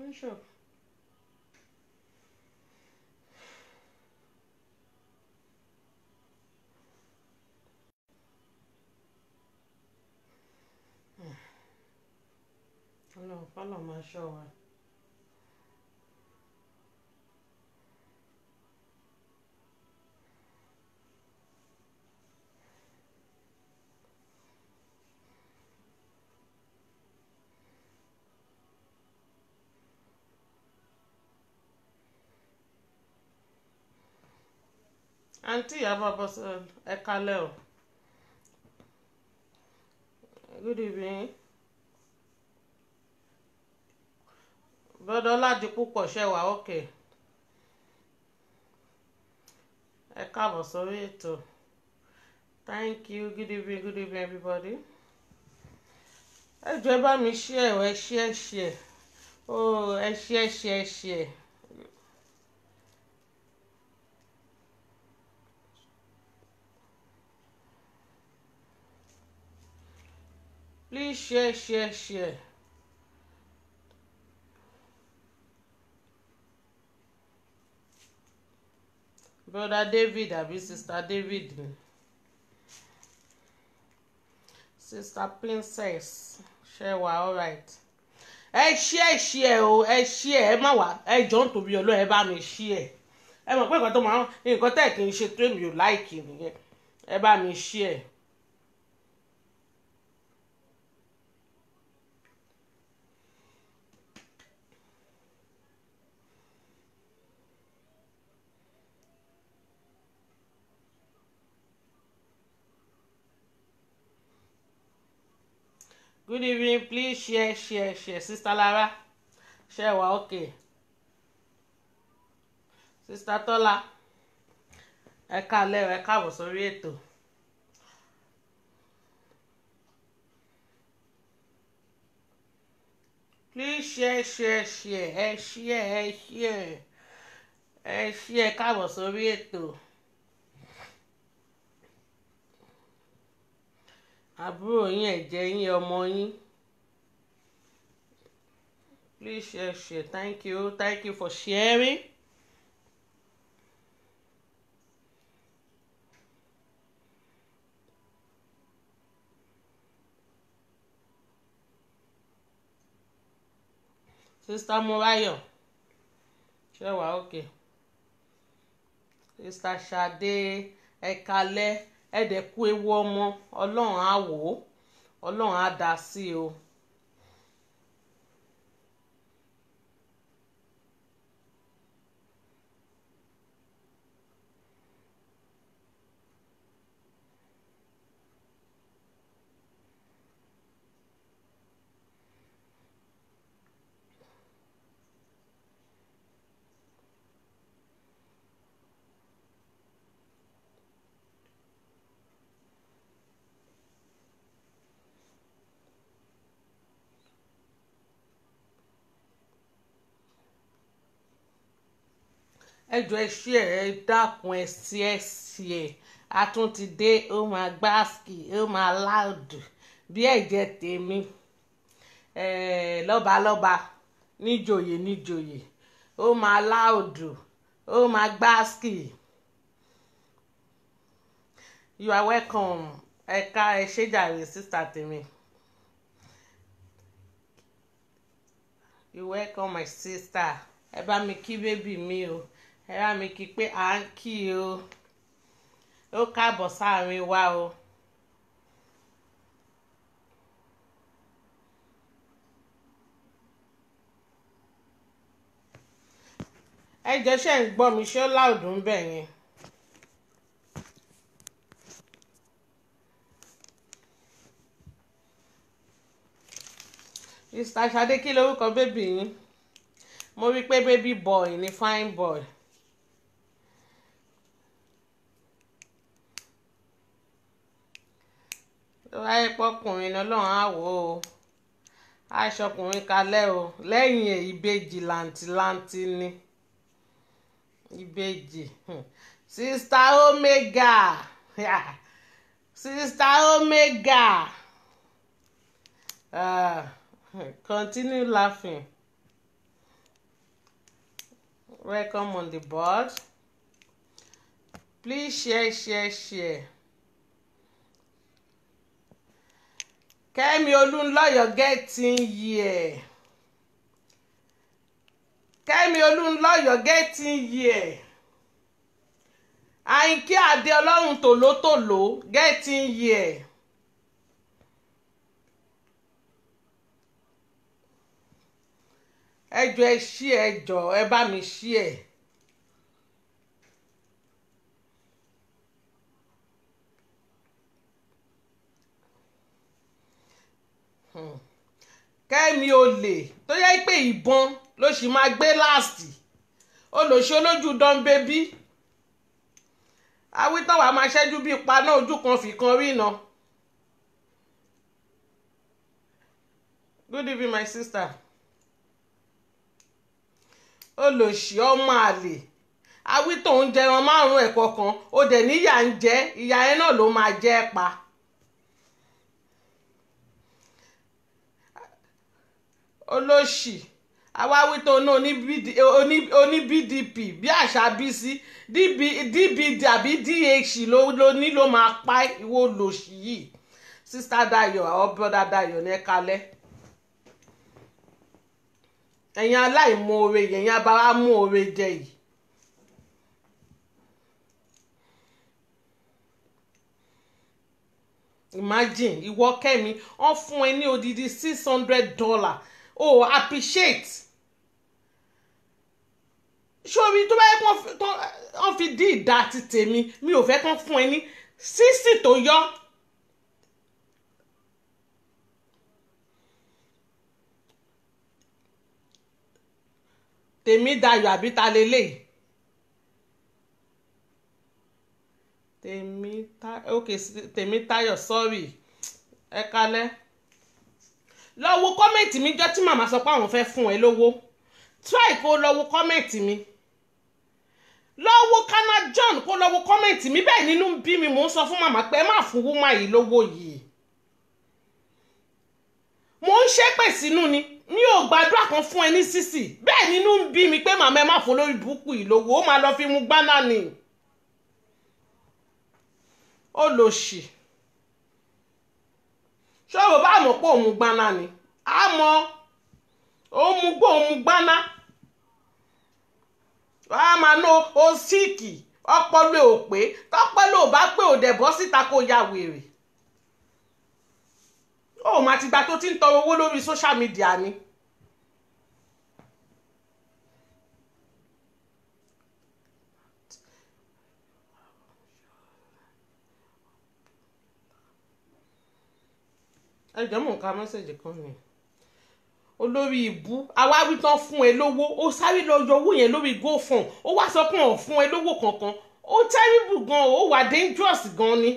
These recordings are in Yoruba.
Bishop. Ọlọ́run fọlọ́ máa ṣọ́ wa. àǹtí Ìyábọ̀ Bọ́sẹ̀ ẹ kálẹ̀ o good evening bọ́dọ̀ láti púpọ̀ ṣẹ̀wá òkè ẹ káàbọ̀ sórí ètò thank you good evening good evening everybody ẹ jọ̀ọ́ ẹ bá mi share ẹ share share oh ẹ share share share. please share share share brother david àbí sister david ni sister princess ṣe wà alright ẹ share share o ẹ share ẹ má wà ẹ jọ ń tóbi ọlọ́ọ̀ ẹ bá mi share ẹ mọ̀ pé nǹkan tó máa ń nǹkan tẹ̀ kí n ṣe tó èmi ò láìkì nìyẹn ẹ bá mi share. good evening please share share share sister Lara share wa okay sister Tọ́lá ẹ káalẹ́ ẹ káàbọ̀ sórí ètò please share share share ẹ share ẹ share ẹ share káàbọ̀ sórí ètò. àbúrò yín ẹ̀jẹ̀ yín ọmọ yín please share share thank you thank you for sharing. sista Mọ́ráyọ̀ ṣe wà ókè sista Ṣadé ẹ̀kalẹ́ ẹ̀dẹ̀kú ewu ọmọ ọlọ́run á wò ó ọlọ́run á dá sí o. ẹjọ ẹ ṣí ẹ ẹ dákun ẹ sí ẹ sí ẹ a tún ti dé ó máa gbáàsì ó máa láòdù bí ẹ̀jẹ̀ tèmi lọ́balọ́ba níjòyè níjòyè ó máa láòdù ó máa gbáàsì you are welcome ẹ̀ka ẹ ṣé jàre sísà tèmi you welcome my sister ẹ bá mi kí bébì mi o ẹ bá mi kí pé à ń kí o ó káàbọ̀ sáàrin wa o. ẹ jẹ́ ṣe ń gbọ́ mi ṣé ó láòdù ń bẹ̀ yẹn. mr Ṣadé kí lorúkọ bébì yín mo rí i pé baby boy ni fine boy. tó wáyé pọkùnrin ni ọlọ́run á wò ó aṣọkùnrin kalẹ̀ o lẹ́yìn ẹ̀ ìbejì làǹtìlanti ni ìbejì sista omega sista omega uh, continue laughing welcome on the board please share share share kẹ́mi olúńlọ́yọ̀ getting here kẹ́mi olúńlọ́yọ̀ getting here àyìnkí adé ọlọ́run tòlótòló getting here. ẹ jọ ẹ ṣí ẹ jọ ẹ bá mi ṣí ẹ. kẹ́mi olè tó yẹ pé ìbọn ló sì máa gbé láàsì olóṣè olójú dán bébí awítán wàá máa ṣẹ́jú bíi paná ojú kan fìkan rí iná. good evening my sister olòṣì ọmọ àlè awító ń jẹran márùn ẹ̀kọ́ kan ó dẹ̀ níyà ń jẹ ìyá ẹ náà ló máa jẹ́ pa. olóṣì awáwító náà oní bdp bí àṣà bísí dbd àbí dh ló ní ló máa pa ìwọ olòṣì yìí sista Dayọ̀ àwọn brother Dayọ̀ ní ẹ kalẹ̀ ẹ̀yin aláìmoore ẹ̀yin abara mú oore jẹ yìí. imagine ìwọ kẹ́mi wọ́n fún ẹ ní odidi six hundred dollar oh appreciate sórí tó bá yẹ kó wọ́n fi dí ìdá ti tèmi mi ò fẹ́ kán fún ẹ ní sísì tó yọ. tèmi dayọ̀ àbí ta lélẹ̀ tèmi tayọ̀ ok tèmi tayọ̀ sorry ẹ kalẹ̀ lọ wo kọ́mẹ̀ntì mi jọ́ tí màmá sọ pé àwọn fẹ́ fún ẹ lówó try kó lọ wo kọ́mẹ̀ntì mi lọ wo kana John kó lọ wo kọ́mẹ̀ntì mi bẹ́ẹ̀ nínú bí mi mò ń sọ fún màmá pé ẹ má fún wúmá yìí lówó yìí mò ń ṣépè sínú ni mi ò gbàdúrà kan fún ẹ ní sísì bẹ́ẹ̀ nínú ń bí mi pé màmá ẹ má fún lórí burúkú yìí lówó ó máa lọ fi mu gbáná ni ó lò ṣì ṣọ́ọ̀bù bá mọ̀ pé òun gbaná ni á mọ òun mu gbó òun gbaná wàá máa ná o síìkì ọpọlọ ò pé tọpọlọ ò bá pé ò dẹ̀ bọ́ síta kó ya wèrè ó mà ti gba tó ti ń tọrọ owó lórí social media ni. ẹ jẹ́ mò ń ka mẹ́sẹ̀jì kan ni olórí ìbú awáwí tán fún ẹ lówó ó sáré lọ yọ owó yẹn lórí gofund ó wá sọ pé òun fún ẹ lówó kankan ó terrible gan ó wà dangerous gan ni.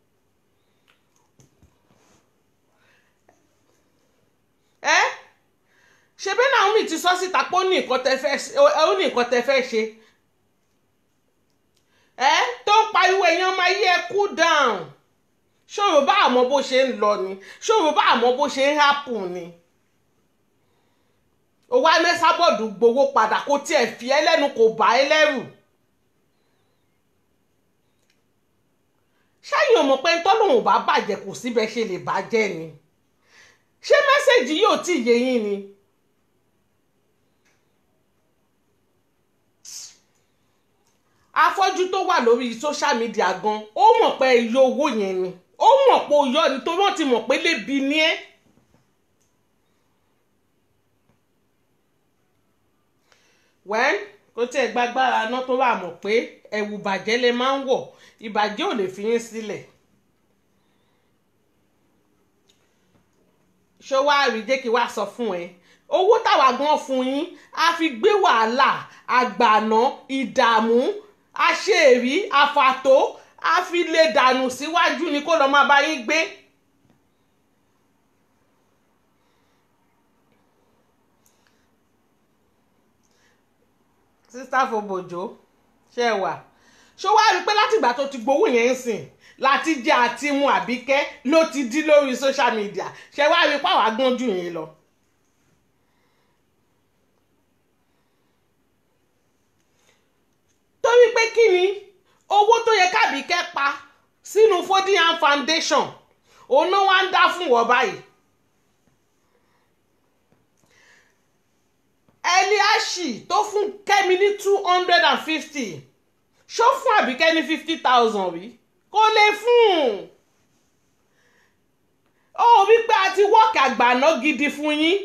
ẹ ṣe bẹ́ẹ̀ náà mi ti sọ síta pé ó ní nǹkan tẹ fẹ́ ó ní nǹkan tẹ fẹ́ ṣe ẹ tó ń pariwo èèyàn máa yí ẹ cool down ṣòro bá àmọ́ bó ṣe ń lọ ni ṣòro bá àmọ́ bó ṣe ń happen ni òwò amẹ́sábọ̀dù gbowó padà kó tiẹ̀ fi ẹ́ lẹ́nu kò bá ẹ lẹ́rù ṣáyìn ò mọ̀ pé tọ́lọ́hùn bá bàjẹ́ kò síbẹ̀ ṣe lè bàjẹ́ ni ṣé mẹ́sẹ̀gì yóò tí yé yín ni. afọ́jú tó wà lórí social media gan ó mọ̀ pé iye owó yẹn ni ó mọ̀ pé ó yọ ni torí wọ́n ti mọ̀ pé lébi ni ẹ́. wẹ́n kò tiẹ̀ gbàgbára náà tó bá mọ̀ pé ẹ̀wù bàjẹ́ lè máa ń wọ̀ ìbàjẹ́ ò lè fi yín sílẹ̀. ṣó wá rí jẹ́ kí wá sọ fún ẹ owó táwa gan fún yín a fi gbé wàhálà àgbàná ìdààmú aṣèrí àfàtó a fi lè dànù síwájú ni kó lọ́ọ́ máa bá yín gbé. sísá fòbòjò ṣe wà ṣó wá rí i pé látìgbà tó ti gbowó yẹn ń sìn láti jẹ àti mu àbíkẹ́ ló ti dí lórí social media ṣe wá rí i pé àwa gbọ́n jù yín lọ. torí pé kí ni owó tó yẹ kábíkẹ́ pa sínú Fodiyan Foundation òun náà wá ń dá fún wọ́n báyìí. Eliashi tó fún Kẹ́mi ní two hundred and fifty ṣó fún Àbíkẹ́ ní fifty thousand rí kó lè fún un ó wípé a ti wọ́ọ̀kì àgbàná gidi fún yín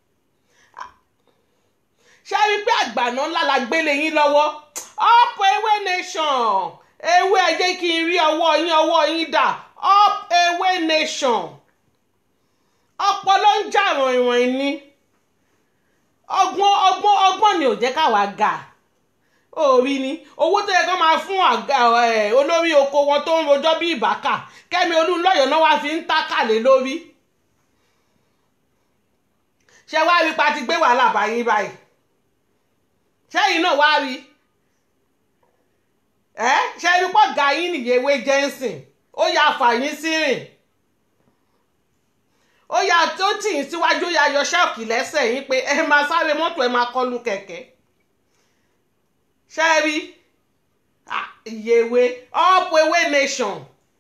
ṣé wípé àgbàná ńlá la gbélé yín lọ́wọ́ up ewé nation ewé ẹ jẹ́ kí n rí ọwọ́ yín ọwọ́ yín dà up ewé nation ọpọlọ ń jà ràìnràìn ni ọgbọ́n ọgbọ́n ọgbọ́n ni ò jẹ́ káwa ga orí ni owó tó yẹ kó máa fún olórí oko wọn tó ń rojọ́ bí ìbákà Kẹ́mi Olúnlọ́yọ̀ náà wá fi ń tákàlé lórí ṣé wàá rí pa ti gbé wàhálà báyìí báyìí ṣẹ́yìn náà wá rí ẹ ṣe rí pọ̀ ga yín nìyẹwé jẹ́nsìn ó yà fàyín sí rìn ó yà tó tì í síwájú ó yà yọ ṣọ́ọ̀kì lẹ́sẹ̀ yín pé ẹ máa sáré mọ́tò ẹ máa kọlu kẹ̀kẹ́ ṣe rí ìyèwé up ewé nation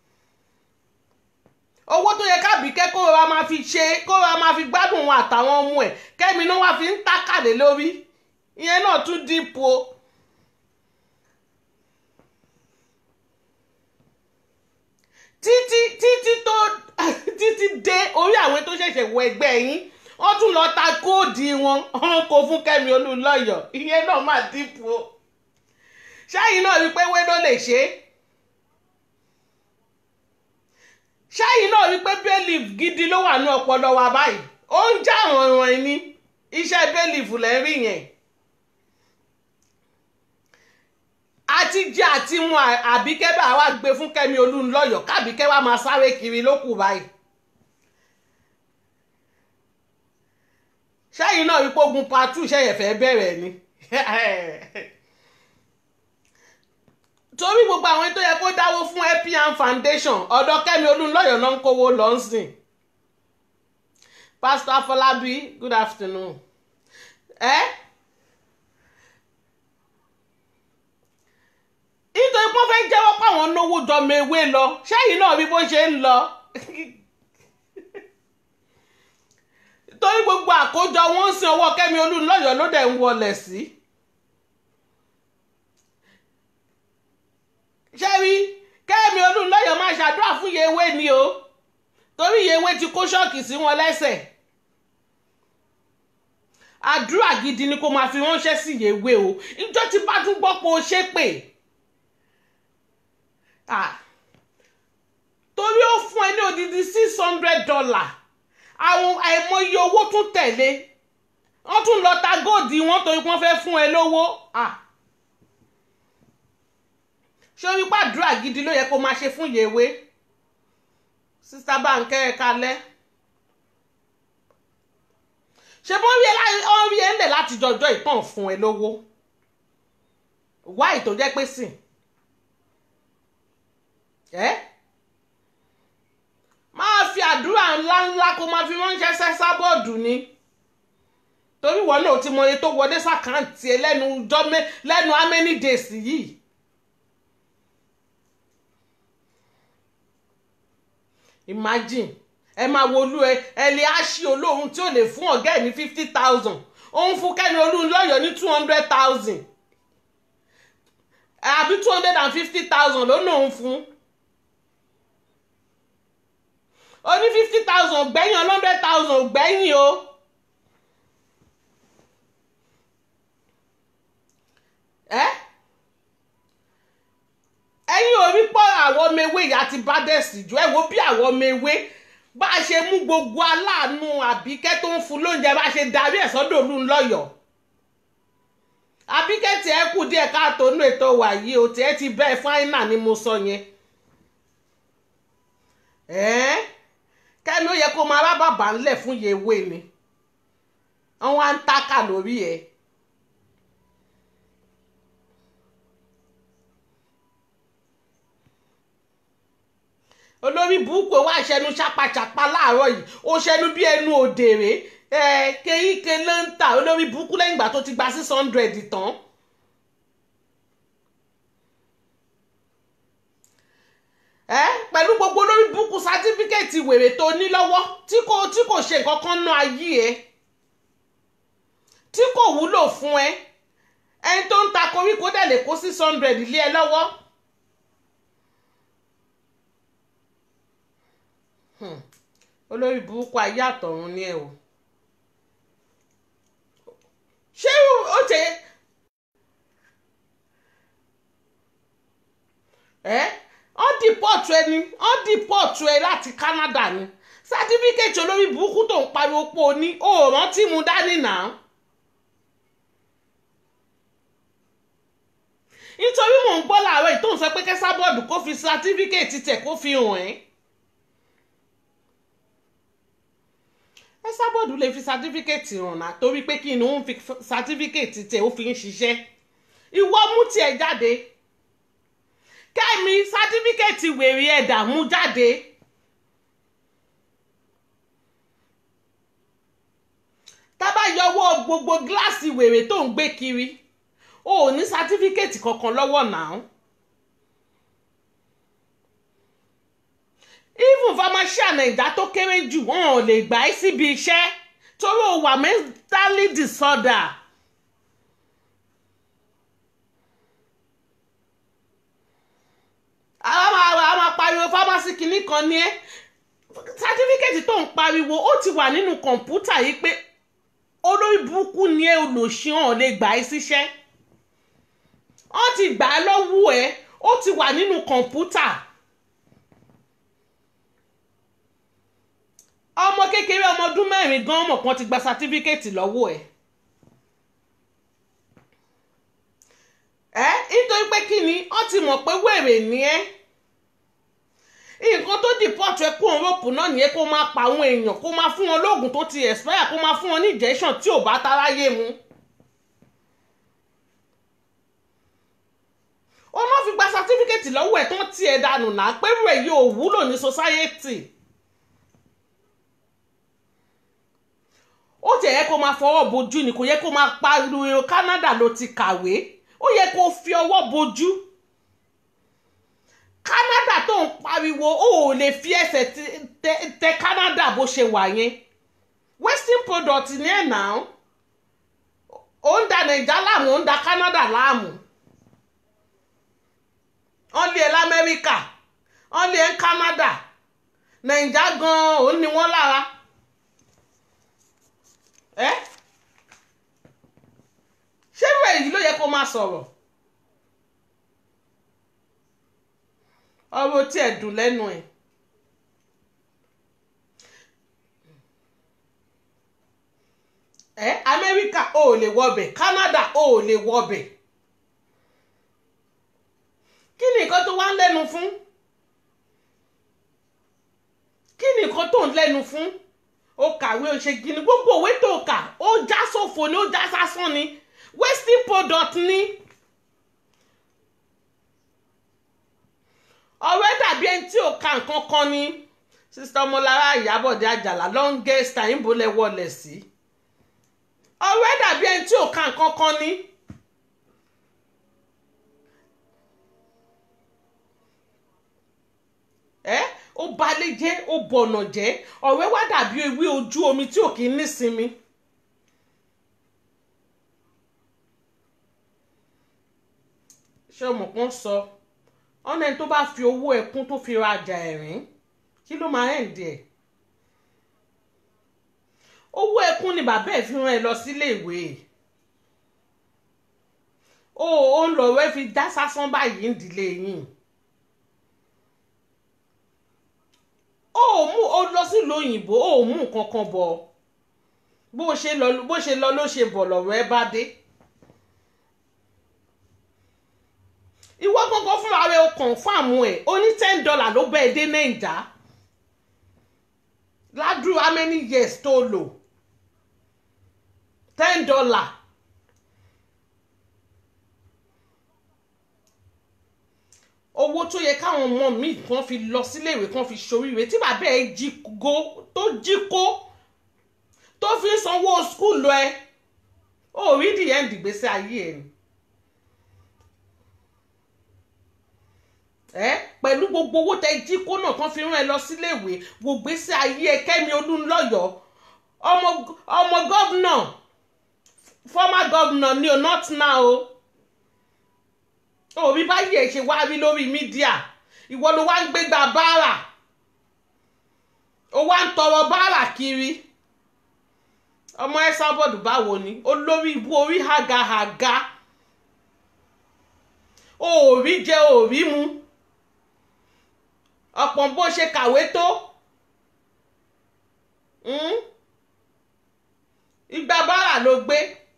owó tó yẹ kábíkẹ́ kó ra máa fi ṣe kó ra máa fi gbádùn wọn àtàwọn ọmọ ẹ̀ kẹ́mi náà wá fi ń tákàlé lórí ìyẹn náà tún dípò. títí títí tó títí dé orí àwọn tó ṣẹ̀ṣẹ̀ wọ ẹgbẹ́ yín wọ́n tún lọ ta kóòdì wọn wọ́n kó fún Kẹ́mi Olúnlọ́yọ̀ ìyẹn náà máa dípò ṣáyìn náà rí pé wé ló lè ṣe é ṣáyìn náà rí pé bẹ́ẹ̀lìf gidi ló wà ní ọpọlọ wa báyìí ó ń já rànràn ní iṣẹ́ bẹ́ẹ̀lìf lẹ́rí yẹn àti jẹ àti mu àbíkẹ́ bá wa gbé fún Kẹ́mi Olúnlọ́yọ̀ kábíkẹ́ wa máa sáré kiri ló kù báyìí ṣáyìn náà rí pé ogun patu ṣẹ̀yẹ̀ fẹ́ bẹ̀rẹ̀ ni torí gbogbo àwọn tó yẹ kó dáwó fún epian foundation ọ̀dọ̀ Kẹ́mi Olúnlọ́yọ̀ náà ń kówó lọ ń sìn Pastor Afọlábí good afternoon ẹ nítorí pọ́n fẹ́ jẹ́wọ́ páwọn náwó jọmọ ewé lọ ṣẹ́yìn náà bí bó ṣe ń lọ torí gbogbo àkójọ wọn ń sin ọwọ́ Kẹ́mi Olúnlọ́yọ̀ ló dẹ̀ ń wọlẹ̀ sí. Si. ṣẹ́rí Kẹ́mi Olúnlọ́yọ̀ máa ṣàdúrà fún Yewé ni o torí Yewé ti kó ṣọ́ọ̀kì sí wọn lẹ́sẹ̀ àdúrà gidi ni kó máa fi ránṣẹ́ sí Yewé o ìjọ tí bá tún gbọ́ pé o ṣe pé torí ó fún ẹ ní odidi six hundred dollar àwọn àìmọye owó tún tẹ̀lé wọ́n tún lọ ta góòdì wọn torí wọ́n fẹ́ fún ẹ lówó. Ah ṣé orí pàdúrà gidi ló yẹ kó máa ṣe fún Yewé sista Bánkẹ́ ẹ kalẹ̀ ṣe bó rí ẹ rí ẹ ńlẹ̀ láti jọjọ́ ìtàn fún ẹ lówó wáì tó jẹ́ pé sìn ẹ́ máa fi àdúrà ńláńlá kó máa fi ránṣẹ́ sẹ́sà bọ́ọ̀dù ni torí wọn náà ti mọ iye tó wọlé sàkáǹtì ẹ lẹ́nu jọ́mẹ́ lẹ́nu how many days yìí. imagine ẹ máa wo olú ẹ ẹlẹ́ àṣì olóhùn tí ò lè fún ọ̀gá ẹ̀ ní fifty thousand òun fún Kẹ́mi Olúnlọ́yọ̀ ní two hundred thousand àbí two hundred and fifty thousand ló náà ń fún ó ní fifty thousand gbẹ̀yìn hundred thousand gbẹ̀yìn o. ẹ́ ẹ̀yin ò rí pọ́ àwọn ọmọ ewé ìyá ti bá dẹ̀sì jù ẹ wo bí àwọn ọmọ ewé bá a ṣe mú gbogbo aláàánú àbíkẹ́ tó ń fún lóúnjẹ bá a ṣe darí ẹ̀ sọ́dọ̀ Olúnlọ́yọ̀ àbíkẹ́ tí ẹ kù díẹ̀ káàtó nínú ètò wà yìí o tí ẹ ti bẹ́ẹ̀ fáínà ni mo sọ yẹn ẹ́ẹ́ kẹ́mi ó yẹ kó máa bá bàbá ńlẹ̀ fún Yewé ni wọ́n á ń tákà lórí ẹ̀. olórí burúkú wá ṣẹnu ṣàpàṣàpà láàárọ̀ yìí ó ṣẹnu bí ẹnu òdèrè ẹ kéyíké ló ń tà olórí burúkú lẹ́yìn ìgbà tó ti gba six hundred tán pẹ̀lú gbogbo lórí búkú sátífíkẹ́ẹ̀tì wèrè tó ní lọ́wọ́ tí kò tí kò ṣe nǹkan kan ná ayé ẹ tí kò wúlò fún ẹ ẹni tó ń ta koríko dẹ̀ lè kó six hundred lé ẹ lọ́wọ́. Hmm. olórí burúkú ayé àtọ̀run ni ẹ o ṣé ó tẹ ẹ ọ dìpọ̀tù ẹni ọ dìpọ̀tù ẹ láti Canada ni sátífíkẹ́tì olórí burúkú tó ń pariwo pé o ní o ò rántí mu dání náà. nítorí mò ń gbọ́ láàárọ̀ yìí tó ń sọ pé kẹ́sàbọ́ọ̀dù kó fi sátífíkẹ́tì tẹ̀ kó fi hàn ẹ́. kẹ́sàbọ́ọ̀dù lè fi sátífíkẹ́tì hàn náà torí pé kí ni ó ń fi sátífíkẹ́tì tẹ̀ ó fi ń ṣiṣẹ́. ìwọ mú tiẹ̀ jáde kẹ́mi sátífíkẹ́tì wèrè ẹ̀dà mú jáde. tábà yọwọ́ gbogbo gíláàsì wèrè tó ń gbé kiri o ò ní sátífíkẹ́tì kankan lọ́wọ́ náà. even pharmacia naija tó kéré jù wọn ò lè gbà ẹ́ síbi iṣẹ́ torí o wà mentally disorder. àwọn máa máa pariwo pharmacy kìíní kan ní ẹ́ sátífíkẹ́tì tó ń pariwo ó ti wà nínú kọ̀ǹpútà yìí pé olórí burúkú ni ẹ olùṣíàn lè gbà ẹ́ síṣẹ́ wọ́n ti gbà á lọ́wọ́ ẹ ó ti wà nínú kọ̀ǹpútà ọmọ kékeré ọmọ ọdún mẹ́rin gan mọ̀ kan ti gba sátífíkẹ́tì lọ́wọ́ ẹ. ẹ nítorí pé kí ni wọ́n ti mọ̀ pé wèrè ni ẹ́ nǹkan tó dìpọ́tù ẹ kó òǹrọ̀pù náà nìyẹn kó máa pa àwọn èèyàn kó máa fún wọn lóògùn tó ti expire kó máa fún wọn ní injection tí ò bá taráyé mu. ó náà fi gba sátífíkẹ́tì lọ́wọ́ ẹ̀ tán tí ẹ dànù náà pẹ̀lú ẹ̀ yóò wúlò ní society. ó ti yẹ kó máa fọwọ́ bojú ni kò yẹ kó máa pariwo Canada ló ti kàwé ó yẹ kó fi ọwọ́ bojú. Canada tó ń pariwo ó ò lè fi ẹsẹ̀ tẹ Canada bó ṣe wà yẹn western product ní ẹ̀ náà ó ń da Naija láàmú ó ń da Canada láàmú wọ́n lé ẹ lamẹ́ríkà wọ́n lé ẹ Canada Naija gan-an òun ni wọ́n lára ẹ́ ṣé bẹ́ẹ̀ yìí ló yẹ kó máa sọ̀rọ̀. ọ̀rọ̀ tí ẹ̀ dùn lẹ́nu ẹ̀. ẹ amẹ́ríkà ò lè wọbẹ̀ canada ò lè wọbẹ̀ kí ni nǹkan tó wá ń lẹ́nu fún kí ni nǹkan tó ń lẹ́nu fún ó kàwé ó ṣe gini gbogbo òwe tó kà ó já sófo ni ó já sásán ni wasting product ni. ọ̀rẹ́ dàbí ẹni tí ò ka nǹkan kan ni sista ọmọlára ìyábọ̀dé àjàlá longest time bó lẹ wọlé sí ọ̀rẹ́ dàbí ẹni tí ò ka nǹkan kan ni. ẹ ó balẹ̀ jẹ́ ó bọ̀nà jẹ́ ọ̀rẹ́ wá dàbí ewé ojú omi tí ò kì í nísinmi. ṣé ọmọ kan sọ. So, ọ̀nà ẹni tó bá fi owó ẹkún tó fi rajà ẹ̀rín kí ló máa hẹ̀ díẹ̀ owó ẹkún ni bàbá ẹ̀ fi rán ẹ lọ sílé ìwé o ò ń lọ rẹ fi dá sásán báyìí ń dìlé yín o ò mú o lọ sílùú òyìnbó o ò mú nǹkan kan bọ̀ bó ṣe lọ bó ṣe lọ ló ṣe bọ̀ lọ́rọ̀ ẹ bá dé. ìwọ gangan fúnra rẹ o kọ̀ǹfàmù ẹ̀ o ní ten dollar ló bẹ́ẹ̀ dé nàìjà ládùúrú how many years tó lò ten dollar owó tó yẹ káwọn ọmọ mi kan fi lọ síléèwé kan fi ṣoríire tí bàbá ẹ jí go tó jí kó tó fi sanwó skul lọ ẹ ó rí the end ìgbésí ayé ẹ ni. ẹ pẹ̀lú gbogbo owó tẹ jí kó náà tán fi rán ẹ lọ síléèwé wò gbèsè ayé ẹ Kẹ́mi Olúnlọ́yọ̀ ọmọ ọmọ gọ́vnà former governor ni o not now o òbí báyìí ẹ ṣe wá rí lórí mídíà ìwọ ló wá ń gbégbá báárà ó wá ń tọrọ báárà kiri ọmọ ẹ sábọọdù báwo ni olórí ibú orí hàgàhàgà òòrí jẹ òòrí mu ọ̀pọ̀ bó ṣe kàwé tó ìgbà báárà ló gbé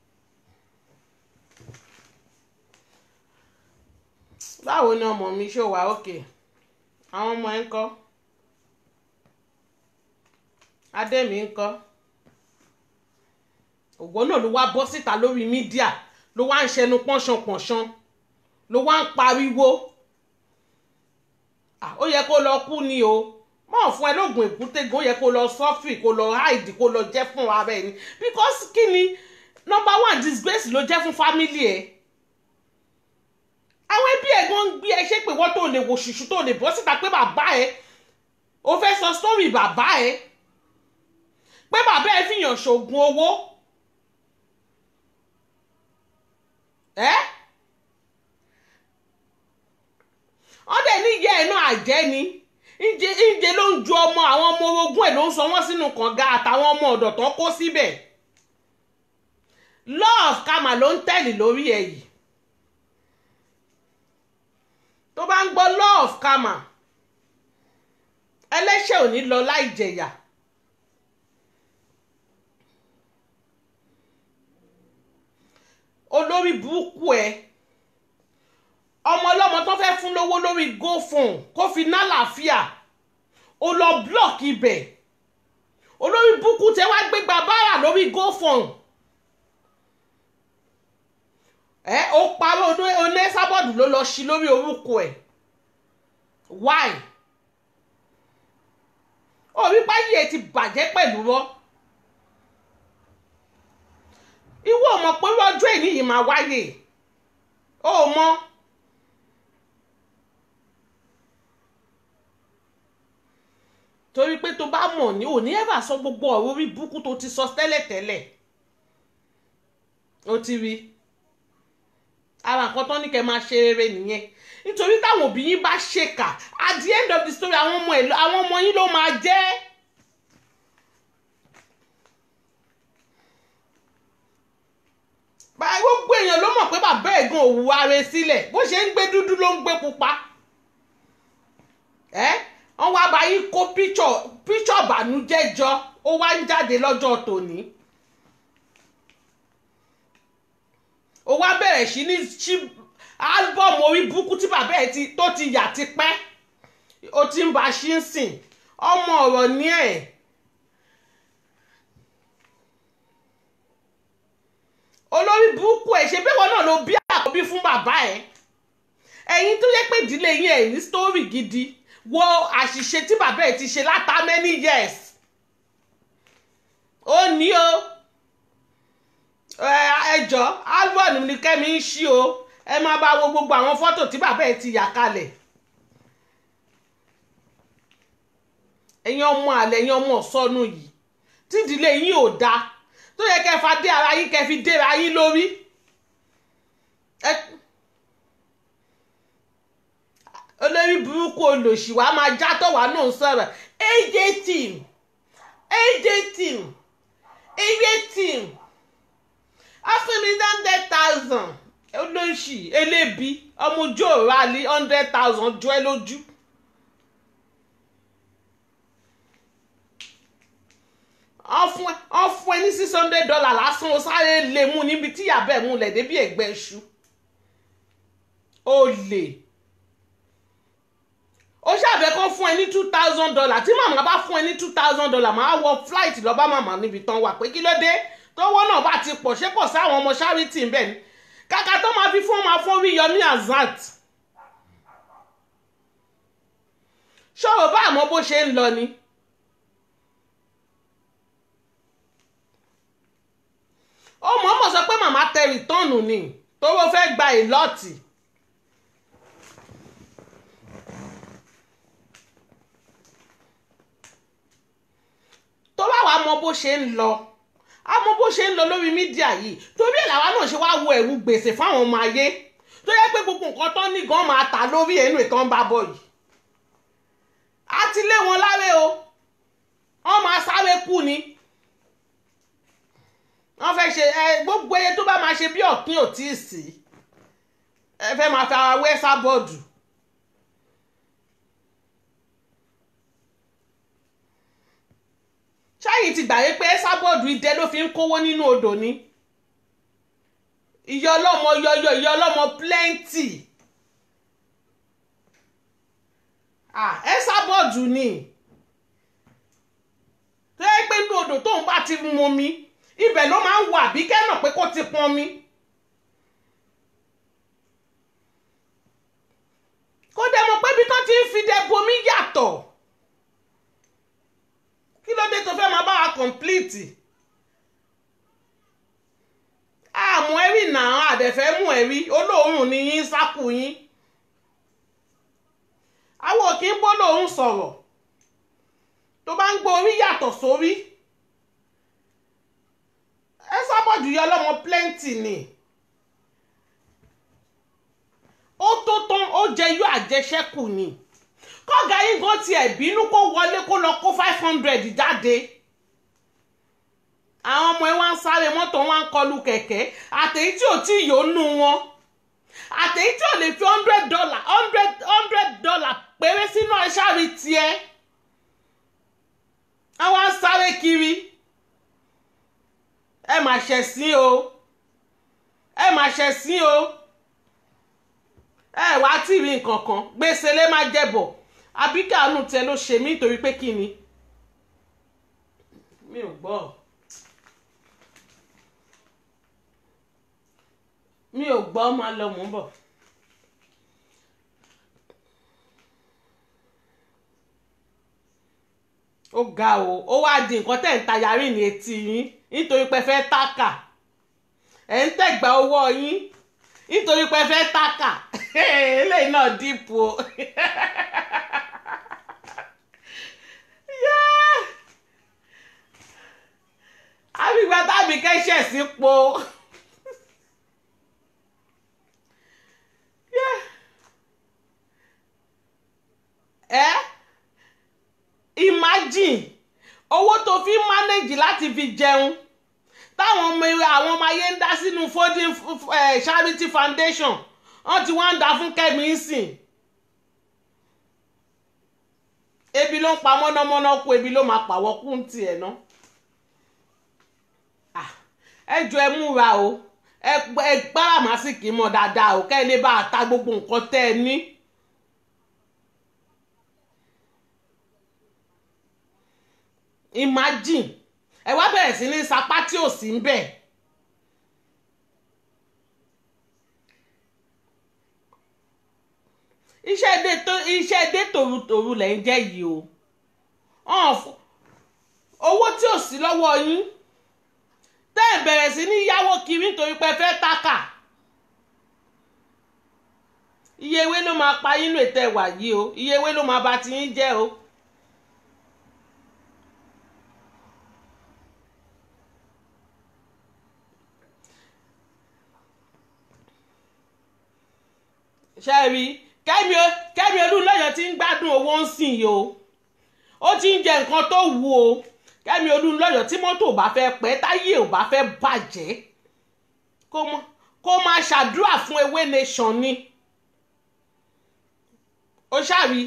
báwo ni ọmọ mi ṣó wà òkè àwọn ọmọ ẹ ń kọ́ adẹ́mi ń kọ́ ògbó náà ló wá bọ́ síta lórí mídíà ló wá ń ṣẹnu pọ́nṣanpọ̀nṣan ló wá ń pariwo ó yẹ kó lọ kú ni o mọ̀ fún ẹ lóògùn èkútégun ó yẹ kó lọ sọ́fì kó lọ háìdì kó lọ jẹ́ fún ara ẹni because kí ni number one disgrace ló jẹ́ fún family ẹ̀ àwọn ẹbí ẹ̀ gan gbé ẹ ṣé pé wọ́n tó lè wò ṣùṣù tó lè bọ́ síta pé bàbá ẹ̀ o fẹ́ sọ story bàbá ẹ̀ pé bàbá ẹ̀ fìyàn ṣoògùn owó ẹ́ wọ́n dẹ̀ ní ìyá ẹ̀ náà àjẹ́ ni ǹjẹ ǹjẹ ló ń ju ọmọ àwọn ọmọ orogún ẹ̀ ló ń sọ wọ́n sínú kànga àtàwọn ọmọ ọ̀dọ̀ tó kó síbẹ̀ love kama ló ń tẹ̀lé lórí ẹ̀ yìí tó bá ń gbọ́ love kama ẹlẹ́ṣẹ̀ ò ní lọ láì jẹ̀yà olórí burúkú ẹ ọmọ ọlọ́mọ tó fẹ́ fún lówó lórí gofun kó fi ná làáfíà ó lọ blọọkì ibẹ̀ olórí burúkú tẹ wá gbégbá báárà lórí gofun ẹ ó parọ́ oní sábọ́ọ̀dù ló lọ sí lórí orúkọ ẹ̀ why orí báyìí ẹ ti bàjẹ́ pẹ̀lú rọ́ ìwọ mọ̀ pé ọjọ́ èyí yìí máa wáyé ó mọ̀ torí pé tó bá mọ̀ ní òní ẹ̀fà sọ gbogbo ọ̀rọ̀ orí burúkú tó ti sọ tẹ́lẹ̀tẹ́lẹ̀ ó ti rí ara nǹkan tó ní kẹ́ máa ṣe rere nìyẹn nítorí táwọn òbí yín bá ṣèkà at the end of the story àwọn ọmọ ẹ̀ àwọn ọmọ yín ló máa jẹ́. gbogbo èèyàn ló mọ̀ pé bàbá ẹ̀gbọ́n òwú ara sílẹ̀ bó ṣe ń gbé dúdú ló ń gbé pupa ẹ́ wọ́n wá bá yín kó píṣọ̀ bànújẹ́ jọ ó wá ń jáde lọ́jọ́ tòní ó wá bẹ̀rẹ̀ sí ní ṣí álbọ̀mù orí burúkú tí bàbá ẹ̀ tó ti yà ti pẹ́ ó ti ń ba ṣí ń sìn ọmọ ọ̀rọ̀ ní ẹ̀. olórí burúkú ẹ̀ ṣe bí wọn náà ló bí àkọ́bí fún bàbá ẹ̀ ẹ̀yin tó yẹ pé ìdílé yín ẹ̀ ní sítórì gidi wo àṣìṣe tí bàbá ẹ̀ ti ṣe látà many years ó ní o ẹjọ́ album ní kẹ́mi ń ṣí o ẹ máa bá wo gbogbo àwọn fọ́tò tí bàbá ẹ̀ ti yà kalẹ̀ ẹ̀yin ọmọ àlẹ́ ẹ̀yin ọmọ ọ̀sọ́nù yìí tí ìdílé yín ò dáa tó yẹ kẹ́ fa dé ara yín kẹ́ fi déra yín lórí. olórí burúkú olòṣì wa máa játọ̀ wá náà sọ̀rọ̀ aj team aj team aj team afẹ́mi hundred thousand olóṣì elébi ọmọ ojú òrò àlè hundred thousand jọ ẹ lójú. wọ́n fún ẹ ní six hundred dollar lásán o sáré lè mú níbi tí yàbẹ̀ mú lẹ̀ débi ẹ̀gbẹ́ iṣu ó lè ó ṣàbẹ̀ kó fún ẹ ní two thousand dollar tí màmá bá fún ẹ ní two thousand dollar máa wọ flight lọ bá màmá níbi tán wà pé kí ló dé tówó náà bá ti pọ̀ ṣé kò sí àwọn ọmọ charity bẹ́ẹ̀ ni kàkà tó máa fi fún ọmọ afọ́rí yọmí azat ṣòro bá àmọ́ bó ṣe ń lọ ni. ó mọ̀ọ́mọ̀ sọ pé màmá tẹ rìtọ́ọ̀nù ni tówó fẹ́ gba ìlọ́ọ̀tì bó ṣe ń lọ a mọ bó ṣe ń lọ lórí mídíà yìí torí ẹ̀ làwa náà ṣe wá wo ẹ̀rù gbèsè fáwọn ọmọ ayé tó yẹ pé gbogbo nǹkan tán ní gan máa tà lórí ẹnu ìtàn bá bọ̀ yìí a ti lé wọn láre o wọ́n máa sáré kú ni wọ́n fẹ́ ṣe ẹ gbogbo eye tó bá máa ṣe bí ọ̀kín ò tí ì sí ẹ fẹ́ máa fi ara wẹ́ sábọ́ọ̀dù. ṣáyìn ti gbàgbé pé sábọ́ọ̀dù idẹ ló fi ń kówó nínú odò ni ìyá ọlọ́mọ yọyọ ìyá ọlọ́mọ plenty ah ẹ sábọ́ọ̀dù ni tó yẹ pé inú odò tóun bá ti mu mi ibẹ̀ ló máa ń wà bí kẹ́nà pé kó ti pọn mi. kó dẹ̀ mọ̀ pé bí tán ti ń fi dẹ bomi yàtọ̀ kí ló dé tó fẹ́ máa bá wa kọ̀ǹpìlìtì àmọ́ ẹ̀rí náà àdẹ̀fẹ́ mú ẹ̀rí olóòórùn ni yín sákù yín àwọn ò kí ń bọ́ lòun sọ̀rọ̀ tó bá ń gbọ́ orí yàtọ̀ sórí ẹ sábọ̀dù yọ ọlọ́mọ plenty ni ó tó tán ó jẹ yọ àjẹṣẹ́kù ni kọ́gà yín gan tiẹ̀ bínú kó wọlé kó lọ kó five hundred jáde àwọn ọmọ ẹ wá ń sáré mọ́tò wá ń kọlu kẹ̀kẹ́ àtẹ̀yí tí ò tí ì yónú wọn àtẹ̀yí tí ò lè fi hundred dollar hundred hundred dollar péré sínú aṣáárí tiẹ̀ àwọn á sáré kiri ẹ mà ṣẹ̀sín o ẹ mà ṣẹ̀sín o ẹ wá tí ì rí nǹkan kan gbèsè lè má jẹ̀bọ̀ àbí káàánú tẹ ló ṣe mí nítorí pé kí ni mi ò gbọ́ mi ò gbọ́ máa lọ mò ń bọ̀. ó ga o ó wá di nǹkan tẹ̀ ń ta yarí ní etí yín nítorí pé fẹ́ tákà ẹ̀ ń tẹ̀gbà owó yín nítorí pé fẹ́ tákà eléyìí náà dìpọ̀ o. àbígbà tábì kẹ́sẹ̀ sí po. ẹ imagine owó tó fi ń manage láti fi jẹun táwọn ọmọ àwọn ọmọ ayé ń dá sínú folding charity foundation wọ́n ti wá ń dá fún kẹ́mi sìn ebi ló ń pa mọ́nàmọ́ná kú ebi ló máa pàwọ́ kú ń tiẹ̀ ná ẹ jọ ẹ múra o ẹ gbára màsíkì mọ́ dáadáa o kẹ́ ẹ lè bá a ta gbogbo nǹkan tẹ́ ẹ ní. imagine ẹ wá bẹ̀rẹ̀ sí ní sapá tí ò sí ń bẹ̀. iṣẹ́ dé tó iṣẹ́ dé tòrutòru lẹ̀ ń jẹ́ yìí o owó tí ò sí lọ́wọ́ yín tẹ́ ẹ̀ bẹ̀rẹ̀ sí ní yáwó kiri nítorí pé fẹ́ tákà iye ewé ló máa pa yín nù ètò ẹ̀wà yìí o iye ewé ló máa bà ti yín jẹ́ o. ṣe rí kẹ́mi kẹ́mi olúńlọ́yọ̀ ti ń gbádùn owó ń sìn yìí o ó ti ń jẹ nǹkan tó wù o kẹ́mi olúńlọ́yọ̀ tí mọ́tò ò bá fẹ́ pẹ́ táyé ò bá fẹ́ bàjẹ́ kó máa ṣàdúrà fún ewé nation ni ó ṣàrí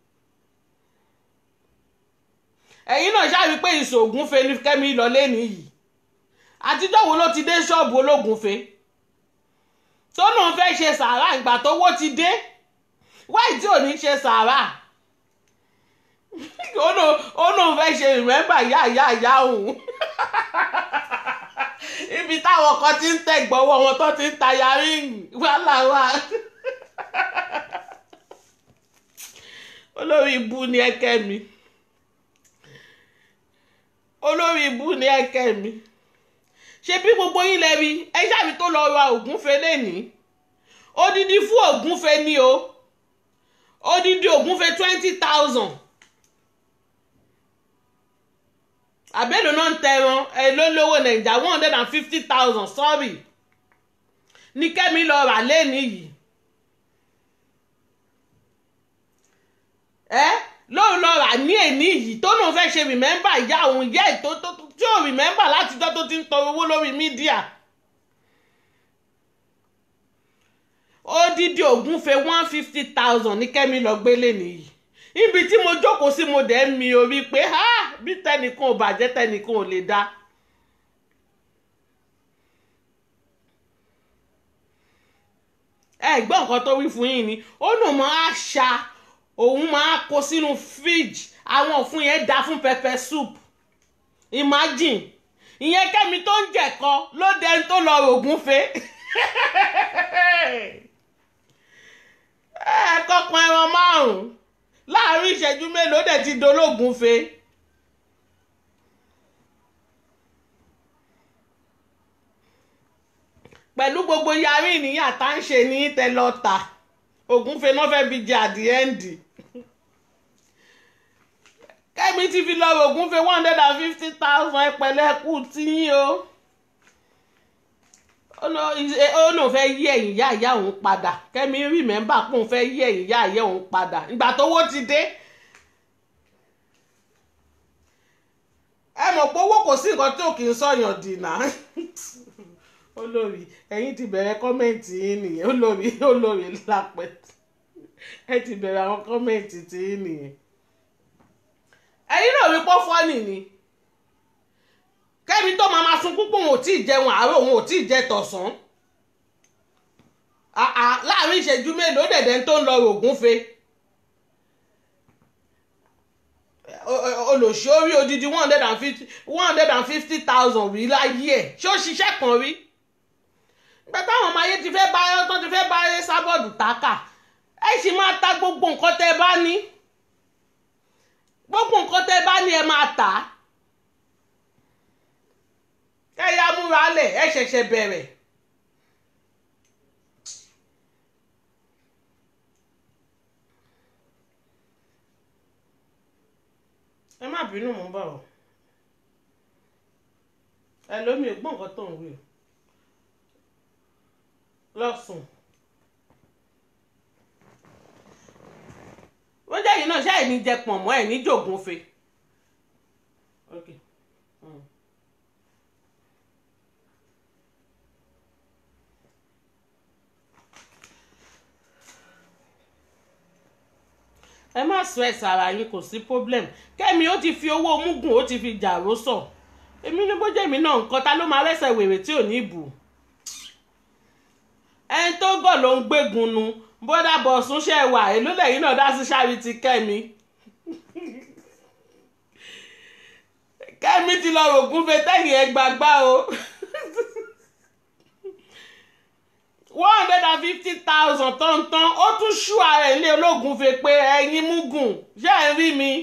ẹ̀yin náà ṣàrí pé ìṣògùnfe ni kẹ́mi lọ lẹ́nu yìí àtijọ́ wo ló ti dé ṣọ́ọ̀bù ológunfe tó náà fẹ́ ṣe sàárà ìgbà tówó ti dé wáì tí ò ní ṣe sàárà ó náà fẹ́ ṣe ìrẹ́bà yá yá yá òun ibi táwọn kan ti ń tẹ̀gbọ́wọ́ wọn tó ti ń ta yarí wàhálà wà olórí ibú ni ẹkẹ mi olórí ibú ni ẹkẹ mi ṣe bí gbogbo yín lẹ́bi ẹ ṣáàbí tó lọ ra ògúnfe lẹ́ni odidi fún ògúnfe ni o odidi ògúnfe twenty thousand àbẹ́lò náà ń tẹran ẹ ló lówó nàìjà one hundred and fifty thousand sorry ní kẹ́mi lọ rà lẹ́nìí yìí ẹ lóun lọ rà ní èní yìí tó lóun fẹ́ ṣe rìmẹ́mbà ìyá òun ìyá ètò tí ò rìmẹ́mbà látijọ́ tó ti ń tọrọ owó lórí mídíà odidi ògúnfe one fifty thousand ní kẹ́mi lọ gbélé nìyí ibi tí mo jókòó sí mo dẹ̀ ń mi orí pé ha bí tẹnìkan ò bàjẹ́ tẹnìkan ò lè dá. ẹ gbọ́ nǹkan tó wí fún yín ni ó nù mọ́ àṣà òun máa kó sínú fíríjì àwọn òfun yẹn dá fún pepper soup imagine ìyẹn kẹ́mi tó ń jẹ̀kọ ló dẹni tó lọ rògúnfe ẹ kọ́pọ̀ ẹran márùn-ún láàrin ìṣẹ́jú mélòó dẹ̀ ti dológunfe. pẹ̀lú gbogbo yarí ìníyà tá ń ṣe ní tẹlọta ògúnfe náà fẹ́ fi jẹ àdìẹ́ǹdì kẹ́mi ti fi lọ ògúnfe one hundred and fifty thousand ẹ̀pẹ̀lẹ́ kù tíyín o ó lóun fẹ́ yí ẹ̀yìn ìyá ìyá òun padà kẹ́mi rìmẹ́mbà pé òun fẹ́ yí ẹ̀yìn ìyá ìyá òun padà ìgbà tówó ti dé ẹ mọ̀ pé owó kò sí nǹkan tí ò kì í sọ̀yàn dìnnà olórí ẹ̀yin ti bẹ̀rẹ̀ kọ́mẹ̀ntì yín nìyẹn olórí olórí lápẹ́ ẹ ti bẹ̀rẹ̀ àwọn kọ́mẹ̀ntì tí yín nìyẹn ẹ̀yin náà rí pọ́ fọ́nì ni kẹ́mi tó máa ma sunkún pé òun ò tí ì jẹun àárọ̀ òun ò tí ì jẹ tọ̀sán láàrin ìṣẹ́jú mélòó dẹ̀dẹ̀ tó ń lọ rògúnfe olùsí orí odidi one hundred and fifty one hundred and fifty thousand rí láyé ẹ̀ ṣé ó ṣiṣẹ́ kan rí gbẹ táwọn ọmọ ayé ti fẹ́ bá tán ti fẹ́ bá sábọ̀dù tákà ẹ sì máa ta gbogbo nǹkan tẹ́ bá ní gbogbo nǹkan tẹ́ bá ní ẹ máa tà á kẹ́yà múra lẹ̀ ẹ ṣẹ̀ṣẹ̀ bẹ̀rẹ̀. ẹ má bínú mò ń bọ̀ ọ́ ẹ lómi ò gbọ́ nǹkan tó ń wí o lọ́sùn. wọ́n jẹ́ yìí náà ṣáà ní jẹ pọ̀n mọ́ ẹ̀ ní jògúnfe. Okay. Mm. ẹ má stress ara yín kò sí problem kẹ́mi ó ti fi owó mugun ó ti fi jàró sọ èmi ní bójú èmi náà nǹkan ta ló máa rẹ́sẹ̀ wèrè tí ò ní bù ẹni tó gọ̀ ló ń gbégun nu bódà bọ̀sùn ṣe wà èló lẹ́yìn náà dá sí sáré ti kẹ́mi kẹ́mi ti lọ rògùn fẹ́ tẹ́yìn ẹ gbàgbá o one hundred and fifty thousand tọ̀ntọ̀n ó tún ṣú ara ilé ológun fi pé ẹ̀yin mugun ṣé ẹ̀ ń rí mi.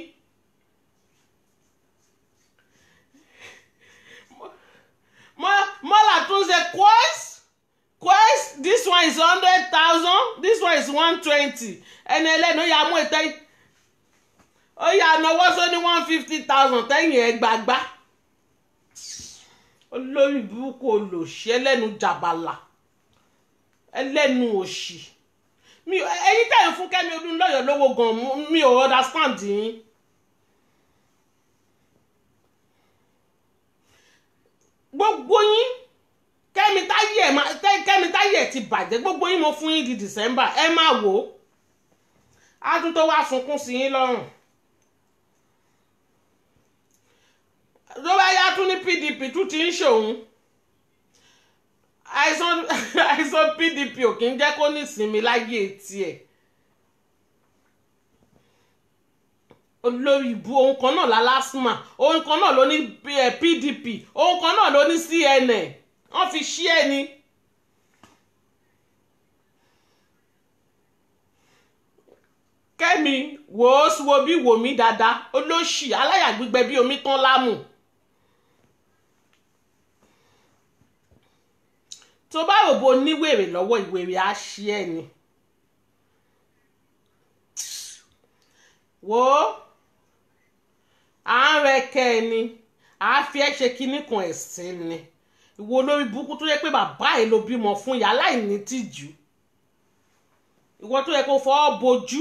mọ́là tún ṣe quest quest this one is hundred thousand this one is one twenty ẹni ẹlẹ́nu ó yà mú ìtẹ́ ó yà náwó sóní one fifty thousand tẹ́yìn ẹ̀ gbàgbá olórí burúkú olòṣẹ́ lẹ́nu jàbàlà ẹlẹ́nu òṣì mi ẹyin tẹ̀yìn fún kẹ́mi Olúnlọ́yọ̀ lówó gan mi ò understand yín. gbogbo yín kẹ́mi táyé ẹ̀ kẹ́mi táyé ẹ̀ ti bàjẹ́ gbogbo yín mo fún yín di December ẹ máa wò ó á tún tó wá sunkún sí yín lọ́rùn. ló bá yá tún ní PDP tún ti ń ṣòun àìsàn àìsàn pdp ò kí ń jẹ́ kó ní ìsinmi láyé tiẹ̀ olórí ibu ohun kan náà lálásùmà ohun kan náà ló ní pdp ohun kan náà ló ní cnn wọ́n fi ṣí ẹ ni. kẹ́mi wò ó wo bí wò mí dáadáa olóṣì aláyàgbígbẹ bí omi tán lámù. tó bá rò bó níwèrè lọ́wọ́ ìwèrè á ṣí ẹ̀ ni. wò ó à ń rẹkẹ ẹ ni àáfi ẹ ṣe kinní kan ẹ̀sìn ni ìwọ olórí burúkú tó yẹ pé bàbá ẹ ló bímọ fún ìyá láìní tìjú ìwọ tó yẹ kó fọwọ́ bojú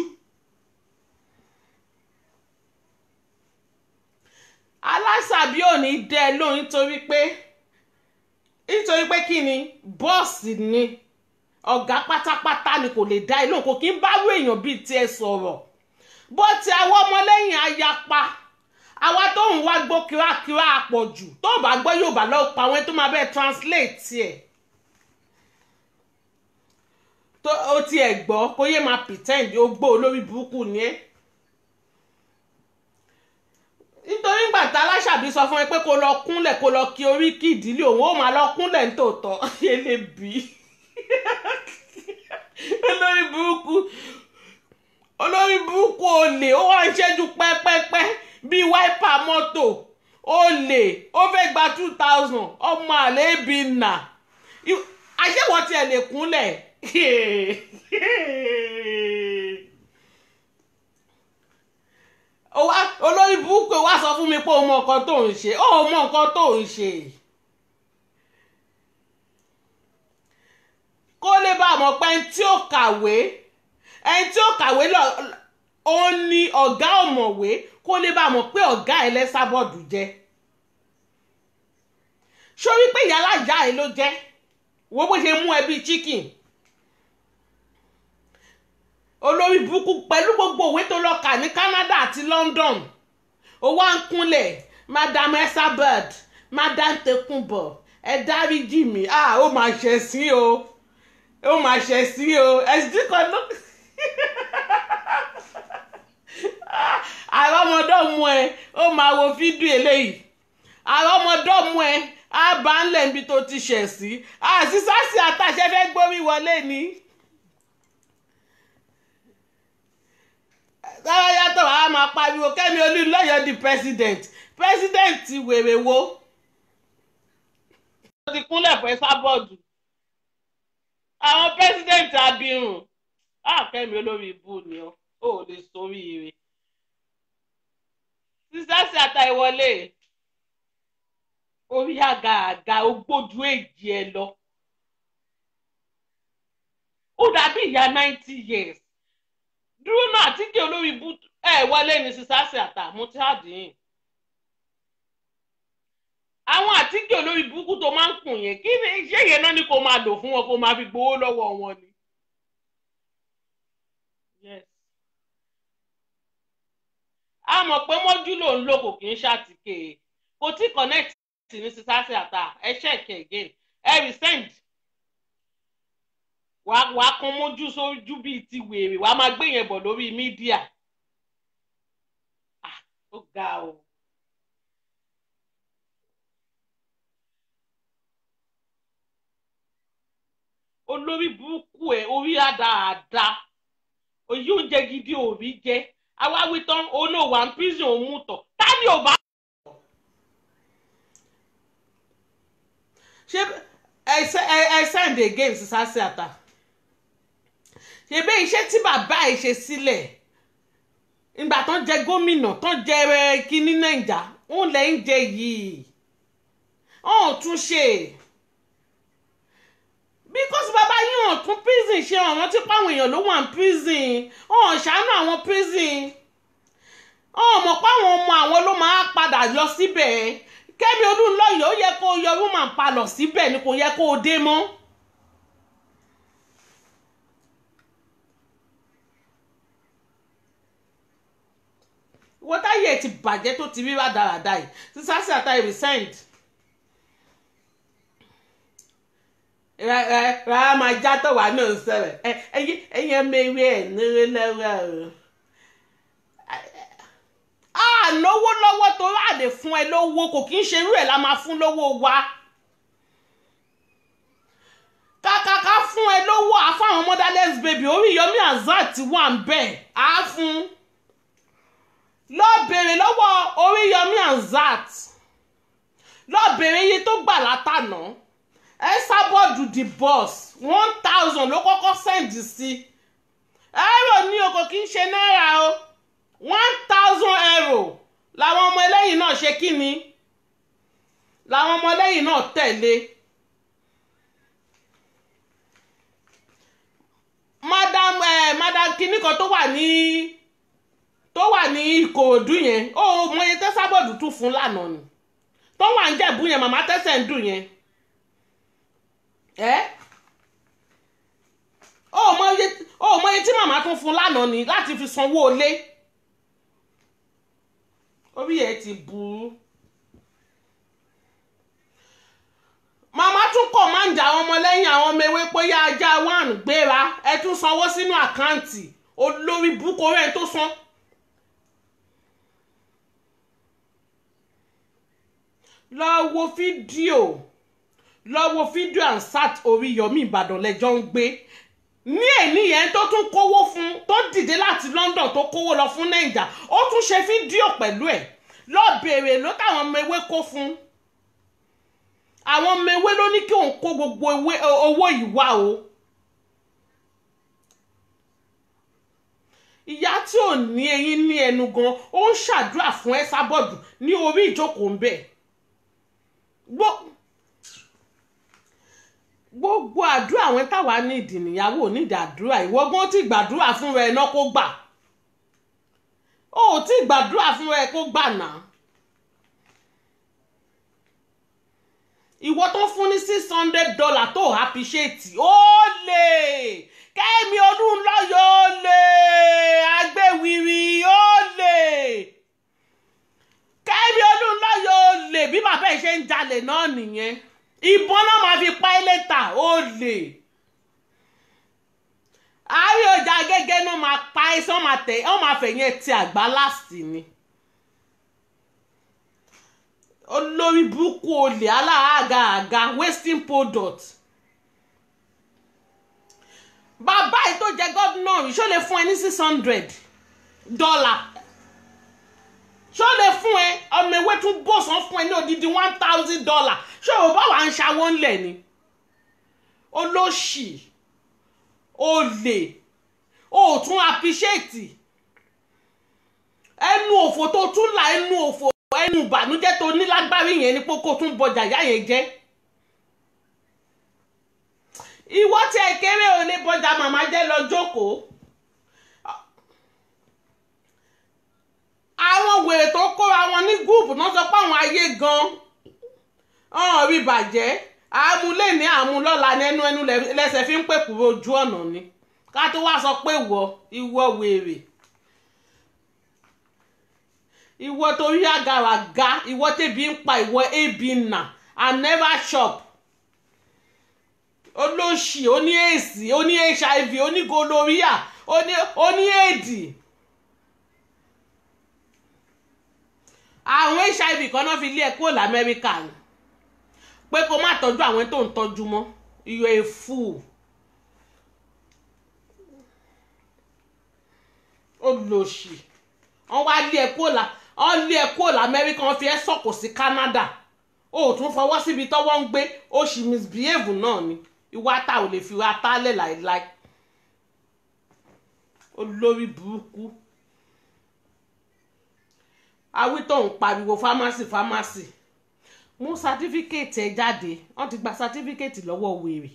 aláṣàbí ò ní dẹ́ ẹ lóhùn nítorí pé nítorí pé kí ni bọ́ọ̀sì ni ọ̀gá pátápátá ni kò lè dá ẹ lóhùn kò kí ń bá wọ èèyàn bíi tiẹ̀ sọ̀rọ̀ bó ti àwọn ọmọlẹ́yìn ayapa àwa tó ń wá gbọ́ kírákírá àpọ̀jù tó bá gbọ́ yóò bá lọ́ọ́ pa àwọn tó máa bẹ́ẹ̀ translate ẹ̀ tó o tiẹ̀ gbọ́ kó yé máa pretend ó gbọ́ olórí burúkú ni ẹ́ nítorí ìgbà tá aláṣàbí sọ fún ẹ pé kó lọ kúnlẹ̀ kó lọ kí orí kí ìdílé òun ó máa lọ kúnlẹ̀ nítòótọ́ elébi olórí burúkú olórí burúkú olè ó wá ń ṣẹ́jú pẹ́pẹ́pẹ́ bíi wáìpà mọ́tò olè ó fẹ́ gba two thousand ọmọ àléébì nà àṣẹwọ́ tiẹ̀ lè kúnlẹ̀ olórí burúkú wá sọ fún mi pé o mọ nǹkan tó ń ṣe ó mọ nǹkan tó ń ṣe kó lè bá a mọ̀ pé ẹni tí ó kàwé ẹni tí ó kàwé lọ ó ní ọ̀gá ọ̀mọ̀wé kó lè bá a mọ̀ pé ọ̀gá ẹ̀ lẹ́sàbọ̀dù jẹ́ sórí pé ìyálà ìyá ẹ̀ ló jẹ́ wo bó ṣe mú ẹbí chicken olórí burúkú pẹ̀lú gbogbo òwe tó lọ kà ní Canada àti London ó wá ń kúnlẹ̀ madam Esabod madam Tekunbo ẹ dáríjì mí ah ó máa ṣẹ̀ sí o ó máa ṣẹ̀ sí o ẹ̀sìn kan ló àwọn ọmọdọ́mú ẹ ó máa wo fídíò eléyìí àwọn ọmọdọ́mú ẹ á bá ń lẹ̀ níbi tó ti ṣẹ̀ sí àṣìṣàṣì àtàṣẹ fẹ́ gbórí wọlé ni. sára yàtọ̀ wàá máa pariwo kẹ́mi olúlọ́yọ̀ di president president wèrè wo. ó ti kúnlẹ̀ fún Ẹsábọ́ọ̀dù àwọn president abirùn kẹ́mi olórí ibú ni ó ò lè sórí ire. sísẹ́sì àtàìwọlé orí àga àga ogbójú èjì ẹ lọ ó dàbí ìyá ninety years dúró náà àtìkè olórí ibú ẹ wọlé ní sísáàsì àtàmú tí a dín in àwọn àtìkè olórí burúkú tó máa ń kùn yẹn kí ni iṣẹ́ yẹn náà ni kò máa lò fún wọn kó máa fi gbowó lọ́wọ́ wọn ni. Yes. a mọ̀ pé mọ́jú ló ń lò kò kì í ṣàtìkè kò tí connect ní sísáàsì àtà ẹ check again ẹ resend wàá wàá kan mójú sójú bíi ti wèrè wàá máa gbé yẹn bọ̀ lórí mídíà ah ó ga o. olórí burúkú ẹ orí àdáàdá òyí oúnjẹ gidi òrí jẹ awáwí tán olóòwà ń prison òun mú tọ tani ò bá. ṣé ẹ ẹ send again sísáṣí àtà ṣebí iṣẹ́ tí bàbá ẹ̀ ṣe sílẹ̀ ìgbà tán jẹ gómìnà tán jẹ kínní nàìjà ń lẹ̀ ń jẹ yìí ọ̀hún tún ṣe because bàbá yín ọ̀hún tún prison ṣe ọ̀ràn tí páwọn èèyàn ló wà ní prison ọ̀hún ṣàánú àwọn prison ọ̀hún mọ̀ páwọn ọmọ àwọn ló máa padà lọ síbẹ̀ kẹ́mi olúńlọ́yọ̀ ó yẹ kó yọ woman pa lọ síbẹ̀ ni kò yẹ kó o dé mọ́. wọ́n táyé ti bàjẹ́ tó ti rí rádaràda yìí sísáṣí àtàyè resend. rárá máa já tó wà náà sọ̀rọ̀ ẹyẹ mẹ́rin ẹ̀ nírí lọ́wọ́ o. a náwó lọ́wọ́ tó rà lè fún ẹ lówó kò kí ń ṣe irú ẹ̀ la máa fún lówó wa. kàkàkà fún ẹ lówó àfáwọn motherless baby Oríyọmí Hamzat wà ń bẹ̀ á fún lọ bèrè lọ́wọ́ Oríyọmí Hamzat lọ bèrè iye tó gbà látànà Ẹsábọ́ọ̀dù the boss one thousand ló kọ́kọ́ sẹ́ǹdì sí ẹ̀rọ ní oko kì í ṣe náírà o one thousand euro làwọn ọmọ ẹlẹ́yìn náà ṣe kí ni làwọn ọmọlẹ́yìn náà tẹ̀lé madam eh, madam kinní kan tó wà ní tó wà ní ìkòròdú yẹn ó mọye tẹ́sábọ̀dù tún fún lánàá ni tó wà ń jẹ̀bú yẹn màmá tẹ́sẹ̀ ń dùn yẹn ẹ́ ó mọye tí màmá tún fún lánàá ni láti fi sanwó ilé orí ẹ̀ ti burú. màmá tún kọ̀máǹdì àwọn ọmọlẹ́yìn àwọn ọmọ ewé pé yá ajá one gbéra ẹ tún sanwó sínú àkáǹtì olórí burúkú rẹ̀ tó san. lọ wo fídíò lọ wo fídíò ansat Oríyọmí Ìbàdàn lẹ́jọ́ ń gbé ní èní yẹn tó tún kówó fún tó dìde láti London tó kówó lọ fún Naija ó tún ṣe fídíò pẹ̀lú ẹ̀ lọ bèrè ló táwọn ọmọ ewé kó fún àwọn ọmọ ewé ló ní kí òun kó gbogbo owó ìwà o ìyá tí ò ní eyín ní ẹnu gan ó ń ṣàdúrà fún Ẹsábọ̀dù ní orí ìjókòó ń bẹ̀ gbogbo àdúrà àwọn táwa ní ìdì níyàwó nídìí àdúrà ìwọ́gbọ́n tí gbàdúrà fún rẹ náà kó gbà ó tí gbàdúrà fún rẹ kó gbà náà. ìwọ tó fún ní six hundred dollar tó appreciate ó lè kẹ́mi olúńlọ́yọ̀ ó lè agbẹ́wìrì ó lè kẹ́mi olúńlọ́yọ̀ ó lè bí bàbá ẹ̀ ṣe ń jalè náà nìyẹn ìbọn náà máa fi pa ẹ́ lẹ́tà ó lè àárín ọjà gẹ́gẹ́ náà máa pa ẹ́ sọ́n máa tẹ̀ ẹ́ máa fẹ̀yìn ẹ̀ ti àgbá láàsì ni olórí burúkú olè aláàgà àga wasting product bàbá yìí tó jẹ gómìnà rí ṣó lè fún ẹ ní six hundred dollar ṣó lè fún ẹ ọmọ ewé tún bọ̀sán fún ẹ ní odidi one thousand dollar ṣé o bá wà ń ṣàwọ́ ńlẹ̀ ni olóṣì olè o tún appreciate ẹnu òfò tó tún là ẹnu òfò ẹnu ìbànújẹ́ tó ní lágbárí yẹn ni pé kó tún bọjà ìyá yẹn jẹ́ ìwọ tí ẹ kéré ò lè bọjà màmá jẹ́ lọ jókòó àwọn wèrè tó kóra wọn ní gúùpù náà sọ pé àwọn ayé gan ọ̀hún rí bàjẹ́ àmúlé ní àmúlọ́la ní ẹnu ẹnu lẹ́sẹ̀ fi ń pè kúrò ojú ọ̀nà ni ká tó wá sọ pé ìwọ ìwọ wèrè ìwọ torí àgàràgà ìwọ tẹbi ń pa ìwọ ebi nà and never shop olóṣì oní èsì oní hiv oní gonorrhea oní oní èdì àwọn hiv kan náà fi lé ẹ kúrò lamẹ́ríkà ni pé kó má tọ́jú àwọn tó ń tọ́jú mọ́ you a fool olóṣì wọ́n wá lé ẹ kúrò la wọ́n lé ẹ kúrò lamẹ́ríkà wọ́n fi ẹ́ sọ̀kò sí Canada o ò tún fọwọ́ síbi tọ́wọ́ ń gbé ó sì misbehave náà ni ìwà ta ò lè fi wá tálẹ̀ láìláì olórí burúkú awítọ̀ ń pariwo fámásì fámásì mú sátífíkẹ́ẹ̀tì ẹ jáde wọ́n ti gba sátífíkẹ́ẹ̀tì lọ́wọ́ wèrè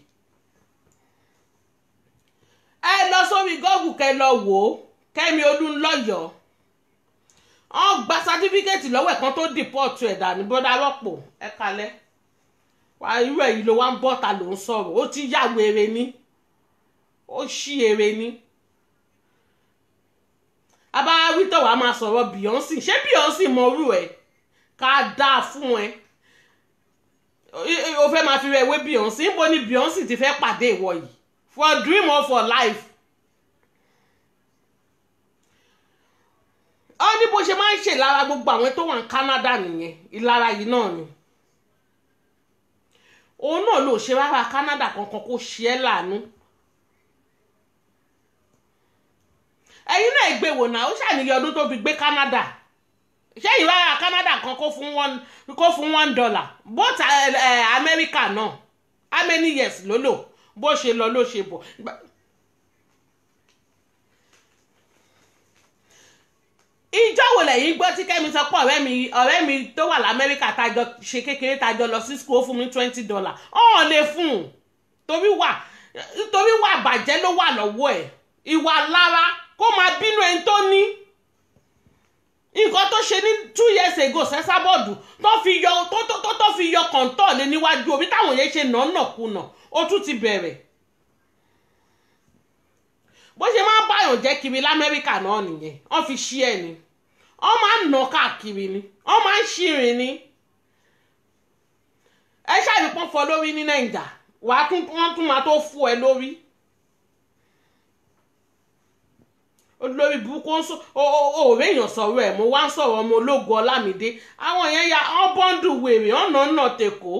ẹ lọ sórí gọ́ọ̀gù kẹ lọ wò ó kẹ́mi olúńlọ́yọ̀ọ́ wọ́n gba sátífíkẹ́ẹ̀tì lọ́wọ́ ẹ̀ kan tó dìpọ́ọ̀tù ẹ̀dà ní bọ́dá rọ́pò ẹ kalẹ̀ wà irú ẹ̀ yìí ló wá ń bọ́ta ló ń sọ̀rọ̀ ó ti yá wèrè ni ó ṣí èrè ni abáwítọ̀ wàá máa sọ̀rọ̀ Beyonce ṣé Beyonce mọ orú ẹ̀ ká dáa fún ẹ o fẹ́ máa fi rẹ̀ wé Beyonce níbo ni Beyonce ti fẹ́ pàdé ìwọ yìí for dream or for life ó ní bó ṣe máa ń ṣe lára gbogbo àwọn tó wà ní Canada nìyẹn ìlara yìí náà ni òun náà ló ṣe rárá Canada kankan kó ṣe é láàánú ẹ̀yin náà gbé wò náà ó ṣàníyàn ọdún tó fi gbé Canada ṣé ìrara Canada kan kó fún one kó fún one dollar both uh, uh, America náà how many years ló lò bó ṣe lọ ló ṣe bọ̀ ìjọ wo lẹ́yìn gbọ́ tí kẹ́mi sọ pé ọ̀rẹ́ mi ọ̀rẹ́ mi tó wà lamẹ́ríkà tájọ ṣe kékeré tájọ lọ sí school ó fún mi twenty dollar ọ̀hún lè fún un torí wà torí wà bàjẹ́ ló wà lọ́wọ́ ẹ̀ ìwà lára kó máa bínú ẹni tó ní nǹkan tó ṣe ní two years ago sẹ́sábọ̀dù tó fi yọ tó tó tó tó fi yọ kọ̀ǹtọ̀ lé níwájú omi táwọn yẹn ṣe nàánàkúnà ó tún ti bẹ̀rẹ̀ bó ṣe máa ń báyọ̀ jẹ́ kiri lamẹ́ríkà náà nìyẹn wọ́n fi ṣí ẹ̀ ni wọ́n máa ń nà káàkiri ni wọ́n máa ń ṣìrìn ni ẹ ṣàbípọ́n fọ lórí ní nàìjà wàá tún wọ́n tún máa tó fún ẹ lórí olórí burúkú ń sọ òòrè èèyàn sọ̀rọ̀ ẹ̀ mo wá ń sọ̀rọ̀ ọmọ ológun ọlámídé àwọn yẹn ya wọ́n bọ́ńdù wèrè ọ̀nà ọ̀nà tèkó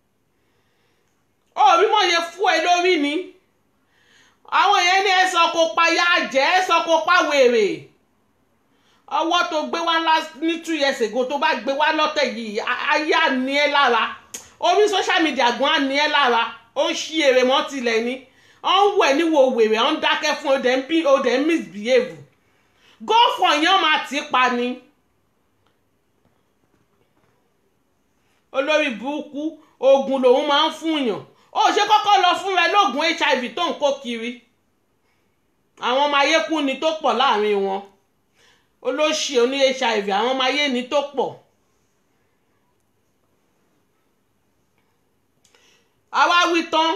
òòrí mọ̀ yẹ fún ẹ lórí ni àwọn yẹn ní ẹsọ kó pa ya jẹ ẹsọ kó pa wèrè ọwọ́ tó gbé wá ní two years ago tó bá gbé wá lọ́tẹ̀ yìí ayé àní ẹ lára orí social media gan àní ẹ lára ó ṣí èrè mọ́ tilẹ̀ ni ó ń wẹ̀ níwò wèrè ó ń dákẹ́ fún ọdẹ ń bí ọdẹ ń misbehave gọ́ọ̀fọ̀ yẹn máa tì pa ni olórí burúkú oògùn lòun máa ń fún yàn ó ṣe kọ́kọ́ lọ fúnra ẹ lóògùn hiv tó ń kó kiri àwọn ọmọ ayé kú ni tó pọ̀ láàrin wọn olóṣì oní hiv àwọn ọmọ ayé ni tó pọ̀ àwa wí tán.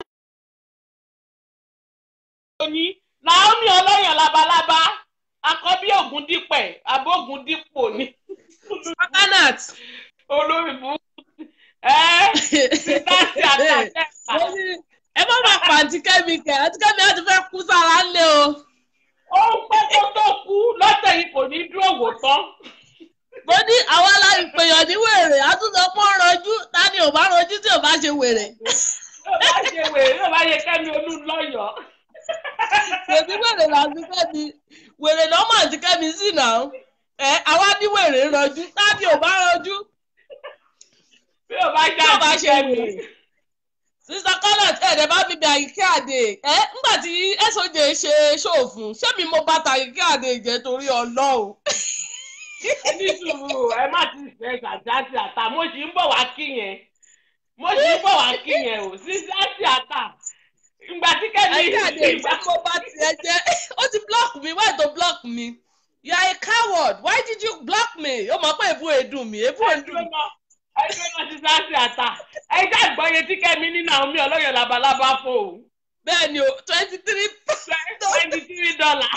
ní Naomi ọlọ́yàn labalábá akọ́bí Ògúndípẹ̀ abógun dípò ni. Coconut. olórí burúkú ẹ sítáàsì àtàtẹ́ta. ẹ má máa pa àǹtí kẹ́mi kẹ́ àǹtí kẹ́mi á ti fẹ́ kú sára ńlẹ̀ o. ó ń pẹ́ kó tó kú lọ́tẹ̀ yìí kò ní dúró wò tán. mo ní àwa aláìpèyàn ní wèrè àtúntò pọ́n rọjú tani ò bá rọjú tí ò bá ṣe wèrè. yóò bá ṣe wèrè yóò bá ṣe kẹ́mi olúlọ́yọ̀. Bèbí wèrè làǹtí kẹ́mi wèrè lọ́mọ àǹtí kẹ́mi sì náà ẹ àwa ní wèrè rọjú tani ò bá rọjú bí o bá tí ò bá já ṣe wèrè. sísá kọ́lọ̀t ẹ̀ẹ́dẹ̀ bá fi bí àyíké àdè ẹ́ ńgbà tí soj ṣe ṣòfin ṣé mi mo bá ta àyíké àdè jẹ́ torí ọlọ́run. ní sùúrù ẹ má ti fẹ́ gàdáàtì àtà mo sì ń bọ̀ wá kí yẹn mo sì ń bọ̀ wá kí yẹn o sísáàtì àtà ìgbà tí kẹ́mi àyíké àdè ìgbà ṣé mo bá tiẹ̀ jẹ́ ó ti block me why to block me you are a coward why did you block me ó mọ̀ pé èbú èdùn mi èbú èdùn mi. ẹgbẹ́ náà sísáàtì àtà ẹ já ìgbọ́yé tí kẹ́mi ní Naomi ọlọ́yọ̀ labalábá fò ó bẹ́ẹ̀ ni o twenty three twenty three dollar.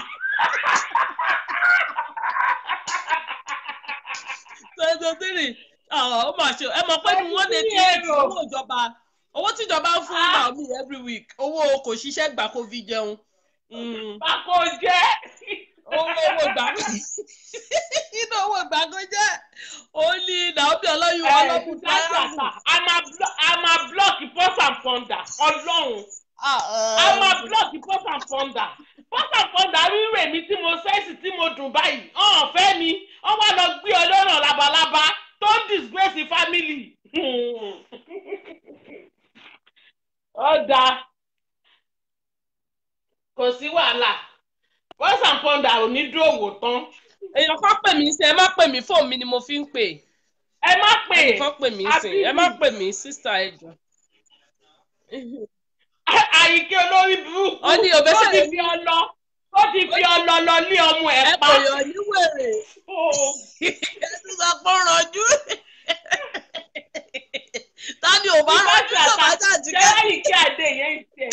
twenty three ó mà ṣe ẹ mọ̀ pé ní wọ́n lè tí Èrò. owó ìjọba owó tíjọba ń fún Naomi every week owó kò ṣiṣẹ́ gbà kó fi jẹun Mm. Báko jẹ́. owó owó gbà inú owó gbà kó jẹ́ ó ní Naomi ọlọ́yún ọlọ́kùn a máa blo- a máa blọọkì first and founder ọlọ́run a máa blọọkì first and founder first and founder rírè mi tí mo sẹ́ẹ̀sì tí mo dùn báyìí ọ̀hún fẹ́ mi wọ́n wá lọ gbé ọlọ́run labalábá tó ń disgrace family. ó dáa kò sí wàhálà first and founder ò ní dúró wò tán èèyàn kan pè mí sí ẹ má pè mí fóònù mi ni mo fi ń pè ẹ má pè ẹnì kan pè mí sí ẹ má pè mí sísá ẹjọ. àyíké olórí burúkú Ó ní òbẹ́sẹ̀ ó ti lè- fi ọlọ ó ti fi ọlọ lọ lé ọmọ ẹ ẹ pa kò yọ ní wèrè Oh. ẹ tún sọ pé ó rànjú tani ò bá rànjú tó bá jà jí ṣé kẹ́. àyíké àdé yẹn ń tẹ̀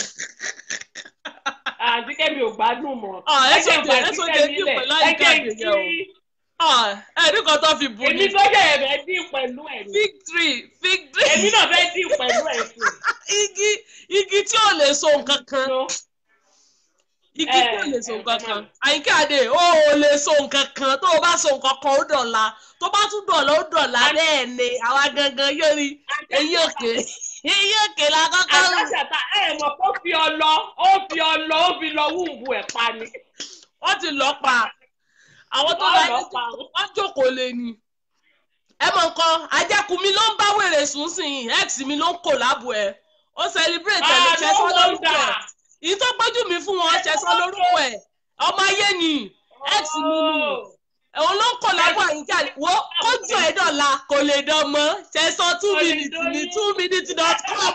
àti kẹ́mi ò gbádùn mọ́ Ah, ẹ jẹ́ sọ ìgbà jẹ́- ẹ tí sọ Kẹ́mi jẹ́ dín lẹ̀. pẹ̀lú ẹ àyíké jẹ́ àdé kí yẹn o. ẹni kan tó fi bù èmi ní tó jẹ́ ẹ̀rẹ́ dín pẹ̀lú ẹ̀ ní fig tree fig tree èmi náà fẹ́ dín pẹ̀lú ẹ̀ sí igi igi tí ò lè so nǹkan kan igi tí ò Eh, lè so eh, nǹkan come kan on. àyíké àdé ó ò lè so nǹkan kan tó o bá so nǹkan kan ó dọ̀la tó bá tún dọ̀la ó dọ̀la bẹ́ẹ̀ ni àwa gangan yóò rí eyín òkè eyín òkè la kọ́kọ́ rù. àtàtàtà ẹ mọ̀ kó fi ọlọ ó fi ọlọ ó fi lọ wúǹbù ẹ̀ pa ni wọ́n ti lọ́ pa àwọn tó Wọ́n lọ lọ́ pa. wọ́n jókòó lé ni. ẹ mọ̀ nǹkan ajẹ́kùn mi ló ń bá wèrè sùn sí i ex mi ló ń kò láàbò ẹ̀ ó celebrate ẹ̀ ló Ah, ṣe no sọ́ lórúkọ wonder. ẹ̀ èyí tó gbójú mi fún wọn ṣe sọ́ lórúkọ ẹ̀ ọmọ ayé ni ex mi ni òun ló ń kọ̀ lábọ̀ àyíká wo kójú ẹ̀ dọ̀la kò lè dán mọ́ ṣẹ̀sán two Kò lè minutes dán ní yín. two minutes dot com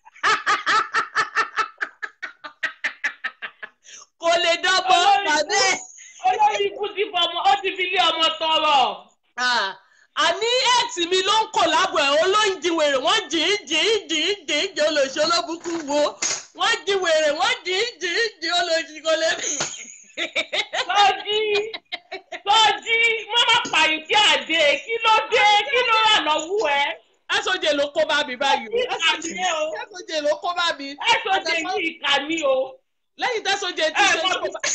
kò lè dán mọ́ Olórí bàbá ẹ̀. olórí ikú ti fọmọ ó ti fi lé ọmọ tọrọ. Ah, àní ẹ̀tì mi ló ń kọ̀ lábọ̀ ẹ̀ ó ló ń di wèrè wọ́n jì í jì í jì í jì í jì olóṣì olóbùkú wo wọ́n di wèrè wọ́n jì í jì í jì olóṣì kò lè bí. sọjí sọjí mọ́mọ́ pààyàn tí àdé kí ló dé kí ló rà lọ́wọ́ ẹ. ẹ̀sọ́jẹ ló kó bá mi báyìí o Ìkà ni ẹ́ o. ẹ̀sọ́jẹ ló kó bá mi ẹ tó ṣe yí ìkà ni o. lẹ́yìn tẹ́sọ́jẹ ti Ẹ ṣe mọ̀ ló kó bá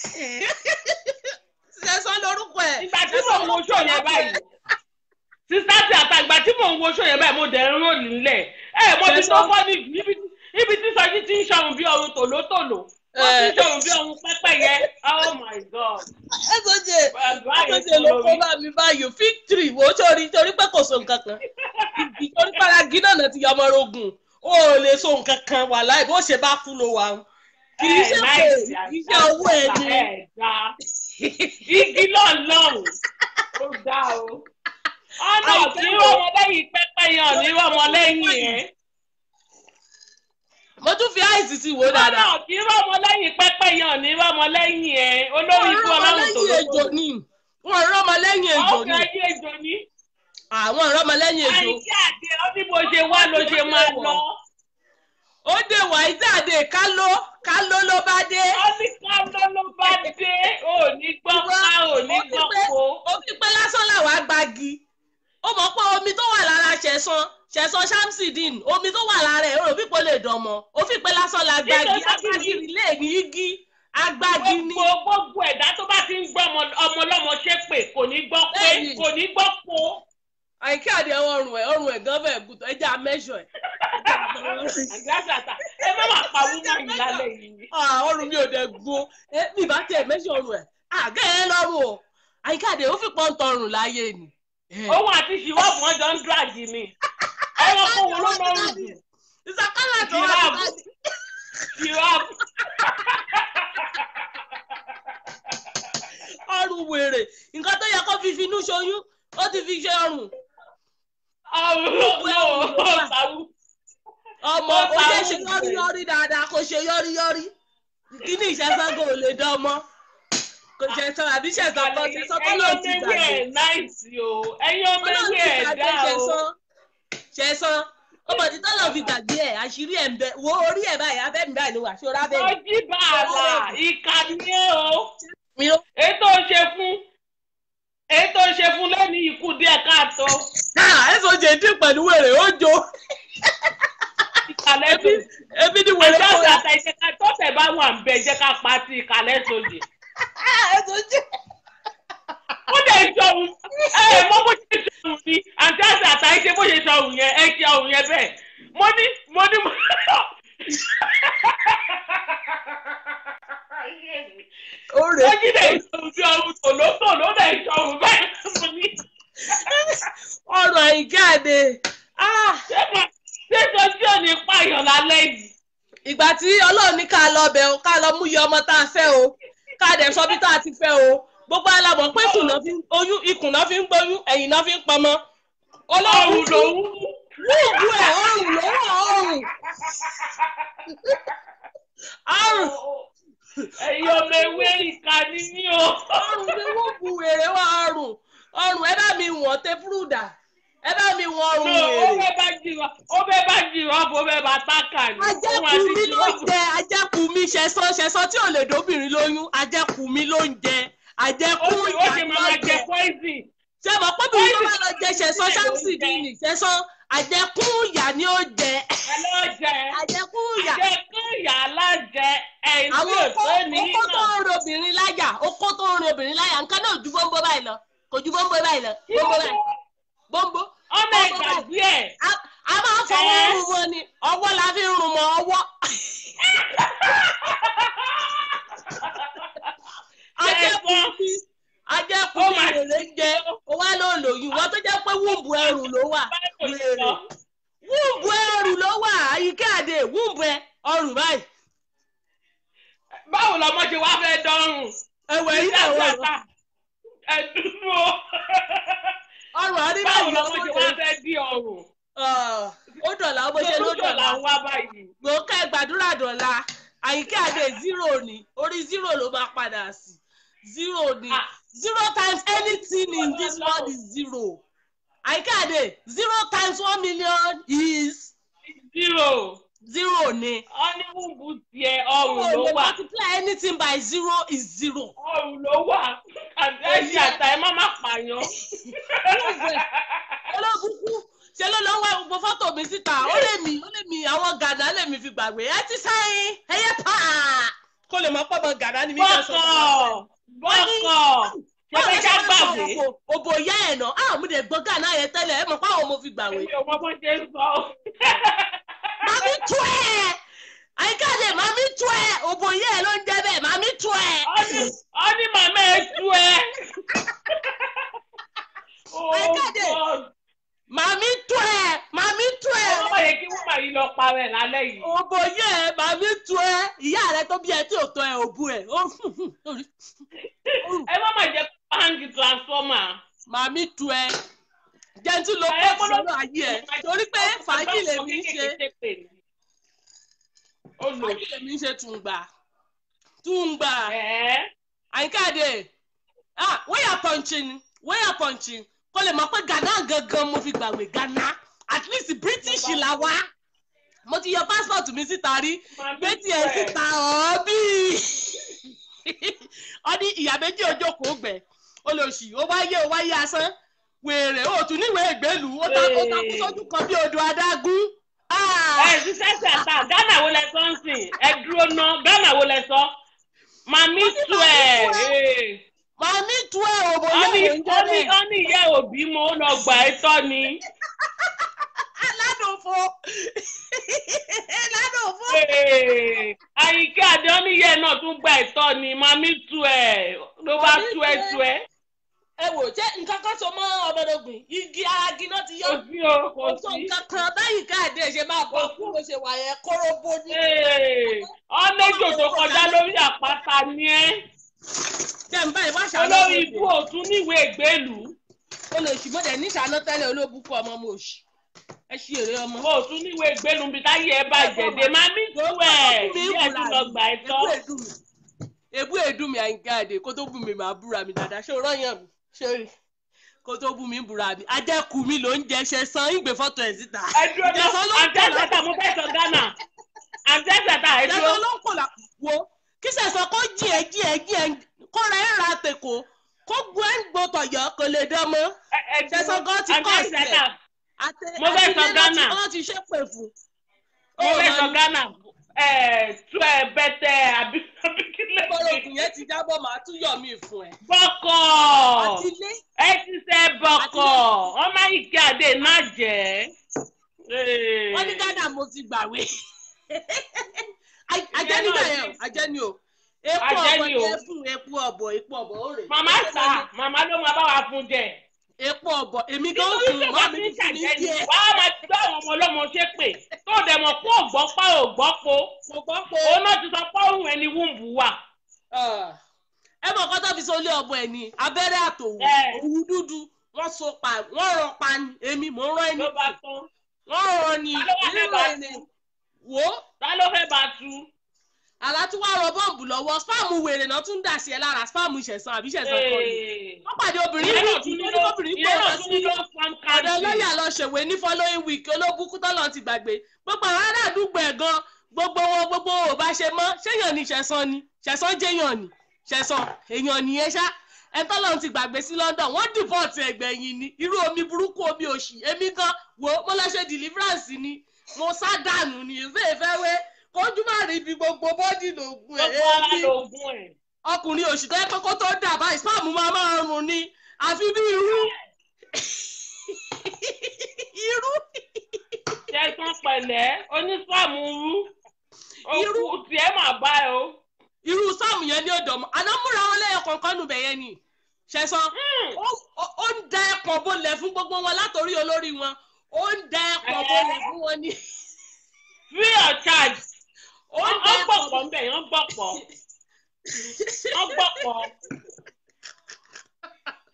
ṣẹ̀sán lórúkọ ẹ̀ ìgbà tí mò ń wo ṣó yẹn báyìí sísá tí àtàgbà tí mò ń wo ṣó yẹn báyìí mo dẹ̀ ń rò nílẹ̀ ẹ mo ti tó fọ́ ní níbi tí- níbi tí sọjí ti ń ṣọrun bí ọrùn tòlótòló wọ́n ti ń ṣọrun bí ọrùn pẹ́pẹ́yẹ oh my god. ẹ̀sọ́jẹ Bàbá yẹn ẹ̀sọ́jẹ ló kó lórí. bá mi báyìí o fig tree wo sórí torí pé kò so nǹkan kan ìtorí paragi náà náà ti yọ ọmọ rogun o ò lè so nǹkan kan wà láì bó ṣe bá kú ló wà ń kì í ṣe pé kì í ṣe owó ẹ ni ẹ̀dá igi lọ́ọ̀lọ́run ó dá o ọ̀nà kí ọmọ lẹ́yìn pẹ́pẹ́yẹ ọ̀ ní ọmọ lẹ́yìn ẹ̀ mo tún fi àìsí sí wò dáadáa ọ̀nà kí ọmọ lẹ́yìn pẹ́pẹ́yẹ ọ̀ ní ọmọ lẹ́yìn ẹ̀ olórí ikú ọlọ́run tó lẹ́yìn ejò ni wọn rọmọ lẹ́yìn ejò ni ọkọ̀ ayé ejò ní àwọn rọmọ lẹ́yìn ejò àìsí àdé ọ bí mo ṣe wá ló ṣe máa lọ ó dé wàá jáde káló káló ló bá dé ọ ní ká ló bá dé ò ní gbọ́ ká ò ní gbọ́ kó. ó fi pé lásán làwọn agbági ó mọ̀ pé omi tó wà lára ṣẹ̀san ṣẹ̀san shamsidin omi tó wà lára ẹ̀ ó rò pípọ̀ lè dánmọ́ ó fi pé lásán la gbági Nítorí agbági lè ní igi agbági ní. gbogbo gbogbo ẹ̀dá tó bá ti ń gbọ́ ọmọ ọmọ ọlọ́mọ ṣépè kò ní gbọ́ pé Bẹ́ẹ̀ni. kò ní gbọ́ po. àyíká àdé ọrùn ẹ̀ ọrùn ẹ̀ gan fẹ́ gùtọ̀ ẹ jẹ́ àmẹ́ṣọ̀ ẹ̀. àgbàṣàtà ẹ má máa pa wúmọ̀ yìí lálẹ́ yìí. Ah, ọrùn mi ò dẹ̀ gbó ẹ mi bá tẹ̀ mẹ́ṣọ̀ ọrùn ẹ̀ àgẹ́ ẹ lọ́rùn o àyíká àdé ó fi pọ́n tọrùn láyé ni. òun àti ṣìwọ́ọ̀bù wọn jọ ń díràgì ni. ẹ̀rọ kó wo ló lọ́rùn jù ìsàkálà tó wà Giraffe. nípa ṣìwọ́ọ̀bù. ọrùn wèrè nǹkan tó yẹ kó fi finú ṣoyún ó ti fi ṣe ọrùn ọ̀run ló ló sàwù. ọmọ Ó ó ta ṣe ṣe wù. yọrí yọrí dáadáa kó ṣe yọrí yọrí kíní ìṣẹ́sángo ò lè dán ọmọ kò ṣẹ̀sán àbí ṣẹ̀sán kan ṣẹ̀sán kọ́ ẹ̀yin ló ọmọ ti ewé gbàgbé ẹ̀ náìsì o ẹ̀yin ọmọ ọlọ́run ewé ti ẹ̀ gbàgbé dá o. ṣẹ̀sán ṣẹ̀sán ọmọ tí tọ́lọ̀ fi gbàgbé ẹ̀ àṣírí ẹ̀ ń bẹ wo orí ẹ̀ báyìí abẹ́mi báyìí ló wà ṣọ́ra bẹ́ẹ̀ ọjí bàálà ìkànnì o. mi ó ètò ṣe fún ètò ṣe fún lẹ́ni ikú díẹ̀ káàtó ẹ̀sọ́ jẹ́ dín pẹ̀lú wèrè ó jo ìkàlẹ̀ ebi sòdì. ebi ni wèrè kó àjọṣe ya àtàìṣe ká tọ́tẹ̀ bá wà ń bẹ jẹ́ ká pa sí ìkàlẹ̀ sòdì. ẹ̀sọ́ jẹ́ ó lè jọ òun ẹ ẹ mọ bó ṣe ṣe òun ni àti àti àtàìṣe bó ṣe ṣe òun yẹn ẹ ṣe òun yẹn bẹ́ẹ̀ mo ní mo ní mo. ó rè ó jí lè ṣe òun bí ọrùn tòlótòló lè ṣe òun bẹ́ẹ̀ mo ní. ọrùn àyíkáde ṣé mo- ṣé sojú ò ní pààyàn lálẹ́ yìí. ìgbà tí ọlọ́run ní ká lọ bẹ̀ o ká lọ mú iye ọmọ tá a fẹ́ o ká dẹ̀ sọ bí tá a ti fẹ́ o gbogbo alamọ̀ pé ikùn náà fi ń oyún ikùn náà fi ń gbóyún ẹ̀yìn náà fi ń pamọ́ ọlọ́run ọrùn lòún wúùbù ẹ̀ ọrùn ló wà ọrùn ọrùn ẹ̀yin ọmọ ewé ìka ni mí o. ọrùn ni wúùbù wèrè wà ọrùn ọrùn ẹ bá mi wọ̀n tẹ́púrúdà ẹ bá mi wọ̀n ọrùn No, ó wèrè. fẹ́ bá jìrọ̀ ó fẹ́ bá jìrọ̀ ó fẹ́ bá tákà ni. Òun ajẹ́kù àti mi ló ń jìrọ̀- jẹ ajẹ́kù mi ṣẹ̀sán ṣẹ̀sán tí ò lè dóbìnrin lóyún ajẹ́kù mi ló ń jẹ ajẹ́kù ó sì ó sì máa jẹ poison. ṣe mọ̀ pé bí wọ́n bá lọ jẹ ṣẹ̀sán ṣáàmùsì dìní ṣẹ̀sán àjẹkù ìyà ni ó jẹ ẹlọ́jẹ àjẹkù ìyà àjẹkù ìyá alájẹ ẹ̀yìn tí àwọn ò tó ní okó tó náà. ń ro obìnrin láyà okó tó ń ro obìnrin láyà nǹkan náà ju bóńbó báyìí lọ kò ju bóńbó báyìí lọ bóńbó báyìí bóńbó ọmọ ìgbàgbé ẹ̀ a a máa ń fọwọ́ Ẹ́. rún wọn ni ọwọ́ la fi ń rún mọ́ ọwọ́ ajẹ́kù mi ajẹ́kù Ó mi máa- èrè ń jẹ ó wá ló lòyún wọ́n tó jẹ́ pé wúùbù ẹrù ló wà wèrè wúùbù ẹrù ló wà àyíká àdé wúùbù ẹ ọrùn báyìí báwo lọmọ ṣe wá fẹ́ dọ́rùn. ẹwẹ̀ yìí Ìjà àwọn àgbà. ẹ̀dùnú o. ọrùn àríwá báwo yìí lọmọ ṣe wá ọmọdé fẹ́ dí ọrùn. ó dọ̀là ọmọ ṣe ló lójó dọ̀là là ń wá báyìí. gbòókè gbàdúrà dọ̀la àyíká àdé zero ni orí zero ló máa padà sí zero ni Ah. zero times anything in this world is zero àyíká àdé zero times one million is zero. zero ni ọ́níwùbù tiẹ̀ ọrùn ló o lè wà. multiply anything by zero is zero. ọrùn ló wà. àtẹ̀sí àtà ẹ má má pààyàn. olóbùkú ṣe ló lọ wá gbogbo fọ́tò mi síta ó lè mi ó lè mi àwọn gàdá lè mi fi gbàgbé ẹ ti sáyìn ẹyẹ pa kó lè mọ pọ́ mọ gàdá ni mi fẹ́ sọ bọ́kọ̀ bọ́kọ̀ ṣe fẹ́ ká gbàgbé. òbò ìyá ẹ̀ náà àwọn ọmọdé gbọ́ gàdá yẹn tẹ́lẹ̀ ẹ mọ̀ pé àwọn ọmọ fi gbàgbé. èmi ò mọ bó ṣe ń sọ. màmí tú ẹ̀ àyíkáde màmí tú ẹ̀ òbò ìyá ẹ̀ ló ń jẹ́ bẹ́ẹ̀ màmí tú ẹ̀. Ọ́ní- ọ́ní màmá ẹ tú ẹ. Oh Àìkàdé. God. màmí tú ẹ̀ màmí tú ẹ̀. ọmọ yẹ kí wọ́n máa yí lọ parẹ́ lálẹ́ yìí. òbò ìyá ẹ̀ màmí tú ẹ̀ ìyá rẹ tó bí ẹ tí ò tọ́ ẹ òbú ẹ̀ ó ẹ má má jẹ́ kó hangi transformer. màmí tu ẹ jẹ́ntì ló Ẹ pọ̀ gbọ́dọ̀- sínú ayé ẹ torí pé fàájì lèmi ń ṣe Olùsí. fàájì lèmi ń ṣe tùǹgbà tùǹgbà Ẹ̀ àyíkáde ah wẹ́yà pọ̀nchìn wẹ́yà pọ̀nchìn kó lè mọ̀ pé ghana gangan mo fi gbàgbé ghana at least british la wá mo ti yọ passport mi síta rí gbé tiẹ̀ síta ọ̀ọ́bí ọdí ìyá méjì ojókòó gbẹ olóṣì ó wáyé ó wáyé asán wèrè ó tún níwèé ìgbélú ó ta ó takú sójú kan bí odò adágún. Ah! ẹ̀ ṣiṣẹ́ ṣàtà Ghana wo lẹ sọ ń sìn ẹ dúró ná Ghana wo lẹ sọ. Màmí Ó ní tú màmí ẹ̀. tú ee. màmí tú ẹ òbò yóò Ọ́ní lè ń jẹ́ ọ́ní bẹ́ẹ̀. ọ́ní ìyá òbí mo ó lọ gbà ẹ́ tọ́ ni. aládùnfo aládùnfo. Ee. Àyíká àdé ọ́ní ìyá ẹ̀ náà tún gbà ẹ́ tọ́ ni. Màmí tú ẹ̀ ló bá Màmí tú ẹ tú ẹ. tú ẹ. ẹ wò jẹ́ nǹkan kan so mọ́ ọmọdégbìn igi aragi náà ti yọ. Kò sí o kò kò tó sí. nǹkan kan báyìí káàdé ṣe máa bọ̀ fún bó ṣe wà yẹn kóróbó ní. Ee. Ọ́nẹ́jò tó kọjá lórí àpáta ni ẹ́. jẹ́ n báyìí wá olórí ibú òtún níwèé ìgbélú olóṣìmọ́dẹ̀ ní ìṣáná tẹ́lẹ̀ olóbùkún ọmọ mo ṣì ẹ ṣí èrè ọmọ. òtún níwèé ìgbélú bí táyé ẹ bàjẹ́ dé máa ní tú ẹ̀ bí ẹ tún lọ gbà ẹ tọ́. ebú èdùn mi àyìnká àdè kó tó bù mí màá búra mi dáadáa ṣé o rọ́yàn mi ṣé o rí kó tó bù mí búra mi ajẹ́kù mi ló ń jẹ ṣe san ìgbé fọ́tò ẹ̀ síta. ẹ dúró náà Ìjẹ̀sán ló ń àǹtí kọ̀ lá- ẹ̀sẹ̀ta mo fẹ́ sọ Ghana àǹtí ẹ̀sẹ̀ta ẹ dúró. ìjẹ̀sán ló ń kọ̀ là wo kí sẹ̀sán kó jí ẹ jí ẹ jí ẹ kó ra ẹ̀ ra tèkó kó gbọ́ ẹ̀ ń gbọ́ tọ̀yọ̀ kò lè dán mọ́. Ẹ- ẹ dúró. Ìjẹ̀sán gan ti àǹtí kọ̀ ẹ̀sẹ̀ta Àtẹ- Mo fẹ́ sọ àtìlẹ́ Ghana. ló ti- wọ́n ti ṣépè fún. mo fẹ́ sọ Ó Ghana ẹ̀ tú ẹ bẹ́tẹ̀ àbí àbí kí lè bọ́lá ògùn yẹn ti jábọ̀ màá tún yọ̀ mí fún ẹ. bọ́kọ̀ àtìlẹ́ ẹ ti sẹ́ bọ́kọ̀ ọmọ ìkẹ́ àdé náà jẹ́. Ee. wọ́n ní Ghana mo ti gbàwé. ajẹ́ nígbà yẹn o ajẹ́ ni o. epo Ajẹ́ ọ̀bọ̀ ni ni o. ẹ fún epo ọ̀bọ̀ epo ọ̀bọ̀ ó rè. màmá sà màmá ló máa bá wa fún jẹ. epo ọ̀bọ̀ èmi gan nítorí fún pé mọ́ wọ́n mi ti ń fún mi ṣàjẹ́ ni díẹ̀. wàá máa ti gbọ́ àwọn ọmọ ọlọ́mọ ṣépè tó dẹ̀ mọ̀ kó ògbọ́ pa ògbọ́ po mo gbọ́ pé òun náà ti sọ pé òun ẹni wúńbù wà. ẹ mọ̀ kọ́tọ́ fi sólé ọ̀bọ̀ ẹ̀ ní abẹ́rẹ́ àtòwò Ẹ. òwú dúdú wọ́n so pa wọ́n rọ pa ni èmi mò ń rán ẹni ló bá tán wọ́n rọ ni Ta ló wá fẹ́ bá rírọ ẹni wò ó ta ló fẹ́ bá tu. àlátúwà rọ bọ́ǹbù lọ́wọ́ spam wèrè náà tún dà sí ẹ lára spam ìṣẹ̀sán àbí ìṣẹ̀sán kan ni Ee. wọ́n pàdé obìnrin ìyẹn ní náà tún ìdí ní tó ní ló kóbìnrin ìyẹn gbé náà lọ tún sí ní ló farm ọ̀dọ̀ country. lọ́ọ̀yà lọ ṣèwé ní following week olóbùkún tọ́lọ̀ ti gbàgbé gbogbo àwọn ará àdúgbò ẹ̀ gan gbogbo wọn gbogbo wọn ò bá ṣe mọ́ ṣéyàn ni ṣẹ̀sán ni ṣẹ̀sán jẹ́yàn ni ṣẹ̀sán èèyàn nìyẹn ṣá ẹ tọ́lọ̀ ti gbàgbé sí London wọ́n deport ẹgbẹ̀yìn ni irú omi burúkú omi òṣì èmi gan wo mo lọ ṣe deliverance ni mo sá dànù ní ìfẹ́ ìfẹ́ wé kójú má rí ibi gbogbo bọ́dì lògùn ẹ̀ gbogbo ara èmi lóògùn ẹ̀. ọkùnrin òṣì tó yẹ pé kó tó dà báyìí spam máa máa rùn ni àfi bí irú irú ṣẹ́sán pẹ̀lẹ́ onísàmù rú Irú. òkú tiẹ̀ máa bá ẹ o. irú sáàmù yẹn ní ọ̀dọ̀ mọ́ àná múra wọn lẹ́yìn kọ̀ọ̀kan nù bẹ̀yẹn ni ṣẹ̀sán ó- ó- ó ń da ẹ̀pọ̀n bolẹ̀ fún gbogbo wọn látòrí olórí wọn ó ń da ẹ̀pọ̀n bolẹ̀ fún wọn ní free of charge. ó ń wọ́n da ẹ̀pọ̀n gbọ̀pọ̀ ń bẹ̀ wọ́n gbọ̀pọ̀ wọ́n gbọ̀pọ̀.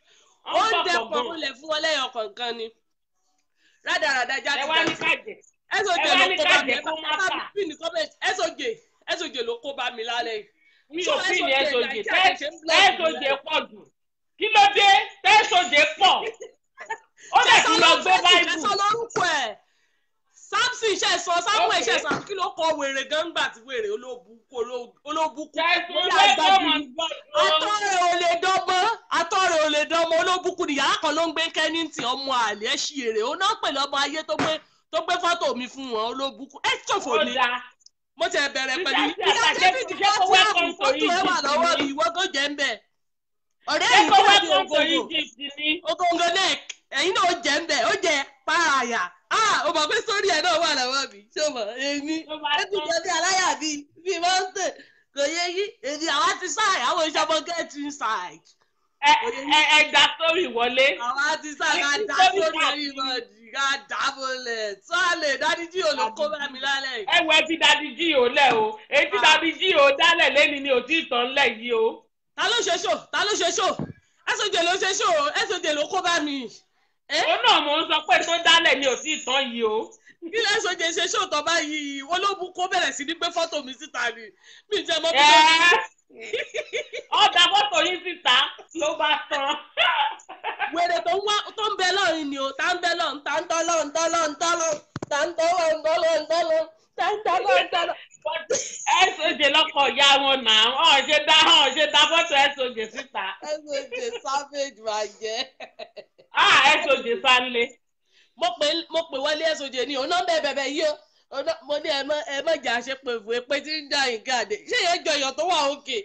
ó ń pọ̀ dẹpọ̀ gan. múlẹ̀ fún wọn lẹ́yìn ọ̀kọ̀ọ̀kan ni rádaràdá jáde ẹ wá ní kájẹ ẹsọjẹ ẹ wá ló ní kó bá kájẹ mi ẹ kó má bá bà. mi pín ní kọ́mẹ̀tì ẹsọjẹ ẹsọjẹ ló kó bá mi lálẹ́ yìí. mi Ṣé ò fi ní SOJ ẹsọjẹ Nàìjíríà ṣe ń blog tẹsọjẹ pọ̀ jù kí ló dé tẹsọjẹ pọ̀ ó dẹ̀ tún lọ gbé báìbù ẹsọ lórúkọ ẹ samson ṣe sọ samuel ṣe sọ kí ló kọ wèrè gángbà tí wèrè olóbùkú olóbùkú tẹsọjẹ pọ̀ mọ̀ atọ́ rẹ̀ ò lè dánmọ́ atọ́ rẹ̀ ò lè dánmọ́ olóbùkú ni yàrá kan ló ń gbé kẹ́nìntì ọmọ àlẹ́ ẹ̀ ṣì èrè ó náà pèlè ọmọ ayé tó gbé tó gbé fọ́tò mi fún wọn olóbùkú ẹ ṣòfò ó ni dáa mo ti bẹ̀rẹ̀ pẹ̀lú Nígbà tí ìyá àtàkẹ́ david ti jẹ́ kó fọ́tò welcome to fọ́tò ẹ wà Egypt lọ́wọ́ ni. mi ìwọ tó jẹ́ ń bẹ̀ ọ̀rẹ́ ṣé yìí kó tó wá di kó tó ògògò Egypt ni ògògò neck ẹ̀yin náà ó jẹ́ ń bẹ̀ ó jẹ́ pààyà ah o mọ̀ pé sórí ẹ̀ náà wà lọ́wọ́ mi ṣé o mọ̀ èmi ló bá ẹkùn tán jẹ bí aláyà bí bí mọ́tò kò yẹ yí èmi àwa ti sáì àwọn ìṣàmọ get inside ẹ ẹ ẹ dá sórí wọlé àwa ti sáì ká dá Sórí sórí káàkiri. everybody ká dá bọ́lẹ̀ tó a lè dání tí olùkó bá mi lálẹ́ yìí. ẹ wọ ẹbí dadi jí o lẹ o èyí tí Ah. dadi jí o dálẹ̀ lẹ́ni ni ò tí ì tán lẹ̀ yìí o. ta ló ṣe ṣò ta ló ṣe ṣò ẹsọjẹ ló ṣe ṣò ẹsọjẹ ló kó bá mi. ẹ òun náà mò ń sọ pé tó dálẹ̀ ni ò tí ì tán yìí o. kí lẹ́sọjẹ ṣe ṣò tọ́ báyìí wọ́n ló bu kó bẹ̀rẹ̀ sí ní gbé fọ́tò mi síta ni mi jẹ́ mọ́ bí ẹ wọ́n ọ̀dà fọ́tò yín síta ló bá tán. wèrè tó ń wá tó ń bẹ lọ́run ni o tá ń bẹ lọ́run tá ń tọ́lọ́ ń tọ́lọ́ ń tọ́lọ́ tá ń tọ́lọ́ ń tọ́lọ́ ń tọ́lọ́ tá ń tọ́lọ́ ń tọ́lọ́. ẹ sojè lọkọ̀ ya wọn nà ọ̀ ṣe dá ọ̀ ṣe dá fọ́tò ẹ sojè síta. ẹsọjẹ savage máa jẹ. ah ẹ sojè sánlé. mo pè mo pè wọlé ẹsọjẹ ni òun náà bẹ bẹbẹ yìí o Òun náà- mo ní ẹ mọ ẹ mọ jà ṣe pé fún epe tí ń jà yín gáàdé ṣé yẹn jọ èèyàn tó wà òkè.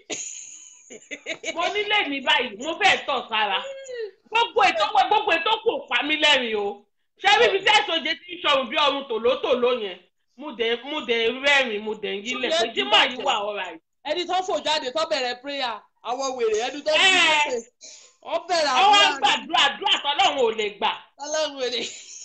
mo nílé mi báyìí mo fẹ́ tọ̀ sára gbogbo ètò gbogbo ètò kò pa mí lẹ́rìn o ṣé bíbi tí ẹ̀sọ́jẹ́ ti ń ṣọrùn bí ọrùn tòlótòló yẹn mo dẹ̀ mo dẹ̀ rẹ́rìn mo dẹ̀ ń yílẹ̀ pé jímọ̀ yìí wà ọ̀rà yìí. ẹni tó fò jáde tó bẹ̀rẹ̀ prayer àwọn wèrè ẹni tó Ẹ. bí wọ́n bẹ̀rẹ̀ ọwọ́ ń àdúrà gbàdúrà àdúrà tọ́lọ́run ò lè gbà ọlọ́run wèrè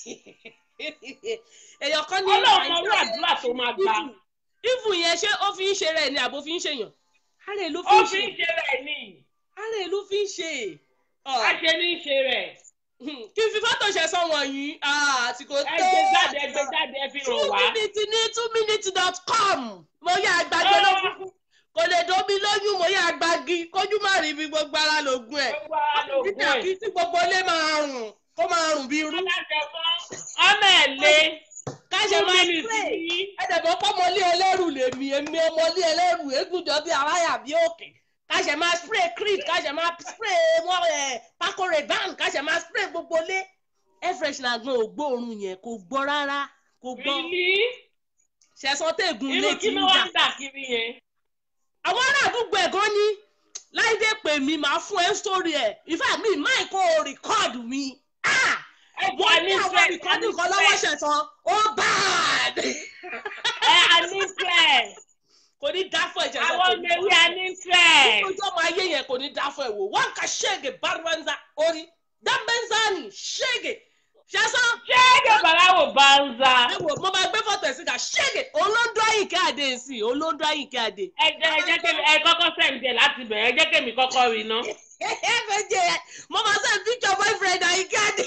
èèyàn kan ní ọlọ́run mọ irú àdúrà tó máa gbà ìfù yẹn ṣé ó fi ń ṣe rẹ̀ ni àbò fi ń ṣèyàn ààrẹ ló fi ó ń fi ṣe ń ṣe rẹ̀ ní ààrẹ ló fi ń ṣe a ṣe ní í ṣe rẹ̀ kí n fi fọ́tò ṣe sọ wọ̀nyí àsìkò tó ẹ gbé jáde ẹ gbé jáde ẹ fi two hàn wá. minutes ní two minutes dot com mo yá àgbàgbé lókùnkùn kò lè dómi lóyún mo yá àgbàgì kójú má rí ibi gbogbo ara lògùn ẹ̀ gbogbo ara lògùn nígbà ẹ̀. kí tí gbogbo ilé máa rùn kó máa rùn bí irú aláṣẹ fún ọmọ ẹ̀ lé ká ṣe two máa minutes spray ní. ẹ̀dẹ̀gbọ́n pọ́mọlé ẹlẹ́rù lèmi èmi ọmọlé ẹlẹ́rù égúnjọ bí aráyà bí òkè ká ṣe máa spray creed ká ṣe máa spray wọn ẹ̀ pákó reban ká ṣe máa spray gbogbo lé air freshener gan ò gbóòórùn yẹn kò gbọ́ rárá kò gbọ́ Bílí ṣẹ̀sán tẹ̀gùn irú létí kí ń ló jà wá ń dà kiri yẹn. àwọn ará àdúgbò ẹ̀gán ní láìdé pè mí máa fún ẹ sórí ẹ̀ ìfẹ́ mi máì kó o rìkọ́ọ̀dù mi ah ẹ jọ wọ́n ní ní àwọn fẹ́ rìkọ́ọ̀dù kan lọ́wọ́ ṣẹ̀sán ó bad ẹ a ní fẹ́ kò ní dá fún ẹ̀jẹ̀ àwọn ọmọ ewé a ní fẹ́. ojú ọmọ ayé yẹn kò ní dá fún ẹ wò wọn kà ṣéègè bárúwánzá orí dámbẹ́nzánì ṣéègè ṣẹ́sán ṣé èdè bàláwò bá ń za. ẹ wò mo máa gbé fọ́tò ẹ̀ síta ṣéègè olóńdó àyìnkẹ́ àdé sí olóńdó àyìnkẹ́ àdé. ẹ jẹ́ ẹ jẹ́ kémi ẹ kọ́kọ́ sẹ́ǹdẹ̀ láti bẹ̀rẹ̀ ẹ jẹ́ kémi kọ́kọ́ rí iná. ẹ fẹ́ jẹ ẹ mo máa send picture boyfriend àyìnkẹ́ àdé.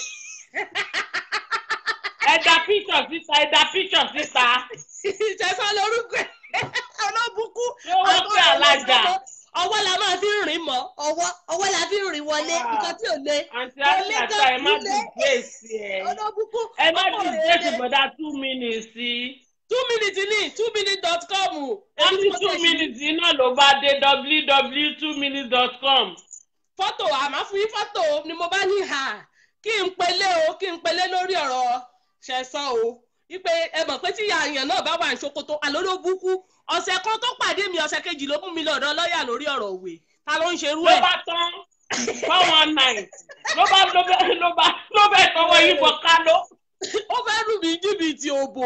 ẹ da píṣọ̀ síta ẹ da píṣọ̀ síta. ṣẹ́sán lórúkọ ẹ̀ ọlọ́bùkú. ṣé wọ́n pè alájà. ọwọ́ la máa fi ń rìn mọ́ ọwọ́ ọwọ́ la fi ń rìn wọlé Ah. nǹkan tí ò le. àǹtí àṣà ẹ má ti gbèsè ẹ. ọlọ́bùkú ẹ má ọkọ ti rẹ̀ gbèsè le. bọ̀dá two minutes sí. two minutes ní two minutes dot com. wọ́n ní two minutes náà ló bá dé www.twominutes.com. fọ́tò àmọ́ fún yín fọ́tò ni mo bá ní hà kí n pelé o kí n pelé lórí ọ̀rọ̀ ṣẹ̀sán o wípé ẹ mọ̀ pé tí àyàn náà bá wà ní ṣòkòtò àlólóbùkú ọ̀sẹ̀ kan tó pàdé mi ọ̀sẹ̀ kejì ló mú mi lọ́dọ̀ lọ́ọ̀yà lórí ọ̀rọ̀ òwe ta ló ń ṣerú ló ẹ̀. bá tán four one nine ló bá ló bẹ ló bá ló bẹ tọwọ́ yìí bọ̀ kálọ. ó fẹ́ lù mí jìbìtì òbò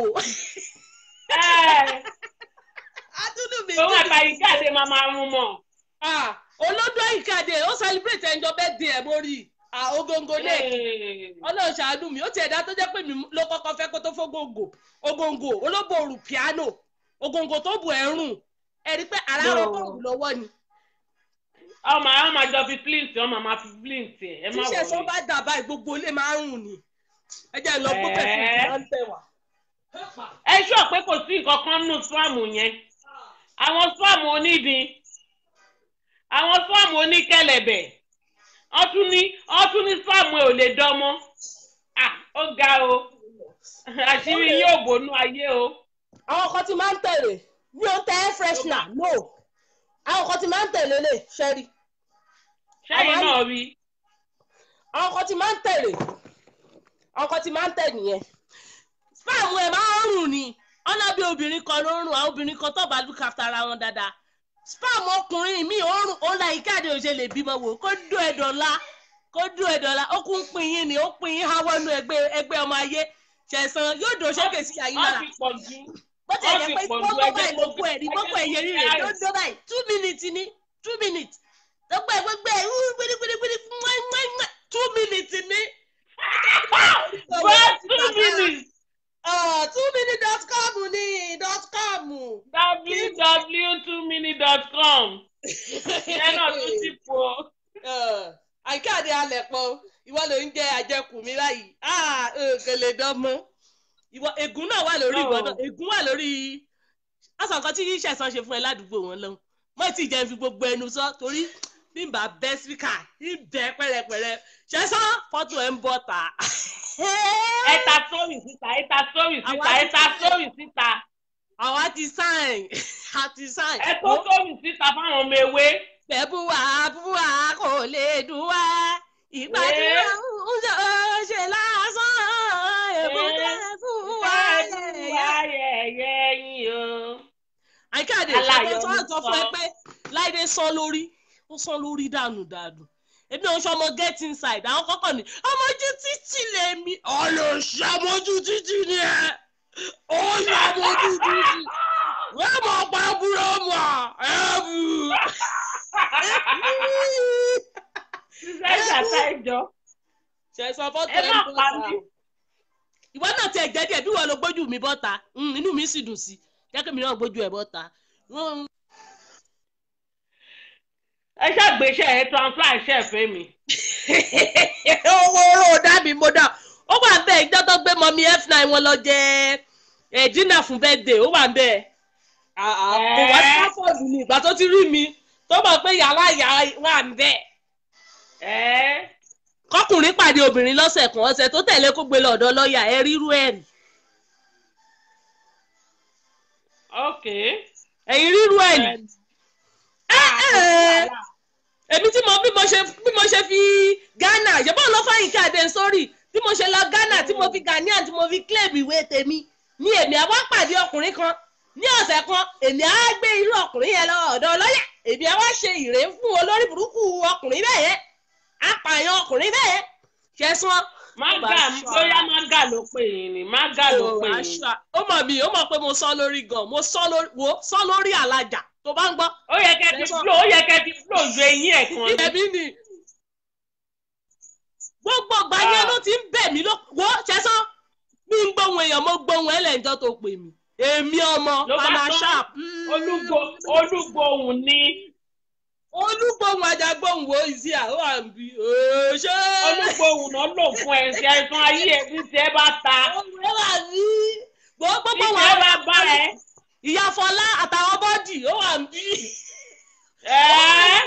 Ẹ, àtúndù mi òun jìbìtì. àtàyè jáde máa máa rún mọ́. Ah, olódò ìkàdé ó celebrate ẹnjọ bẹ́ẹ̀ di ẹ̀ mórí ogongo náà Ee, ọlọ́run ṣàánú mi ó ti ẹ̀dá tó jẹ́ pé mi ló kọ́kọ́ fẹ́ kó tó fógóńgò ogongo olóbò òrù piano ogongo tó bù ẹ̀rùn ẹ̀rí pé ara No. rọ bọ́ọ̀lù lọ́wọ́ ni ọmọ àwọn máa jọ fi flint ọmọ máa fi flint ẹ ẹ má tíṣẹ̀ sọ wọlé. bá dà báyìí gbogbo ilé máa ń rùn ni ẹ jẹ́ lọ gbọ́ pẹ̀lú Ẹ̀ẹ́. ìgbà ń tẹ̀ wá. ẹ ṣọ́ pé kò sí nǹkan kan nínú swáàmù yẹn àwọn swáàmù onídìí àwọn swáàmù oníkẹ̀lẹ̀bẹ̀ wọ́n tún ní wọ́n tún ní swáàmù ẹ̀ ò lè dánmọ́ ah ó ga o àṣírí yóò bònú ayé o. àwọn kan ti máa ń tẹ̀lé mi ò tẹ air freshener no àwọn kan ti máa ń tẹ̀lé lè ṣẹ́rí sẹ́yìn Àwọn- náà rí àwọn kan ti máa ń tẹ̀lé àwọn kan ti máa ń tẹ̀ nìyẹn spam ẹ̀ máa ń rùn ni ọ̀nà bí obìnrin kan ló ń rùn àwọn obìnrin kan tó bá look after ara wọn dáadáa spam ọkùnrin mi ò rùn ó la ìkáde òṣè lè bímọ wò kó dún ẹ̀ dọ̀la kó dún ẹ̀ dọ̀la ó kún pin yín ni ó pin yín háwọ́ nú ẹgbẹ́ ẹgbẹ́ ọmọ ayé ṣẹ̀sán yóò dò sókè sí àyín wọ́n lára ti pọ̀ jù bó ti wọ́n ẹ̀jẹ̀ ti pé pọ̀ ju gbogbo ẹgbẹ́ báyìí ló kú ẹ̀ ní gbogbo ẹ̀yẹ rí rẹ̀ ẹgbẹ́ ló dó báyìí two minutes ni two minutes gbogbo ẹ̀ gbogbo ẹ̀ wú gbérígbérígbérí mwẹ́mwẹ́mwẹ́ two minutes ni. wọ́n two minutes Ah, two minutes dot com ni dot com. www2minute.com ìyẹn náà tún ti pọ̀ àìkáàdé alẹ̀ pọ̀ ìwọ ló ń jẹ àjẹkù mi báyìí kò lè dán mọ́ ìwọ ègún náà wà lórí ìwọ náà ègún wà lórí ọsàn kan tí ṣẹ̀sán ṣe fún ẹ ládùúgbò wọn lọ́hùn mọ́ tí ìjẹun fi gbogbo ẹnu sọ torí bí n bá bẹ́ síkà ń bẹ́ pẹ́rẹpẹ́rẹ ṣẹ̀sán fọ́tò ẹ̀ ń bọ̀ tà. ẹ ta sórí síta ẹ ta sórí síta ẹ ta sórí síta àwa ti sáìn àti sáìn. ẹ tó sórí síta fáwọn ọmọ ewé. bẹ́bùwà bùwà kò lè dùn wá ìpàdé Ẹ́. ń ṣe lásán èbúté fún wa yẹ̀yẹ́. ayẹyẹ yín o. àìkáàdé Aláyọ̀ ṣàkóso ń àtọ fún ẹ sọ. pé láìdé sán lórí ó sán lórí dànù dànù èmi ò ń ṣọmọ get inside àwọn kọ́kọ́ ni ọmọjú títì lèmi ọlọ́ọ̀ṣẹ́ ọmọjú títì ni ẹ ó yọ ọmọjú títì wọ́n mọ̀ pa búrọ́mù ẹ̀ bù. ṣiṣẹ́ ìjàta ẹjọ́ ṣẹ̀sán fọ́tò ẹ ẹ̀ má ń pa bọ̀ mí. ta ìwọ náà tiẹ̀ jẹ́ díẹ̀ bí wọ́n lo gbójú mi bọ́ta Mm, inú mi sì dùn sí jẹ́ kí mi náà gbójú ẹ̀ bọ́ta. Mm, ẹ ṣàgbéṣẹ́ ẹ transfer iṣẹ́ ìfẹ́ mi. owó oró dá mi mo dá ó wà ń bẹ ìjọ tó gbé mọmi f9 wọn lọ jẹ ẹ dínà fún birthday ó wà ń bẹ kò wá sí pápọ̀dù ni ìgbà tó ti rí mi tó mọ̀ pé yàrá ìyá wà ń bẹ. ẹ kọkùnrin pàdé obìnrin lọ́sẹ̀ kan ọ̀sẹ̀ tó tẹ̀lé kó gbé lọ́dọ̀ lọ́ọ̀yà ẹ rírú ẹ̀ rí ok. ẹ̀yin rírú ẹ̀ rí. ẹ èmi tí mo bí mo ṣe bí mo ṣe fi Ghana yẹ́bọ̀ lọ fáyín káàdé sórí bí mo ṣe lọ Ghana tí mo fi Ghanaian tí mo fi claim ìwé tèmi ní èmi àwa pàdé ọkùnrin kan ní ọ̀sẹ̀ kan èmi á gbé irú ọkùnrin yẹn lọ ọ̀dọ̀ lọ́yà èmi á wá ṣe ìrè fún olórí burúkú ọkùnrin bẹ́ẹ̀ yẹn apààyàn ọkùnrin bẹ́ẹ̀ yẹn ṣẹ̀sán. mága bóyá mága ló pè yín ni mága ló pè yín. ó mọ̀ mí ó mọ̀ pé mo sọ lórí gan mo sọ lórí wo sọ lórí alájà tó bá ń gbọ́ ó yẹ kẹ́ ti flow ó yẹ kẹ́ ti flow ju eyín ẹ̀ kan ni. ẹbí ni gbogbo ìgbà yẹn ló ti ń bẹ̀ mí ló wo ṣẹ́sán mi ń gbóhùn èèyàn mo gbóhùn ẹlẹ́njọ́ tó pè mí èmi ọmọ Ló bá mama tán. sharp olúgbò olúgbòhùn ni olúgbóhùn ajagbóhùn wo ìsí à ó wà ń bí ṣé olúgbòhùn náà lò fún ẹsẹ ẹsùn ayé ẹ bí tiẹ̀ bá ta olùwé wà ní gbogbo bí wà tiẹ̀ bá bá ẹ. ìyá Fọlá àtàwọn bọ́dì ó wà ń bí. ẹ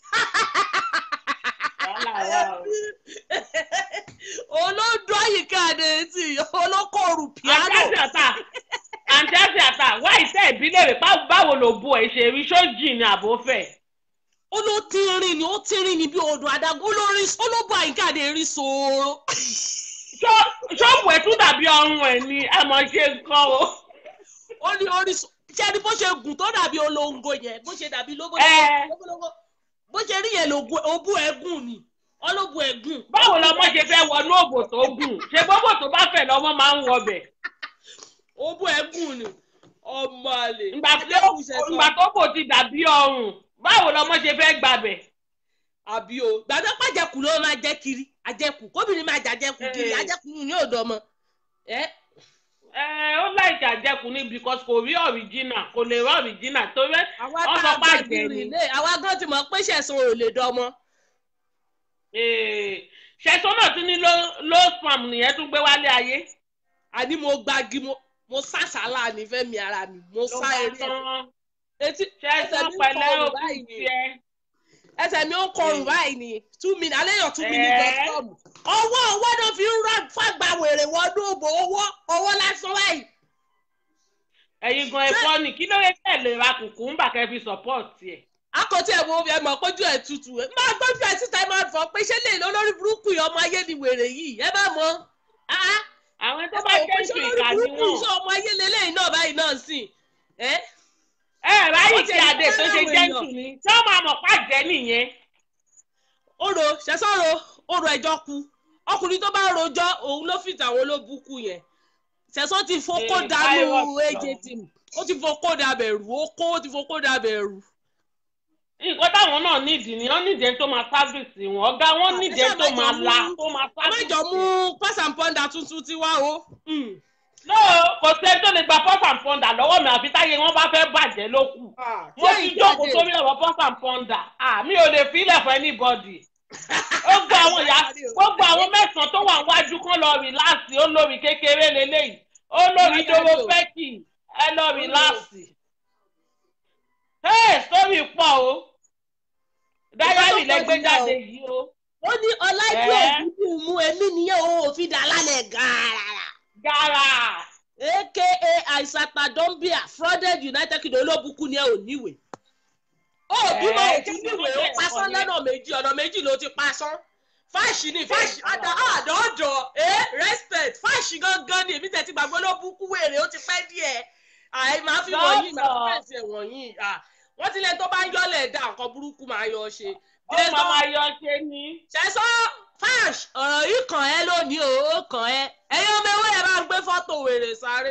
wàhálà wà o. olódò àyíká àdéhìtì olókòrò piano. àǹtí àtà àǹtí àti àtà wá ìtẹ́ ìbílẹ̀ rẹ̀ bá- báwo ló bu ẹ̀ ṣe rí sójì ni àbófẹ́. ó ló tínrín ni ó tínrín ni bí odò adágún ó ló rí ó ló bọ àyíká àdé rí sòòrò. ṣọ́ọ̀bù ẹ̀ tún dàbí ọrùn ẹ̀ ni ẹ mọ̀ ṣe nǹkan o. ó ní orí sò- ṣé ni bó ṣe gùn tó dàbí olóńgò yẹn bó ṣe dàbí lóbó Ẹ. lóbó bó ṣe rí yẹn lògùn òbú ẹgùn ni ọlọ́bù ẹgùn. báwo lọmọ ṣe fẹ́ wọnú òbò tó gùn ṣe gbogbo tó bá fẹ̀ lọ́mọ máa ń wọbẹ̀. òbú ẹgùn ni ọmọ àlè. ìgbà tó ìgbà tó bò ti dàbí ọrùn báwo lọmọ ṣe fẹ́ gbàbẹ̀. àbí o gbàdọ́ pàjẹkù ló máa jẹ́ kiri àjẹkù kóbìnrin máa jàjẹkù kiri Ẹ. àjẹkù ní òdò ọmọ. ẹ ẹ ó láìka àjẹkù ni because kò rí original kò lè rí original torí àwa wọ́n tá sọ a pé gbà àjẹ́ bí ni. rìlé àwa gan ti mọ̀ pé ṣẹ̀sán ò lè dọmọ. ṣẹ̀sọ́ náà tún ní low spam nìyẹn tún gbé wálé ayé. àní mo gbági mo mo sàṣàlà ní fẹ́mi ara mi mo ló sá bá eré ẹ̀. tán etí ẹsẹ̀ ṣẹ̀sọ́ mi ń pẹ̀lẹ́ kọrùn òkú báyìí ni tiẹ̀. ẹsẹ̀ mi ń kọrùn báyìí ni two minutes alẹ́ yàn two minutes Ẹ̀ẹ́. dot com ọwọ́ ọwọ́ náà fi ń rà fàgbà wèrè wọnú òbò owó owó lásán báyìí. ẹ̀yin gan ẹ̀fọ́ ni kí ló yẹ kẹ́ ẹ̀ lè ra kùkùmbà kẹ́ fi support ẹ̀. akọtí ẹ̀ wo ẹ̀ mọ̀ pójú ẹ̀ tutù ẹ̀ máa gbójú ẹ̀ síta ẹ̀ máa fọ pé ṣé lè lọ lórí burúkú yìí ọmọ ayé ni wèrè yìí ẹ bá mọ̀ á àwọn tó bá jẹ́ ìṣù ìkà ni burúkú wọ́n. iṣẹ́ ọmọ ayé lélẹ́yìn náà báyìí náà sìn ẹ́ ẹ ráyè Wọ́n ti tí ẹ̀ adé tó ṣe fẹ́ràn jẹ́ǹtù èèyàn. ni tí wọ́n máa mọ̀ pàjẹ́ nìyẹn. oro ṣẹ̀sọ́rọ̀ oro ẹjọ́ ku ọkùnrin tó bá rojọ́ òun ló fìtà àwọn olóbùkù yẹn ṣẹ̀sọ́ ti fokó Ee, dànù virus aj lọ. team ó ti fokó dàbẹ̀rù ó kó ó ti fokó dàbẹ̀rù. nǹkan táwọn náà nídìí ni wọ́n nídìí ẹni tó máa sáfìsì wọn ọ̀gá wọn Ah, nídìí ẹ ẹni tó ṣáà máa mẹ́jọ la mú- tó máa sáfìsì. àmẹ́jọ mú pass and ponder tuntun ti wá o. Mm. no kò sẹ́ni tó lè gba pọ́s and pọ́ndà lọ́wọ́ mi àfi táyé wọn bá fẹ́ bàjẹ́ ló kù. mo ti jókòó sórí ọ̀rọ̀ pọ́s and pọ́ndà mi ò lè filẹ̀ fún anybody. ó gba àwọn ìyá ó gba àwọn mẹ́sàn-án tó wà níwájú kan lọ rìláàsì ó lórí kékeré lélẹ́yìí ó lórí Ìyá dóró Dádì o. fẹ́kì ẹ lọ rìláàsì. hey sórí pọ̀ o dáyárì Ìgbà tó lẹ́gbẹ́ pọ̀ jáde jù yìí o ó ní ọláìdí Ẹ́. òkúkú mú èmi nìyẹn o ò fi dà lálẹ́ gàràrà. gàrà aka àìsàtà dọ́ńbíà frauded united kingdom olóbùkún ni ẹ ò níwèé. ó bímọ Ẹ́, òtún kí ni níwèé ó wọ́n pasán tẹ̀ lọ́nà méjì ọ̀nà méjì ló ti pasán. fáṣì ni fáṣì àdá àdọ́jọ́ ẹ respect fáṣì gangan ni èmi tẹ̀sí gbàgbọ́ olóbùkún wèrè ó ti pẹ́ díẹ̀. àì máa fi wọ̀nyí máa fi fẹ̀sì ẹ̀ wọ̀nyí. à, wọ́n ti lẹ́ni tó bá ń yọ́lẹ̀ dá nǹkan burúkú máa yọ ṣe. ó máa máa yọ ṣe ni. ṣẹ́sọ́ fáṣ ọ̀rọ̀ yìí kàn ẹ́ lónìí o ó kàn ẹ́ ẹ̀yin ọmọ ewé ẹ̀ bá ń gbé fọ́tò wèrè sáré.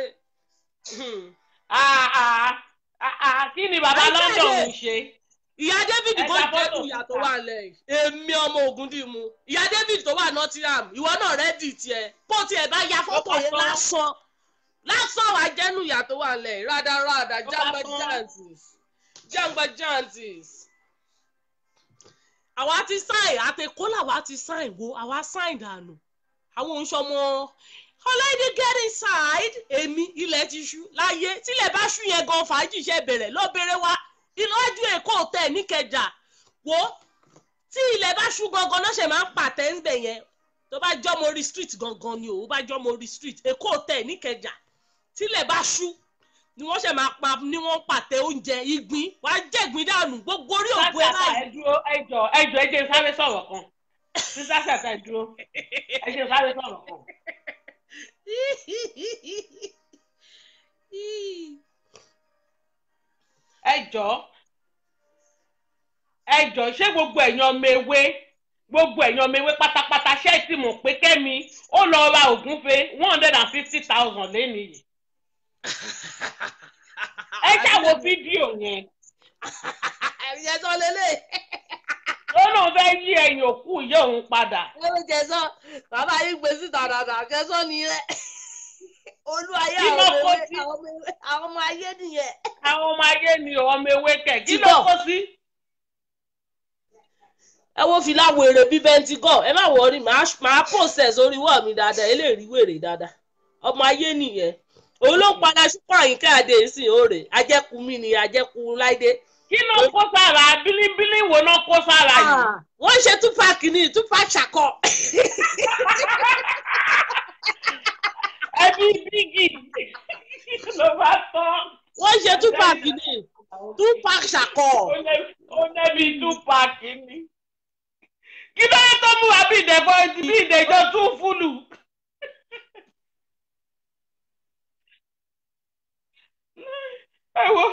Ah, ah, ah, ah, kí ni bàbá Ẹ London jáde. jáde. ń ṣe. ìyá david Ẹ kò gba jẹ́nu fọ́tò ìyá tó síta. wà lẹ́yìn èmi ọmọ ogun dì mú ìyá david tó wà nottingham ìwọ náà rẹ́dì tiẹ̀ kó tiẹ̀ bá ya fọ́tò bá yẹn tán. lásán lásán wà jẹ́nu ìyá tó wà lẹ́yìn rádaràdà bá jàǹgbà tán. jantis jàǹgbà jantis. àwa ti sáìn àtẹ̀kọ́ làwa ti sáìn wo àwa sáìn dànù àwọn oṣọmọ ọlọ́dẹ get inside èmi ilẹ̀ ti ṣú láyé tílẹ̀ bá ṣú yẹn gan fàájì ṣe bẹ̀rẹ̀ ló bẹ̀rẹ̀ wá ìlọ́jú èkó tẹ̀ níkẹjà wo tí ilẹ̀ bá ṣú gangan náà ṣe máa ń pàtẹ́ ń bẹ̀ yẹn tó bá jọ́mọ orí street gangan ni o ó bá jọ́mọ orí street èkó tẹ̀ níkẹjà tílẹ̀ bá ṣú ni wọ́n ṣe máa pa ni wọ́n pàtẹ oúnjẹ ìgbín wá jẹ̀gbín dànù gbogbo orí òkú ẹ sásàtà báyìí. ẹ dúró ẹ jọ ẹ jọ ẹ jẹ́ n sáré sọ̀rọ̀ kan sí sásàtà ẹ dúró ẹ jẹ́ n sáré sọ̀rọ̀ kan. ẹ jọ ẹ jọ ṣé gbogbo ẹ̀yin ọmọ ewé gbogbo ẹ̀yin ọmọ ewé pátápátá ṣé ẹ ti mọ̀ pé kẹ́mi ó lọ ra ògúnfe one hundred and fifty thousand lẹ́nu yìí ẹ ṣàwo fídíò yẹn ẹ̀yẹ sọ lélẹ̀. ó lóun fẹ́ yí ẹ̀yìn òkú ìyá òun padà ó ló jẹ sọ bàbá yìí gbé síta dàda jẹsọ nìyẹn olú ayé Kí àwọn ló ọmọ kó ewé sí? àwọn ọmọ ewé àwọn ọmọ ayé nìyẹn. àwọn ọmọ ayé ni ọmọ ewé kẹ̀ kí Ti ló bọ̀. kó sí. ẹ wo fìlà wèrè bíi bẹntigọ ẹ má wọrí màá màá process orí wọ mi dáadáa eléyìí wèrè dáadáa ọmọ ayé nìyẹn òun ló ń padà ṣùpọ̀ àyíká àdé ìsìn òòrè ajẹ́kù mi ni ajẹ́kù láìdé. kí ló kó sára bílíbílí wo náà kó sára yìí. wọ́n ṣe tupac ní tupac ṣàkọ. ẹbí bígì ló bá tán. wọ́n ṣe tupac ní tupac ṣàkọ. Ó lé- ó lẹ́bi tupac ni. kí ló yẹ tó mú wa bí ìdẹ̀bọ̀ bí ìdẹ̀jọ́ tún fúlù. ẹ wo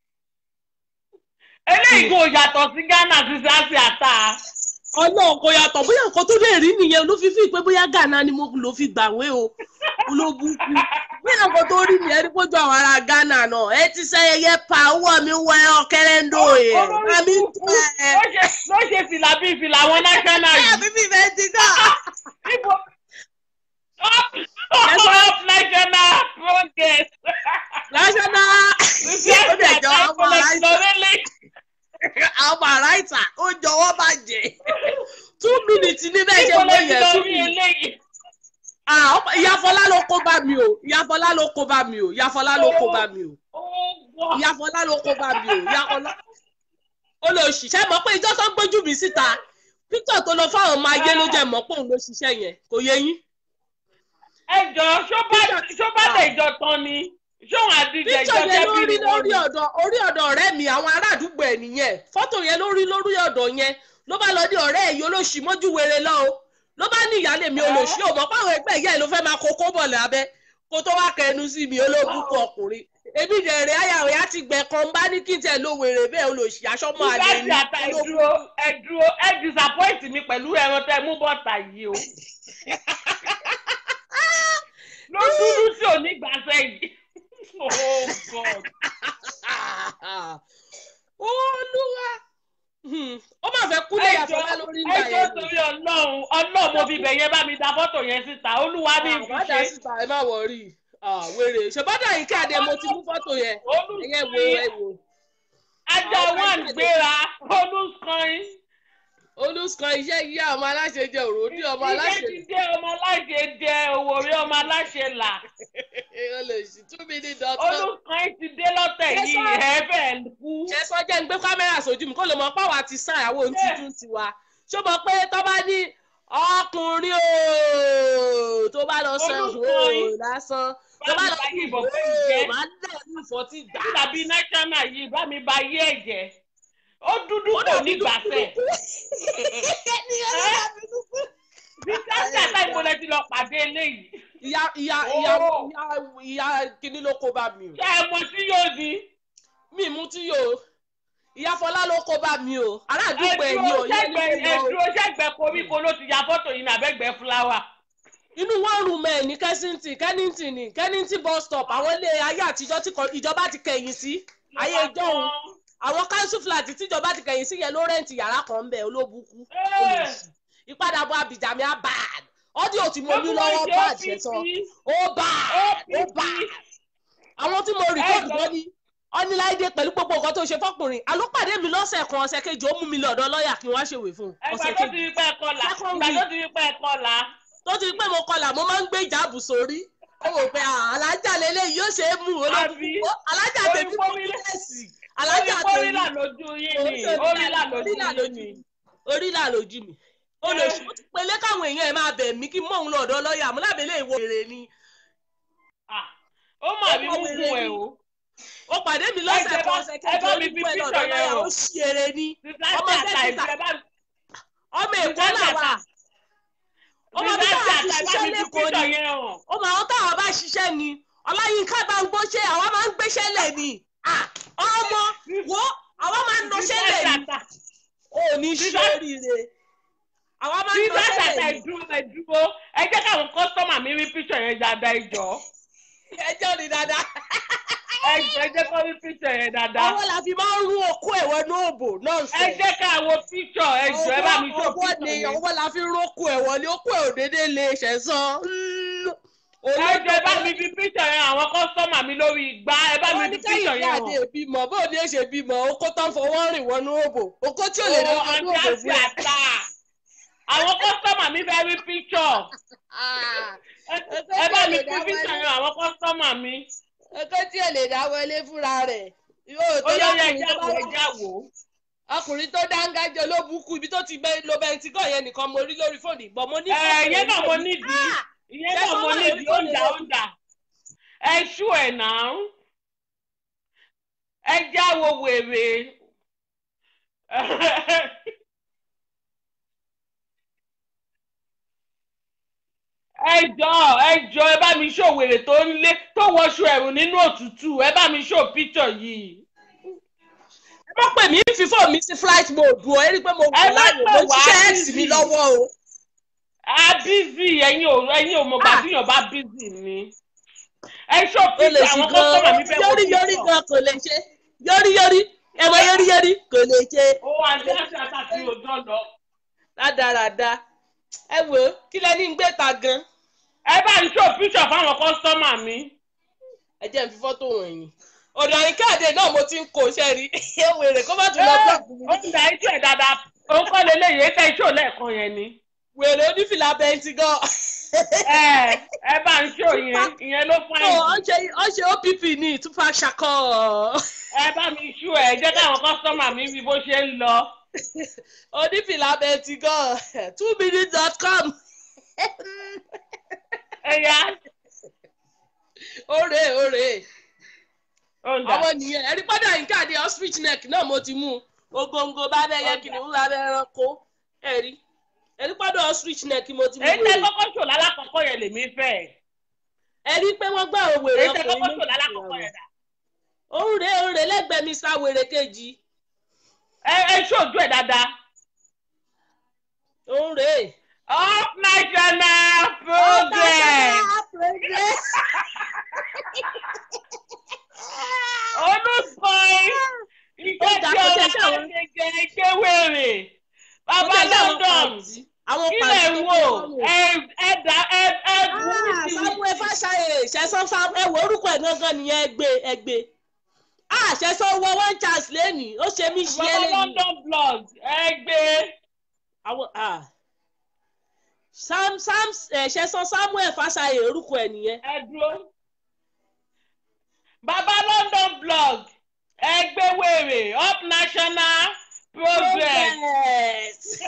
eléyìí kò yàtọ̀ sí Ghana sí sáàsì àtà. ọlọ́run kò yàtọ̀ bóyá nǹkan tó lè rí nìyẹn ló fi fi pé bóyá Ghana ni mo lò fi gbàwé o olóbùkún bóyá nǹkan tó rí nìyẹn ní kójú àwọn ará Ghana náà ẹ ti sẹ́yẹ pa owó mi wọ ẹ ọ̀kẹ́rẹ́ ń dò yẹ àmì ń tẹ́ ẹ. ló ṣe ló ṣe fìlà bíi fìlà àwọn national ẹ yìí. bíbí bẹ́ẹ̀ ti gbà. Ibo. Up, up national front Ọmọ- ìyá Fọlá ló kó bá mi o ìyá Fọlá ló kó bá mi o ìyá Fọlá ló kó bá mi o ó gbọ́. ìyá Fọlá ló kó bá mi o ìyá Fọlá ó lọ ṣiṣẹ́ mọ̀ pé ìjọ tó gbójú mi síta Victor tó lọ fáwọn ọmọ ayé ló jẹ́ mọ̀ pé òun ló ṣiṣẹ́ yẹn kò yé yín ẹ jọ ṣó bá ṣó bá lè jọ tán ni ṣóun àdìjẹ ìjọ Victor yẹn ló tẹ́bí rí ni wọ́n lórí ní. ọ̀dọ̀ orí ọ̀dọ̀ ọ̀rẹ́ mi àwọn ará àdúgbò ẹ̀ nìyẹn fọ́tò yẹn ló rí lórí ọ̀dọ̀ yẹn ló bá lọ ní ọ̀rẹ́ ẹ̀ yìí olóṣì mọ́jú wèrè lọ o ló bá ní ìyáálé mi olóṣì ò mọ̀ páwọn ẹgbẹ́ ìyá ẹ̀ ló fẹ́ máa kókó bọ̀ lábẹ́ kó tó wá kẹnu sí mi olóbùkún ọkùnrin èmi dẹ̀rẹ̀ ayàwó yá ti gbẹ̀ kan bá ní kí n tẹ̀ ló wèrè bẹ́ẹ̀ olóṣì aṣọ́mọ́ àlè láti ní àtà ìdúró ẹ dúró ẹ disappoint mi pẹ̀lú ẹran tẹ mú bọ́tà yìí o. ló dúdú tí ò ní gbàsẹ́ yìí. oh god. olúwa Hmm. ó máa fẹ́ kú lẹ́yà fọlá lórí ńlá ẹjọ́ yẹn torí ọlọ́run ọlọ́run mo fi bẹ̀ yẹn bá mi da fọ́tò yẹn síta olúwa ní àbádà ìfiṣe. síta ẹ má wọrí wèrè ṣèbádà yìí káàdé mo ti mú fọ́tò yẹn ẹyẹ wo ẹ wò ajá one gbéra olùsàn olùsàn iṣẹ́ yíyá ọmọ aláṣẹ jẹ òròdì ọmọ ilé aláṣẹ ti dé ọmọ aláṣẹ jẹ òwòrè ọmọ aláṣẹ là olùsì two minute dot com olùsàn ti dé lọ́tẹ̀ Ẹ yìí sọ- ẹ̀ẹ́fẹ̀ kú. ṣẹ̀sọ́ jẹ́ ń gbé kámẹ́rà sójú mi kó lè mọ páwa ti sàn àwọn ohun títún tiwa ṣó mọ pé tó bá ní ọkùnrin ooo tó bá lọ sọ Olùkọ́ ooo yín. lásán tó bá lọ Bá mi sí bá yìnbọn fún ìjẹ́. ooo máa ń dẹ̀ ní ìfọ́tí gbà. tàbí national yìí bá mi ba yé ẹ̀jẹ̀ ó dúdú Ó kò dàbí ní gbàsẹ̀ bí sáńtà táì mo lẹ ti lọ pàdé eléyìí ìyá ìyá ìyá Oh. ìyá ìyá kìíní ló kó bá mi o ṣé ẹ mọ sí yóò di mi mú tí yóò ìyá Fọlá ló kó bá mi o ará àdúgbò ẹ̀ ni o ẹdúró yẹn ní sẹgbẹ kó lọ o. ẹdúró sẹgbẹ koríko ló ti ya fọ́tò yìí nàbẹgbẹ fúláwà. inú one room ẹ̀ ní Kensington Kennington ní Kennington bus stop àwọn ilé ayé àtijọ́ tí kò- ìjọba ti kẹ̀yìn sí ayé ìjọ́hun àwọn council flat tíjọba ti kẹ̀yìn sí yẹn ló rẹ́ǹtì yàrá kan ń bẹ̀ olóbùkú olùsí ìpadàbọ̀ abidjami abad ọ́díò tí mo ní lọ́wọ́ bad ṣe sọ ó bad ó bad àwọn tí mo rìkọ́dù Ẹ jọ- wọ́n ní ọ́níláìdé pẹ̀lú gbogbo nǹkan tó ṣe fọ́kùnrin àlópàdé mi lọ́sẹ̀ kan ọ̀sẹ̀ kejì ó mú mi lọ́dọ̀ lọ́ọ̀yà kí wọ́n á ṣèwé fún un ẹgbà ọ̀sẹ̀ tó ti kejì rí pẹ́ kọlà Second ìgbà week. tó ti rí pẹ́ kọlà tó ti pé mo kọlà mo máa ń gbé ìjáàbù sórí ó wò pé ah, alájà lélẹ̀ yóò ṣe é mú Àbí? olóògùn alájà Orí tèmi kò fómi ní lẹ̀. lẹ́sì alájà orí tèmi kórìlà lójú yín ni orílà orílà lójú yín lójú ni. mi orílà lójú mi olóṣù ó ti pelé káwọn èèyàn ẹ máa bẹ̀ mí kí mọ̀ òun lọ́dọ̀ lọ́ọ̀yà àmúlábẹ́lẹ̀ ìwọ èrè ni Ah, ó mà rí mú fún ẹ o. ó pàdé mi lọ́sẹ̀ Ẹ jẹ́ kan bá- ọ̀sẹ̀ ẹ kejì bá ó mi ní fi pẹ́ picture lọ́dọ̀ yẹn lọ́ọ̀yà hàn. ó ṣí èrè ni sísáńtì Ọmọ àtà Jessica. ìfẹ́ bá ọmọ èkó làwà ọmọ bí sísáńtì táwọn ti àtà ìfẹ́ ṣiṣẹ́ mi fi lẹ́kọ̀ọ́ picture ni yẹn hàn. ó máa ń táwọn bá ṣiṣẹ́ ni ọláyínká bá ń gbóṣẹ́ àwa máa ń gbéṣẹ́ lẹ̀ ni Ah, ọmọ wo àwa máa ń nọṣẹ́ lẹ̀ sísáńtì ni àtà ò ní ṣe oríire àwa máa ń sísáńtì nọṣẹ́ àtà lẹ̀ ni ìdúró ìdúró ẹ jẹ́ káwọn kọ́sítọ́mà mi rí picture yẹn dáadáa ìjọ. ẹjọ́ ni dáadáa ẹ jẹ́ ẹ jẹ́ kó rí picture yẹn dáadáa. ọwọ́ la fi máa ń rú okó ẹ̀wọ̀ ní òbò náà ẹ sẹ̀ jẹ́ káwọn picture ẹ jọ ẹ bá mi ṣó ọwọ́ ni picture yẹn. ọwọ́ la fi ń rókò ẹ̀wọ̀ ní okó ẹ̀ òdédé lè ṣẹ̀sán ẹ jẹ́ ẹ bá mi fi picture yẹn àwọn kọ́sítọ́mà mi lórí igbá ẹ bá mi àwọn fi ní picture kẹ́yìn yẹn àdé hàn. bímọ bó ní èṣe bímọ okó tán fọwọ́ rìn wọnú òbò okó tí ò lè lọ Ó, wọnú àǹtí òbò àti fún ẹ. àtà. àwọn kọ́sítọ́mà mi fẹ́ rí picture. Ah, Ẹ- ẹ bá mi fi picture yẹn àwọn kọ́sítọ́mà mi. okó tí ò lè dá wọlé fúnra rẹ̀ yóò ó tó yẹ yẹ lọ́kùnrin ẹja tó wò bá ẹja wò. ọkùnrin tó dáńgájọ ló bukú ibi tó ti gbé lo bẹntigọ yẹn nìkan mo rí lórí fóònù ìgbọ mo ní. ẹ ìyẹn náà mo nídìí Ah! ìyẹn náà mo nídìí ó ń dà ó ń dà. ẹ ṣú ẹ̀ náà. ẹ já wo wèrè. ẹ jọ ẹ jọ ẹ bá mi ṣó wèrè tó ń lé tó wọṣọ ẹ̀rù nínú òtútù ẹ bá mi ṣó píṣọ yìí. ẹ má pè mí fífò mi sí flight mode o ẹ rí i pé mo wà Ẹ má láàyè pè mo wá ṣiṣẹ́ busy. ẹ̀sìn mi lọ́wọ́ o. a bízì ẹ̀yin ò ẹ̀yin ò mọ̀ Ah. gbàdúyàn bá bízì ni. ẹ ṣó o lè píṣọ ṣì àwọn kọ́sọ́mà mi gan fẹ́ wọ yọrí yọrí píṣọ. gan kò lè ṣe yọrí yọrí ẹ mọ yọrí yọrí kò lè ṣe ó àti àti àtàkì òjò lọ. rádaràda ẹ wò ó kí lẹ ní ń gbé ta gan ẹ bá ń ṣó píṣọ fáwọn kọ́sọ́mà mi. ẹ jẹ́ n fi fọ́tò wọ̀nyí ọ̀dọ̀ àyíkáàdé náà mo ti ń kó iṣẹ́ rí wèrè kó má tún lọ bọ́ọ̀kù mi ó ń da iṣẹ́ ẹ̀ dáadáa òun kọ́ lélẹ́yìí ètò iṣẹ́ òlẹ́ẹ̀kan yẹn ni. wèrè onífìlà bẹntigọ́ ẹ ẹ bá ń ṣó yẹn ìyẹn ló fún ó ẹ ṣe ó ṣe opp ní tupac shakur ẹ bá mi ṣú ẹ jẹ́ káwọn kọ́sọ́mà mi rí bó ṣe ń lọ. onífìlà bẹẹtì gan two minutes dot com ẹ̀yà òrè òrè ọ̀ǹda àwọn nìyẹn ẹ̀rí padà yín káàdì ostrich neck náà mo ti mú ogongo bá bẹ́ẹ̀ yẹ kìnìún lábẹ́ ẹranko ẹ̀rí ẹ̀rí padà ostrich neck mo ti mú èyí tẹ wèrè kọ́kọ́ ṣò lálákọ̀ọ́kọ́ yẹn lèmi fẹ́ ẹ̀rí pé wọ́n gbà òwe èyí rẹ̀ tẹ kọ́kọ́ ṣò lálákọ̀ọ́kọ́ yẹn dà òrè òrè lẹ́gbẹ̀ẹ́ mr wèrè kejì ẹ ẹ ṣojú ẹ dáadáa. òrè. up national progress olùsọ̀yìn iṣẹ́ tí ọmọ ṣe jẹ ẹgbẹ́ wèrè bàbá london àwọn kílẹ̀ ń wò ẹ ẹ dá ẹ ẹ bú mi sí i. samuel fàṣàyè ṣẹ̀sán fam ẹ wo orúkọ ẹ̀ gangan nìyẹn ẹgbẹ́ ẹgbẹ́ ah ṣẹ̀sán wọ one chance lẹ́nìí ó ṣe mí ṣe é bàbá lẹ́nìí london blog ẹgbẹ́ àwọn ah sam sam ẹ ṣẹ̀sán samuel fàṣàyè orúkọ ẹ̀ nìyẹn ẹ dúró. bàbá london blog ẹgbẹ́ wèrè up national progress. Progress.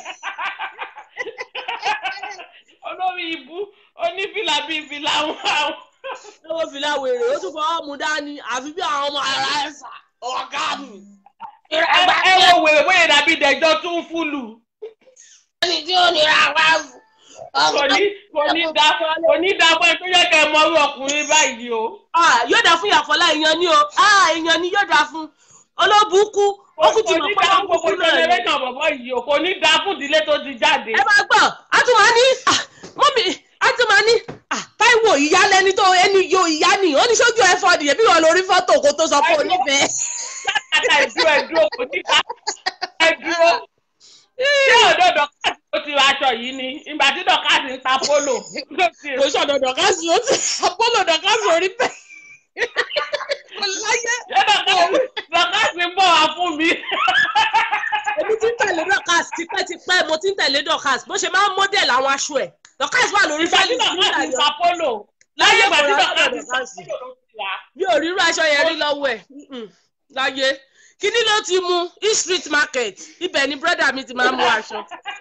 olórí ibú onífìlà bíi fìlà àwọn àwọn. lọ́wọ́ fìlà wèrè ó tún fọwọ́ mu dání àfi bí àwọn ọmọ ara ẹ̀ sà ọ̀gá mi. ẹ ẹ wo wèrè bóyá dàbí dẹjọ́ tún fúlù. ẹni tí ó nira wá fún. kò ní kò ní da kò ní da fún ẹ tó yẹ kẹ ẹ mọrú ọkùnrin báyìí o. Ah, yóò dá fún ìyàfọ́lá èèyàn ni o Ah, èèyàn ni yóò dá fún olóbùkú ó kú ti kò mọ̀ ní pé da ó fún kú gbogbo sí náà ni. generation bọ̀bọ̀ yìí o kò ní da fún ìdílé tó ti jáde. ẹ máa gbọ́ a tún máa ní ah, mọ́mí a tún máa ní ah, Táíwò ìyá lẹni tó ẹni yo ìyá ni ó ní sójú ẹ fọ́ nìyẹn bí wọ́n lórí fọ́tò kó tó sọ pé Táíwò. onífẹ̀ẹ́. látàtà ìdúró ẹdúró kò ní da ẹdúró. ṣé ọ̀dọ̀ dọ̀kásì ló ti ra aṣọ yìí ni ìgbà tí dọ̀kásì ń ta polo. ló ti kò sọ̀dọ̀ dọ̀kásì ó ti apolo dọ̀kásì orí bẹ́ẹ̀. kò láyé ṣé dọ̀kásì dọ̀kásì ń bọ̀ wá fún mi. èmi ti ń tẹ̀lé dọ̀kásì tipẹ́tipẹ́ mo ti ń tẹ̀lé dọ̀kásì bó ṣe máa ń mọ́dẹ̀lì àwọn aṣọ ẹ̀ dọ̀kásì wà lórí ìgbà tí fẹ́lí dọ̀kásì ń ta polo. láyé ìgbà tí kò rà dọ̀kásì lọ́dọ̀ ń ta dọ̀kásì. polo ló ti rà. mi ò rírú aṣọ yẹn rí lọ́wọ́ ẹ̀ Mm-mm. láyé kíní ló ti mú east street market ibẹ̀ ni brọ́dà mi ti máa ń mú aṣọ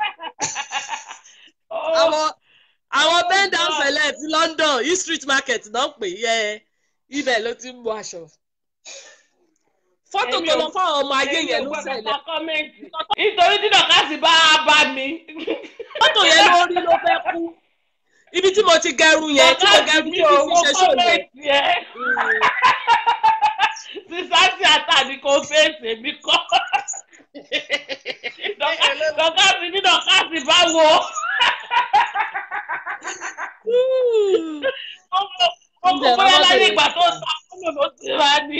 àwọn àwọn bend down God. select London east street market náà pè yẹ ibẹ̀ ló ti ń mú aṣọ fọ́tò Èmi tó ò- lọ fáwọn ọmọ ayé Èmi yẹn ò ló gbọdọ̀ ṣẹlẹ̀ sọ kọ́mẹ́ǹtì. nítorí tí dọ̀kásì bá bá mi. fọ́tò yẹn ló rí ló fẹ́ kú ibi tí mo ti gẹrun yẹn tí mo dọ̀kásì gẹrun mi tí ò fi wo ṣe ṣòlẹ̀ kọ́mẹ́ǹtì ẹ̀. sísáàsì àtàdé kò fèsì mi kọ́. Dọ̀ká- dọ̀kásì ní dọ̀kásì bá wo. ó kò bóyá láyé ìgbà tó ta fúnù ló ti rà ní.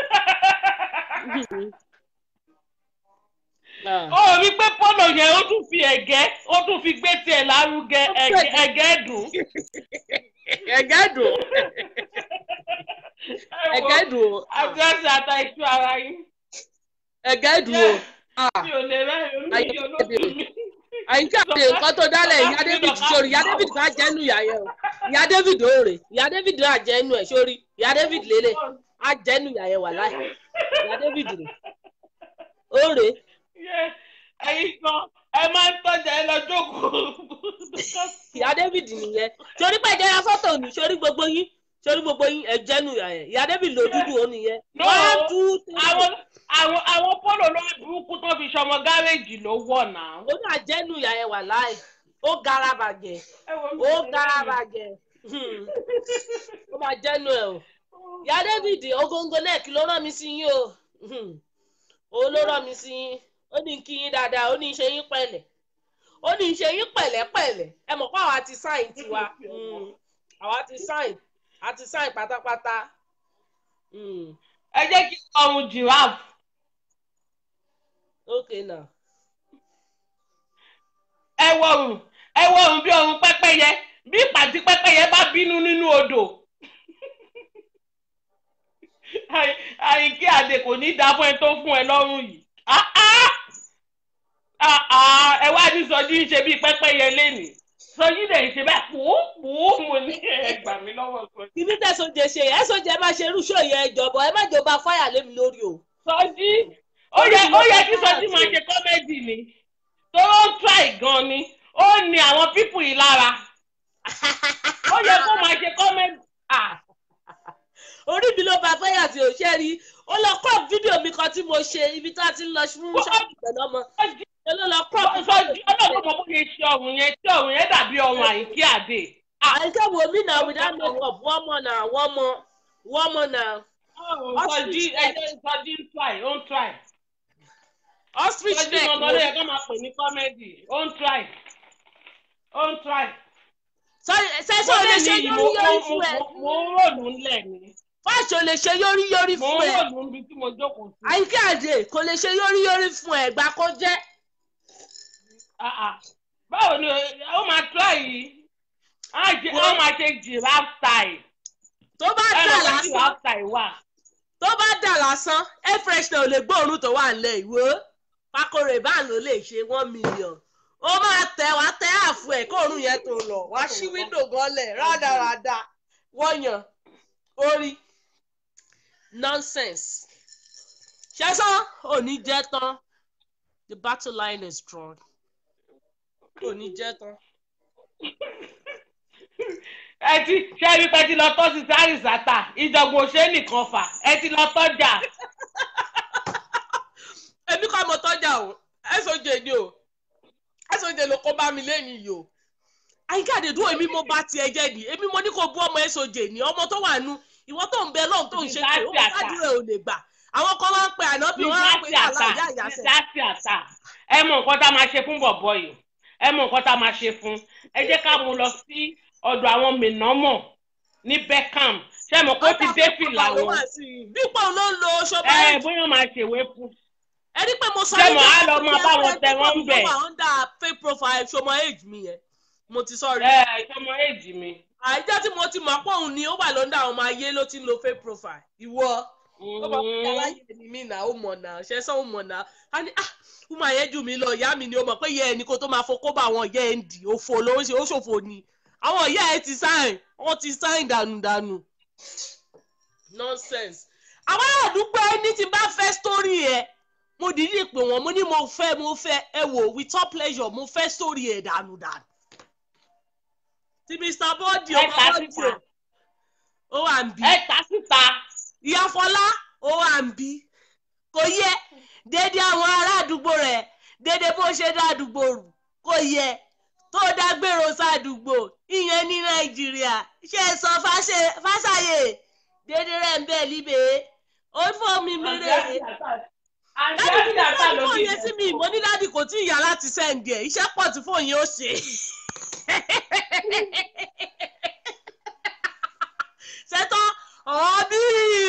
ó rí pé pọ́nà yẹn ó tún fi ẹ̀gẹ́ ó tún fi gbé tiẹ̀ lárugẹ ẹ̀gẹ́- ẹ̀gẹ́ dùn. ẹ̀gẹ́ dùn ẹ̀gẹ́ dùn àdírẹ́sì ata ìtú ara yín. ẹ̀gẹ́ dùn o. Ah. mi ò lè rẹ́rìn omi Ayé yìí olóògùn mi. àyíká àti nǹkan tó dálẹ̀ ìyá david sórí ìyá david ká jẹ́nu ìyá yẹn o ìyá david ó rè ìyá david á jẹ́nu ẹ̀ sórí ìyá david lélẹ̀ á jẹ́nu ìyá yẹn wà láì ìyá david rè ó rè Yé, ẹ̀yin kan ẹ máa ń tọ́jà ẹ lọ jókòó. ìyá david nìyẹn sórí pé ìjẹyà fọ́tò ní sórí gbogbo yín sórí gbogbo yín ẹ jẹ́nu ìyá yẹn ìyá david ló dúdú ó nìyẹn No, one two three àwọn àwọn àwọn polo lórí burúkú tó fi ṣọmọ gáréèjì ló wọ̀ náà. ó ní àjẹ́nu ìyá yẹn wà láì ó gara bàjẹ́ Ẹ wo mi ó ò lè gara rẹ́rìn. bàjẹ́ Hmm. ó máa jẹ́nu ẹ̀ o. ìyá david ogongo neck ló rán mi sí yín o Hmm. ó ló rán mi sí yín ó ní kí yín dáadáa ó ní ṣe yín pẹ̀lẹ́ ó ní ṣe yín pẹ̀lẹ́pẹ̀lẹ́ ẹ mọ̀ pé àwa ti sáìn tiwa Hmm. àwa ti sáìn a ti sáìn pátápátá Hmm. ẹ jẹ́ kí ọrùn giraffe. ok now ẹ wọrùn ẹ wọrùn bí ọrùn pẹ́pẹ́yẹ bí ìpàtí pẹ́pẹ́yẹ bá bínú nínú odò. Àì- àìkí àdè kò ní dáa fún ẹ tó fún ẹ lọ́rùn yìí. Ah, ah! Ah, ah! ẹ wá ní sọjí ń ṣe bí pẹ́pẹ́yẹ lénìí. sọjí dẹ̀ ṣe bẹ́ẹ̀ pòópòó mo ní ẹgbà mi lọ́wọ́ sọjí. kí ní tẹ̀sọ̀jẹ̀ ṣe ẹ̀ sọ̀jẹ̀ máa ṣe irú ṣó yẹn ìjọba ẹ má jọba fáyà lé mi lórí o. sọjí ó yẹ ó yẹ kí sọjí máa ṣe kọ́mẹ́dì ni tó ń try gan ni ó ní àwọn pípù yìí lára ó yẹ kó máa ṣe kọ́mẹ́dì. orí mi ló bá fáyà tí ò ṣe rí ó lọ crop fídíò mi kan tí mo ṣe ibi tá a ti ń lọ fún ṣọ́ọ̀bù pẹ̀lú ọmọ ó ló lọ crop sọjí ọlọ́run mọ̀ bó ṣe ṣe ọ̀hún yẹn tí ọ̀hún yẹn dàbí ọ̀hún àyíkí àdè. àyíká wo mí náà without makeup wọ́n mọ̀ náà wọ́n mọ̀ wọ́n mọ̀ náà. sọjí ẹjẹ sọjí ń try ó ń try. ostrich sọjí neck mọ̀mọ́ ló yẹ kó máa pè ní kọ́mẹ́dì ó ń try ó ń try. sẹ́sọ́ ò lè ṣe yórí yórí fún ẹ mo ń ròlù ńlẹ̀ ni fáṣọ lè ṣe yórí yórí mo fún ń ẹ ròlù níbi tí mo jókòó sí. àyíká àdè kò lè ṣe yórí yórí fún ẹ gbà kó jẹ́ Ah, ah. báwo ni ó máa try yìí á jẹ- á máa ṣe giraffe style tó bá ẹ dà mọ̀ pé lásán giraffe style wà. tó bá dà lásán air freshener ò lè gbóòórùn tó wà nílẹ̀ ìwé pakore báà ló lè ṣe one million ó máa tẹ wá tẹ àfù ẹ kóòórùn yẹn tó lọ wá sí wíńdò gánlẹ̀ rádaràda wọ̀nyàn orí nonsense ṣẹ́sán òní jẹ́ tán the battle line is drawn òní jẹ́ tán. ẹ ti ṣe rí pé ti lọ tọ́ sí sáré sátà ìjọ̀gbọ̀n òṣè nìkan fà ẹ ti lọ tọ́jà. èmi kọ́ mo tọ́jà o ẹ̀sọ́jẹ̀ ni o ẹ̀sọ́jẹ̀ ló kó bá mi lẹ́yìn yìí o àyíká àdèdú èmi mo bá tiẹ̀ jẹ́ ni èmi mo ní kó bú ọmọ ẹ̀sọ́jẹ̀ ni ọmọ tó wà nù ìwọ tó ń bẹ lọ́hùn tó ń ṣe pé ó Ìdásí àtà. kádìrẹ́ ò lè gbà àwọn kan máa ń pe ànábì wọn á pe Ìdásí àlá àtà ìyá ìyàsẹ̀ ìdásí àtà ẹ mọ nǹkan tá a máa ṣe fún bọ̀bọ̀ yìí ẹ mọ nǹkan tá a máa ṣe fún ẹ jẹ́ ká mú lọ sí ọ̀dọ̀ àwọn mìnàmọ̀ ní Beckham ṣé mo kó ti dé fìlà wọn dípò ló ń lo ṣọba ẹ ẹ̀ bóyá máa ṣèwé fún ẹ rí pé mo sọ Ṣé yín mo á lọ máa bá wọn tẹ wọ́n ń bẹ̀? wà under fake profile ṣọmọ age mi yẹn mo ti sọ rí ẹ ìṣọmọ èjì mi. àìjẹ́ tí mo ti mọ̀ pé òun ni ó wà lọ́ndà àwọn ọmọ ayé ló ti ń lo fake profile ìwọ ó bá fi aláyé ni mí náà ó mọ̀ náà ṣe sọ ó mọ̀ náà á ní ah ó máa yẹ jù mí lọ ìyá mi ni ó mọ̀ pé ìyá ẹni kó tó máa fokó bá àwọn ìyá ẹ̀ ń dì òfò ló ń ṣe ó ṣòfò ni àwọn ìyá ẹ̀ ti sáìn wọ́n ti sáìn dànùdànù nonsense àwọn àdúgbò ẹni tí bá fẹ́ sítórì ẹ̀ mo dìídì pè wọ́n mo ní mo fẹ́ mo fẹ́ ẹ wò with all pleasure mo fẹ́ sítórì ẹ̀ dànùdànù ti mr bọ́ọ̀dì ẹ ọmọ ta bọ́ọ̀dì síta ó wà ń bí ẹ ta síta ìyá fọlá ó wà ń bí kò yẹ déédéé àwọn ará àdúgbò rẹ déédéé bó ṣe dá àdúgbò rù kò yẹ tó dágbèrò sádùúgbò ìyẹn ní nàìjíríà ṣe é sọ fáṣe- fáṣàyè déédéé rẹ ń bẹ líbẹ ó fọ mi mèrè àǹtí dáàdì kí àti àtà ni ló fóònù bí yẹn sí mi mo ní dáàdì kò tí ì yá láti sẹ́ǹdì ẹ̀ iṣẹ́ pọ̀ tí fóònù yẹn ó ṣe. ṣètò ọ̀bí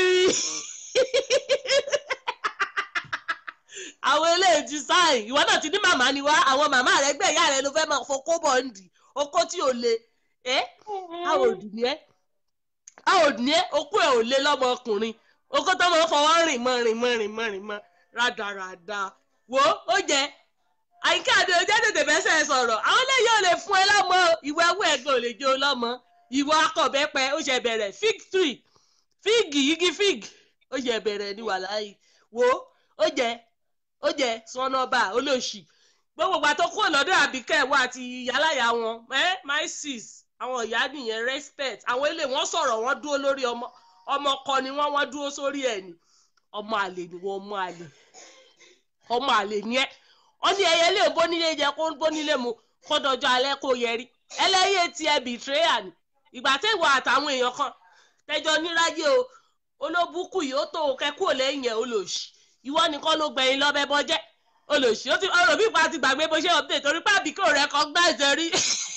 àwọn eléyìí ti sáìn ìwọ náà ti ní màmá ni wá àwọn màmá rẹ gbẹ ìyá rẹ ló fẹ́ máa fọkó bọ̀ ń dì okó tí ò le ẹ́ àwọn òdì ni ẹ́ àwọn òdì ni ẹ́ okó ẹ̀ ò le lọ́mọkùnrin okó tó máa ń fọwọ́ rìn mọ́ rìn mọ́ rìn mọ́ rìn mọ́ rádaràda wo ó jẹ àyíká àti ojú tètè fẹsẹ̀ sọ̀rọ̀ àwọn eléyìí ò lè fún ẹ lọ́mọ ìwọ ẹwọ́ ẹ̀gbọ́n ò lè jẹ́ ọ lọ́mọ ìwọ akọ̀bẹ́pẹ ó ṣe bẹ̀rẹ̀ fig tree fig igi fig ó ṣe bẹ̀rẹ̀ ní wàláyé wo ó jẹ ó jẹ sọnọba olóṣì gbogbo ìgbà tó kúrò lọ́dọ̀ àbíkẹ́ ẹ̀wọ́ àti ìyáláyà wọn ẹ́ my sis àwọn ìyá nìyẹn respect àwọn ilé wọn sọ̀rọ̀ wọn dúró lórí ọmọ ọmọ kọ ni wọn wọn dúró sórí ẹ̀ ni ọmọ àlè ni wọn ọmọ àlè ọmọ àlè ni ẹ wọn ní ẹyẹ lè bónílé jẹ kó bónílé mu kó dọjọ́ alẹ́ kó yẹrí ẹlẹ́yẹ ti ẹ bìtírẹ́yà ni ìgbà tẹ́wọ̀ àtàwọn èèyàn kan tẹjọ níráyé o olóbùkù yìí ó tó kẹ́kù lẹ́yìn ẹ̀ olóòṣì ìwọ nìkan ló gbẹ̀yìn lọ́bẹ̀ bọ́jẹ́ olóòṣì ó ti ọ̀rọ̀ bí ipa ti gbàgbé bó ṣe update torí pé àbíkó rẹ̀ kan gbá ẹ̀sẹ̀ rí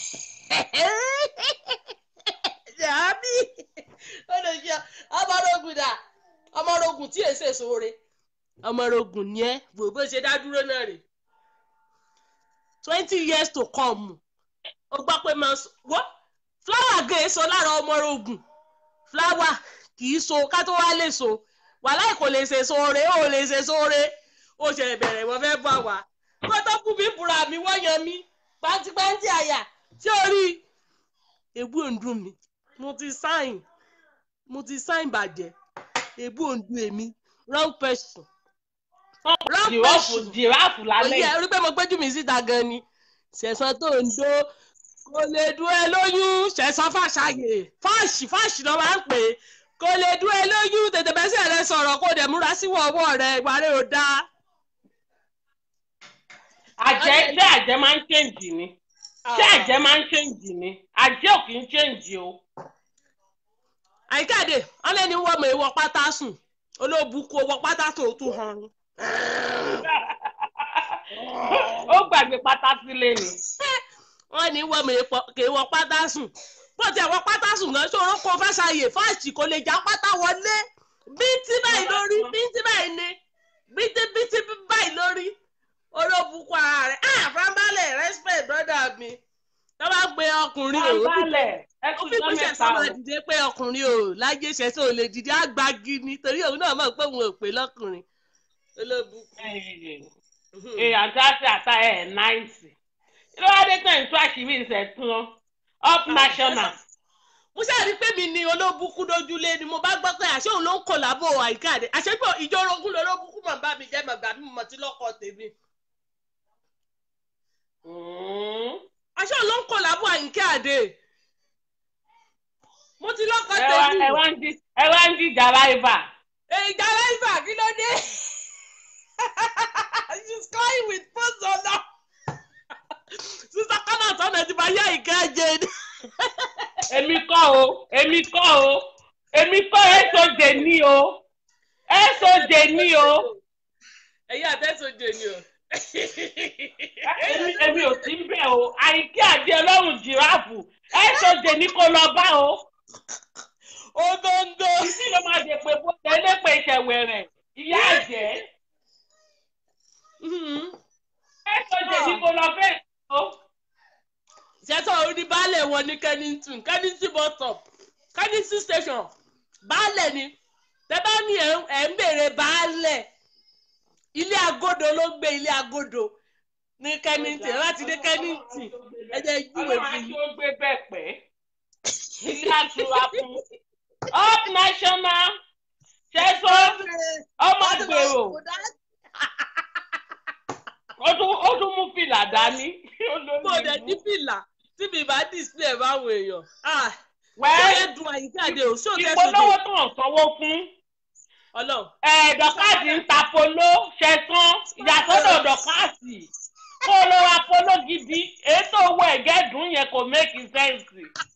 ṣàbí olóòṣì ọmọrogùn dà ọmọrogùn tí èsè sóore ọmọrogùn ni ẹ wò bó ṣe dá dúró náà rè twenty years to come ó gbọ́ pé máa sọ wọ́n fúláwà gan èso lára ọmọrogùn fúláwà kì í so ká tó wá lè so wàhálà kò lè ṣe sóore ó lè ṣe sóore ó ṣe bẹ̀rẹ̀ wọ́n fẹ́ bọ̀ wá kó tó kú mi búra mi wọ́n yan mi pàǹtípàǹtí àyà tí o rí èbú òǹdùn mi mo ti sáìn mo ti sáìn bàjẹ́ èbú òǹdùn èmi wrong person wrong jìráàfù person jìráàfù lálẹ́ òye yìí. rí pé mo gbẹ́jú mi síta gan ni ṣẹ̀sán tó ń dó kò lè dún ẹ lóyún ṣẹ̀sán fàṣàyè fáàṣì fáàṣì ló máa ń pè é kò lè dún ẹ lóyún tètè bẹ́sẹ̀ rẹ sọ̀rọ̀ kó dẹ̀ múra síwọ̀ ọwọ́ rẹ ìwà rẹ ò dáa. àjẹ́ ṣé àjẹ́ máa ń ṣèǹjì ni ṣé àjẹ́ máa ń ṣèǹjì ni àjẹ́ ò kì í ṣèǹjì o. àyíkáde wọn lé ní wọ́n mọ̀ èèwọ̀ pátá sùn olóòbùkún owó pátá sùn ó tún hàn án. ó gbàgbé pátá sílé ni. wọ́n ní wọ́n mọ̀ èèwọ̀ pátá sùn bó ti àwọn pátá sùn gan ṣòro kó fàṣàyè fáàṣì kò lè já pátá wọlé bíntí báyìí lórí bíntí báyìí ni bíntí bíntí báyìí lórí olóòbùkún ara rẹ̀ ah frambalẹ̀ respect brother mi tó bá gbé ọkùnrin máa ń òun balẹ̀ ẹ ó kú fi ìjọ píṣẹ̀ mẹ́ta sọ́mọ o. dìde pé ọkùnrin ò láyé ṣẹ̀ṣẹ̀ ò lè dìde àgbági ni torí òun náà mọ̀ pé òun ò pé lọ́kùnrin olóbùkún. ee àti àti àtà ẹ̀ náìsì. kí ló wá dé tẹ̀ ń tú àṣírí ìṣẹ̀tún up national. mo ṣáà rí pé mi ni olóbùkún dójúlé ni mo bá gbọ́ pé àṣé òun ló ń kọ̀ lábọ̀ àyíkáde àṣé pé ìjọ orogún lolóbùkún mọ̀ bá mi jẹ́ mọ̀ gbà mí mọ̀ tí lọ́kọ̀ tèmi. Mm. àṣé òun ló ń kọ̀ lábọ̀ àyíkáde mo ti lọ́kọ̀ ẹ wá tèmi. ẹ wá ń di ẹ wá ń dìjà láìbà. ìjà láìsà kí ló dé she's crying with post on her sister kọ́nà sọ́nà ti bá yá ìka jẹ ni. èmi kọ́ o èmi kọ́ o èmi kọ́ èsòjè ní o èsòjè ní o ẹ̀yin àtẹ́sọ̀jẹ̀ ni o. èmi èmi ò sí bẹ́ẹ̀ o àyíké àdé ọlọ́run jìráàfù èsòjè ní kó lọ bá o ogóńgó. ìdí ló máa dé pé bó tẹ́lẹ̀ pé ìṣẹ̀wẹ̀rẹ̀ ìyá àjẹ́ èsòjè ní kó lọ bẹ́ẹ̀ o. ṣẹ́tọ̀ orí baálẹ̀ wọn ní kennington kennington bus stop kennington station baálẹ̀ ni tẹ́ bá ní ẹ̀ ń- ẹ̀ ń béèrè baálẹ̀ ilé agodo ló gbé ilé agodo ní kennington láti dé kennington ẹ jẹ́ júwèé ọlọ́run fún àti yín. ó gbé bẹ́ẹ̀ pẹ́ ilé àtúrà fún up national ṣẹ́sọ́ ọmọ gbèrò ó tún ó tún mú fìlà dání mo dẹ̀ ní fìlà tí mi bá display ẹ̀ báwọn èèyàn. Ah, ṣé wẹ́ẹ́ ẹ dùn àyíkáde o ṣé o tẹ́ ìpolówó sóde tó ń sanwó fún ọlọ́run. dọ́kàsì ń ta polo ṣẹ̀sán ìyàsọ́dọ̀ dọ́kàsì kó ló ra polo gidi ètò owó ẹ̀gẹ́dùn yẹn kò make sense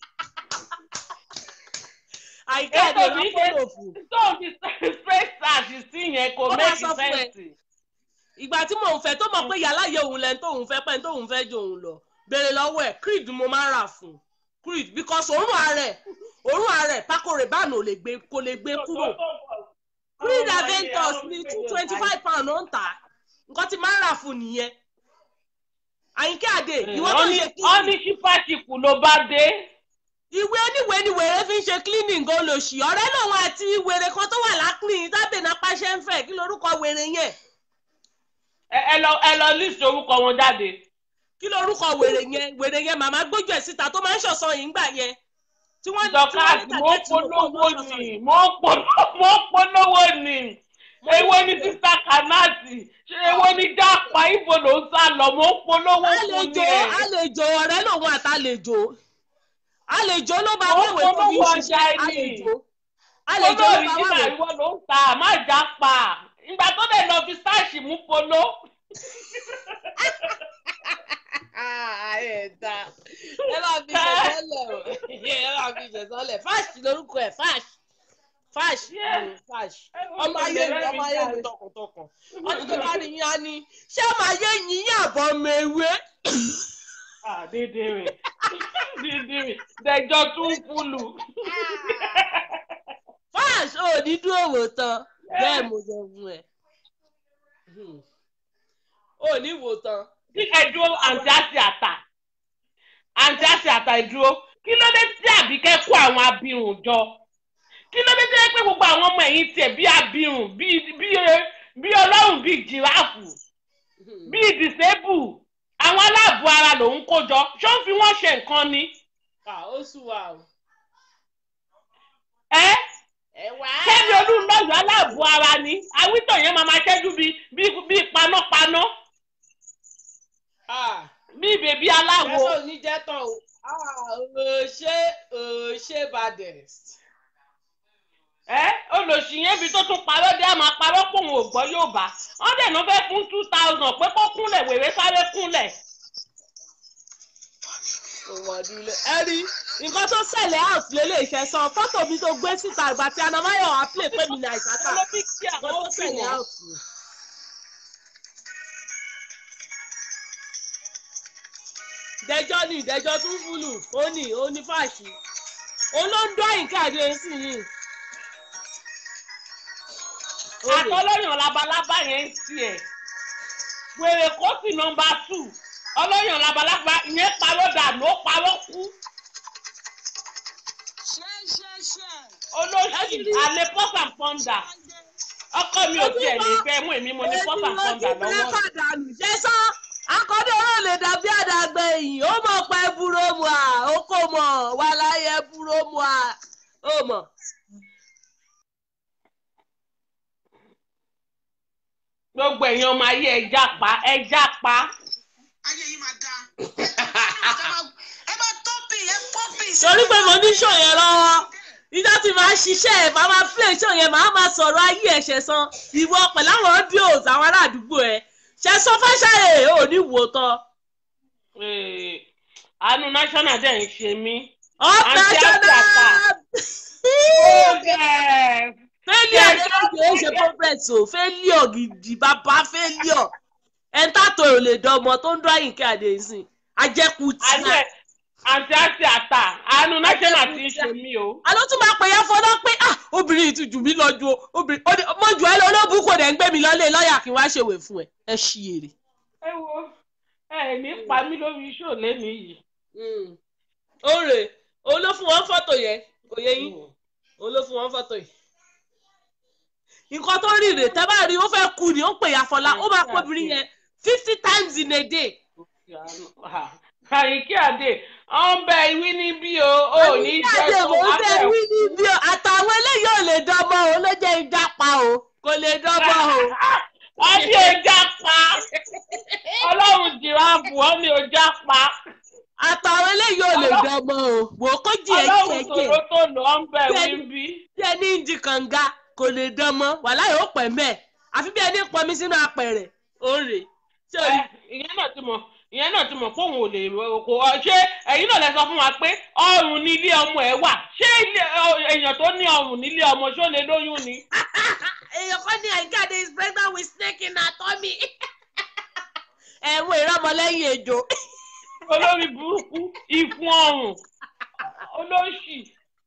àyíkáde Ètò ló mi ṣe- fọ́lọ̀ fún. tó ń fi straight start sí yẹn kò Ó máa make sọ fún ẹ. sense. ìgbà tí mò ń fẹ́ tó mọ̀ pé yàrá yẹ òun lẹ́nu tóun fẹ́ pẹ́ tóun fẹ́ jẹ òun lọ béèrè lọ́wọ́ ẹ̀ creed mo máa ń rà fún creed because òórùn ààrẹ òórùn ààrẹ pákó rẹ̀ báànù ò lè gbé kò lè gbé kúrò creed aventus ní two twenty five pound ó ń tà nǹkan tí máa ń rà fún nìyẹn àyíké àdè ìwọ tó ń ṣe wọ́n ní ṣípàṣípù ló bá dé. ìwé oníwèé ni wèrè fi ń ṣe cleaning gan lòṣì ọ̀rẹ́ lòun àti wèrè kan tó wà lápìn tábìlì náà ṣe ń fẹ́ kí lorúkọ wèrè yẹn ẹ ẹ lọ ẹ lọ list orúkọ wọn jáde. kí lorúkọ wèrè yẹn wèrè yẹn màmá gbójú ẹ̀ síta tó máa ń ṣọ̀sán yìí ńgbà yẹn tí wọ́n dọ́kàsì mo ń polówó ni mo ń polówó mo ń polówó ni èwo ni sísá kanati ṣé èwo ni jápa ibo ló ń sá lọ mo ń polówó fún ni àlejò ẹ. àlejò ọ̀rẹ́ lòun àtàlejò àlejò ló bá Ó wẹ̀wẹ̀ tó fi ń polówó ṣiṣẹ́ ọjà ẹni. àlejò àlejò ló olórí bá nígbà wẹ̀wẹ̀ ìwọ ló ń ta má jápa ìgbà tó dẹ̀ lọ fi sáàṣì mú polo. ẹ̀ẹ́dá ẹ máa fi ṣẹ̀sọ́lẹ̀ o ẹ máa fi ṣẹ̀sọ́lẹ̀ fáṣì lórúkọ ẹ̀ fáṣì fáṣì Yeah. fáṣì ọmọ ayé mi ọmọ ayé mi tọkàntọkàn ọdún tó bá rí yín á ní ṣé ọmọ ayé yín yàbọ̀ ọmọ ewé dídìrín dídìrín dẹjọ tún fúlù. fáṣì ò ní dúró wò tán bẹ́ẹ̀ mo sọ fún ẹ ò ní wò tán. kí ẹ dúró àǹtí àti àtà àǹtí àti àtà ìdúró kí ló dé tí àbíkẹ́ kó àwọn abirùn jọ kí ló dé tí wọ́n pé gbogbo àwọn ọmọ ẹ̀yìn tiẹ̀ bí abirùn bí bí bí ọlọ́run bí jìráàfù bí disable àwọn aláàbò ara lòun kó jọ ṣó ń fi wọ́n ṣe nǹkan ni ó sùn wà o. ẹ́ ẹ wá. kẹ́mi olúńlọ́yọ̀ aláàbò ara ni awítọ̀ yẹn máa máa ṣẹ́jú bíi bíi bíi panápaná bíi bèbí aláwo. Jẹ́sọ̀ oníjẹ́tàn o. Òṣè òṣè badest. ẹ olùsí yẹn ibi tó tún parọ́ dé àmọ́ parọ́ pòun ò gbọ́ yóò bá wọ́n dẹ̀ ló fẹ́ fún two thousand pé kó kúnlẹ̀ wèrè sáré kúnlẹ̀. Òwòdúlé. Ẹ rí nǹkan tó ṣẹlẹ̀ out lélẹ̀ ìfẹsàn fọ́tò mi tó gbé síta ìgbà tí Anamáyọ̀ wá play pé mi ní àìsàkà. olóbi kí Nǹkan tó àwọn ṣẹlẹ̀ kìnìún. out ni. Dẹjọ́ ni ìdẹ́jọ́ tún fúlù ó ní ó ní fàṣì. Òun ló ń dọ́ ìkàdé sí yìí. àtọ́lọ́yàn labalábá yẹn ń tiẹ̀ wèrè kó sì nọmba two ọlọ́yàn labalábá yẹn parọ́ dànù ó parọ́ kú olóṣì àlè pọ́sà pọ́ndà ọkọ mi ò tiẹ̀ lè fẹ́ mú èmi mo ní pọ́sà pọ́ndà lọ́wọ́ pàdánù jẹ́sọ́ akọ́dé ọ̀rọ̀ lè dàbí àdàgbà ẹ̀yìn ó mọ̀ pé búrómù à ó kò mọ̀ wà láyé búrómù à ó mọ̀. gbogbo èèyàn ọmọ ayé ẹja pa ẹja pa ayé yìí máa da ẹ bá tọ́pì ẹ pọ́pì. torí pé mo ní ṣò yẹn lọ́wọ́ ìjọ tí màá ṣiṣẹ́ ẹ̀ máa máa play ṣò yẹn màá máa sọ̀rọ̀ ayé ẹ̀ ṣẹ̀san ìwọ pẹ̀lú àwọn audios àwọn ará àdúgbò ẹ̀ ṣẹ̀san fáṣáyè ò ní wò tán. Eh, àánú national dẹ̀ ń ṣe mí. up Àǹtí national failure ni wọ́n kì í ṣe progress o failure gidi bàbá failure ẹ̀ńtàtò ò lè dánmọ tó ń dún àyìnkẹ́ àdéhùn ajẹ́kù tí àánú ẹ̀ àǹtí àti àtà àánú national ti ń ṣe mí o. a ló tún máa pè yẹn fọdọ́ pé ah obìnrin yìí ti jù mí lọ ju o obìnrin ó ní mo jù ẹ́ lọ olóògùn kò dẹ̀ ń gbé mi lọ́lé lọ́ọ̀yà kí n wá ṣèwé fún ẹ ẹ ṣí èrè. ẹ wo ẹ ní pa mí lórí iṣẹ́ òlẹ́ni yìí. ó rè òun ló fún wọn fọ́tò yẹn kò yẹ yín òun ló fún wọn fọ́tò yìí. nǹkan tó rí rè tẹ́ bá rí ó fẹ́ kú ni ó pè ya fọlá ó máa pọ̀ obìnrin yẹn fifty times in a day. àyíkí àdè ọ̀n bẹ ìwí níbí o ò ní jẹ́ Àyíká tó mò ń tẹ abẹ́ wí níbí o àtàwọn eléyìí ò lè dánmọ́ o ló jẹ́ ìjápa o kò lè dánmọ́ o. wọ́n ní ọjà pa ọlọ́run jìráàfù wọ́n ní ọjà pa àtàwọn eléyìí ò lè dánmọ́ o wò ó kó jì ẹ́ ọlọ́run jì ẹ́ jì tòró tó lọ ọ̀n bẹ ìwí Bẹ́ẹ̀ni. níbí. bí ẹni ń di kànga kò lè dánmọ́ wàhálà yóò pẹ́ mẹ́ àfi bí ẹni pọnmi sínú apẹ̀rẹ̀ ó rè ṣé o rí ìyẹn náà ti mọ̀ ìyẹn náà ti mọ̀ pé òun ò lè kó ṣé ẹ̀yin náà lè sọ fún wa pé ọrùn nílé ọmọ ẹ̀ wà ṣé ilé- ọ- èèyàn tó ní ọrùn nílé ọmọ ṣó lè lóyún ni. èèyàn kan ní àyíkáde is pregnant with snake in her tummy ẹ̀wọ̀n ìrọmọlẹ́yìn ejò olórí burúkú ìfun ọrùn olóṣì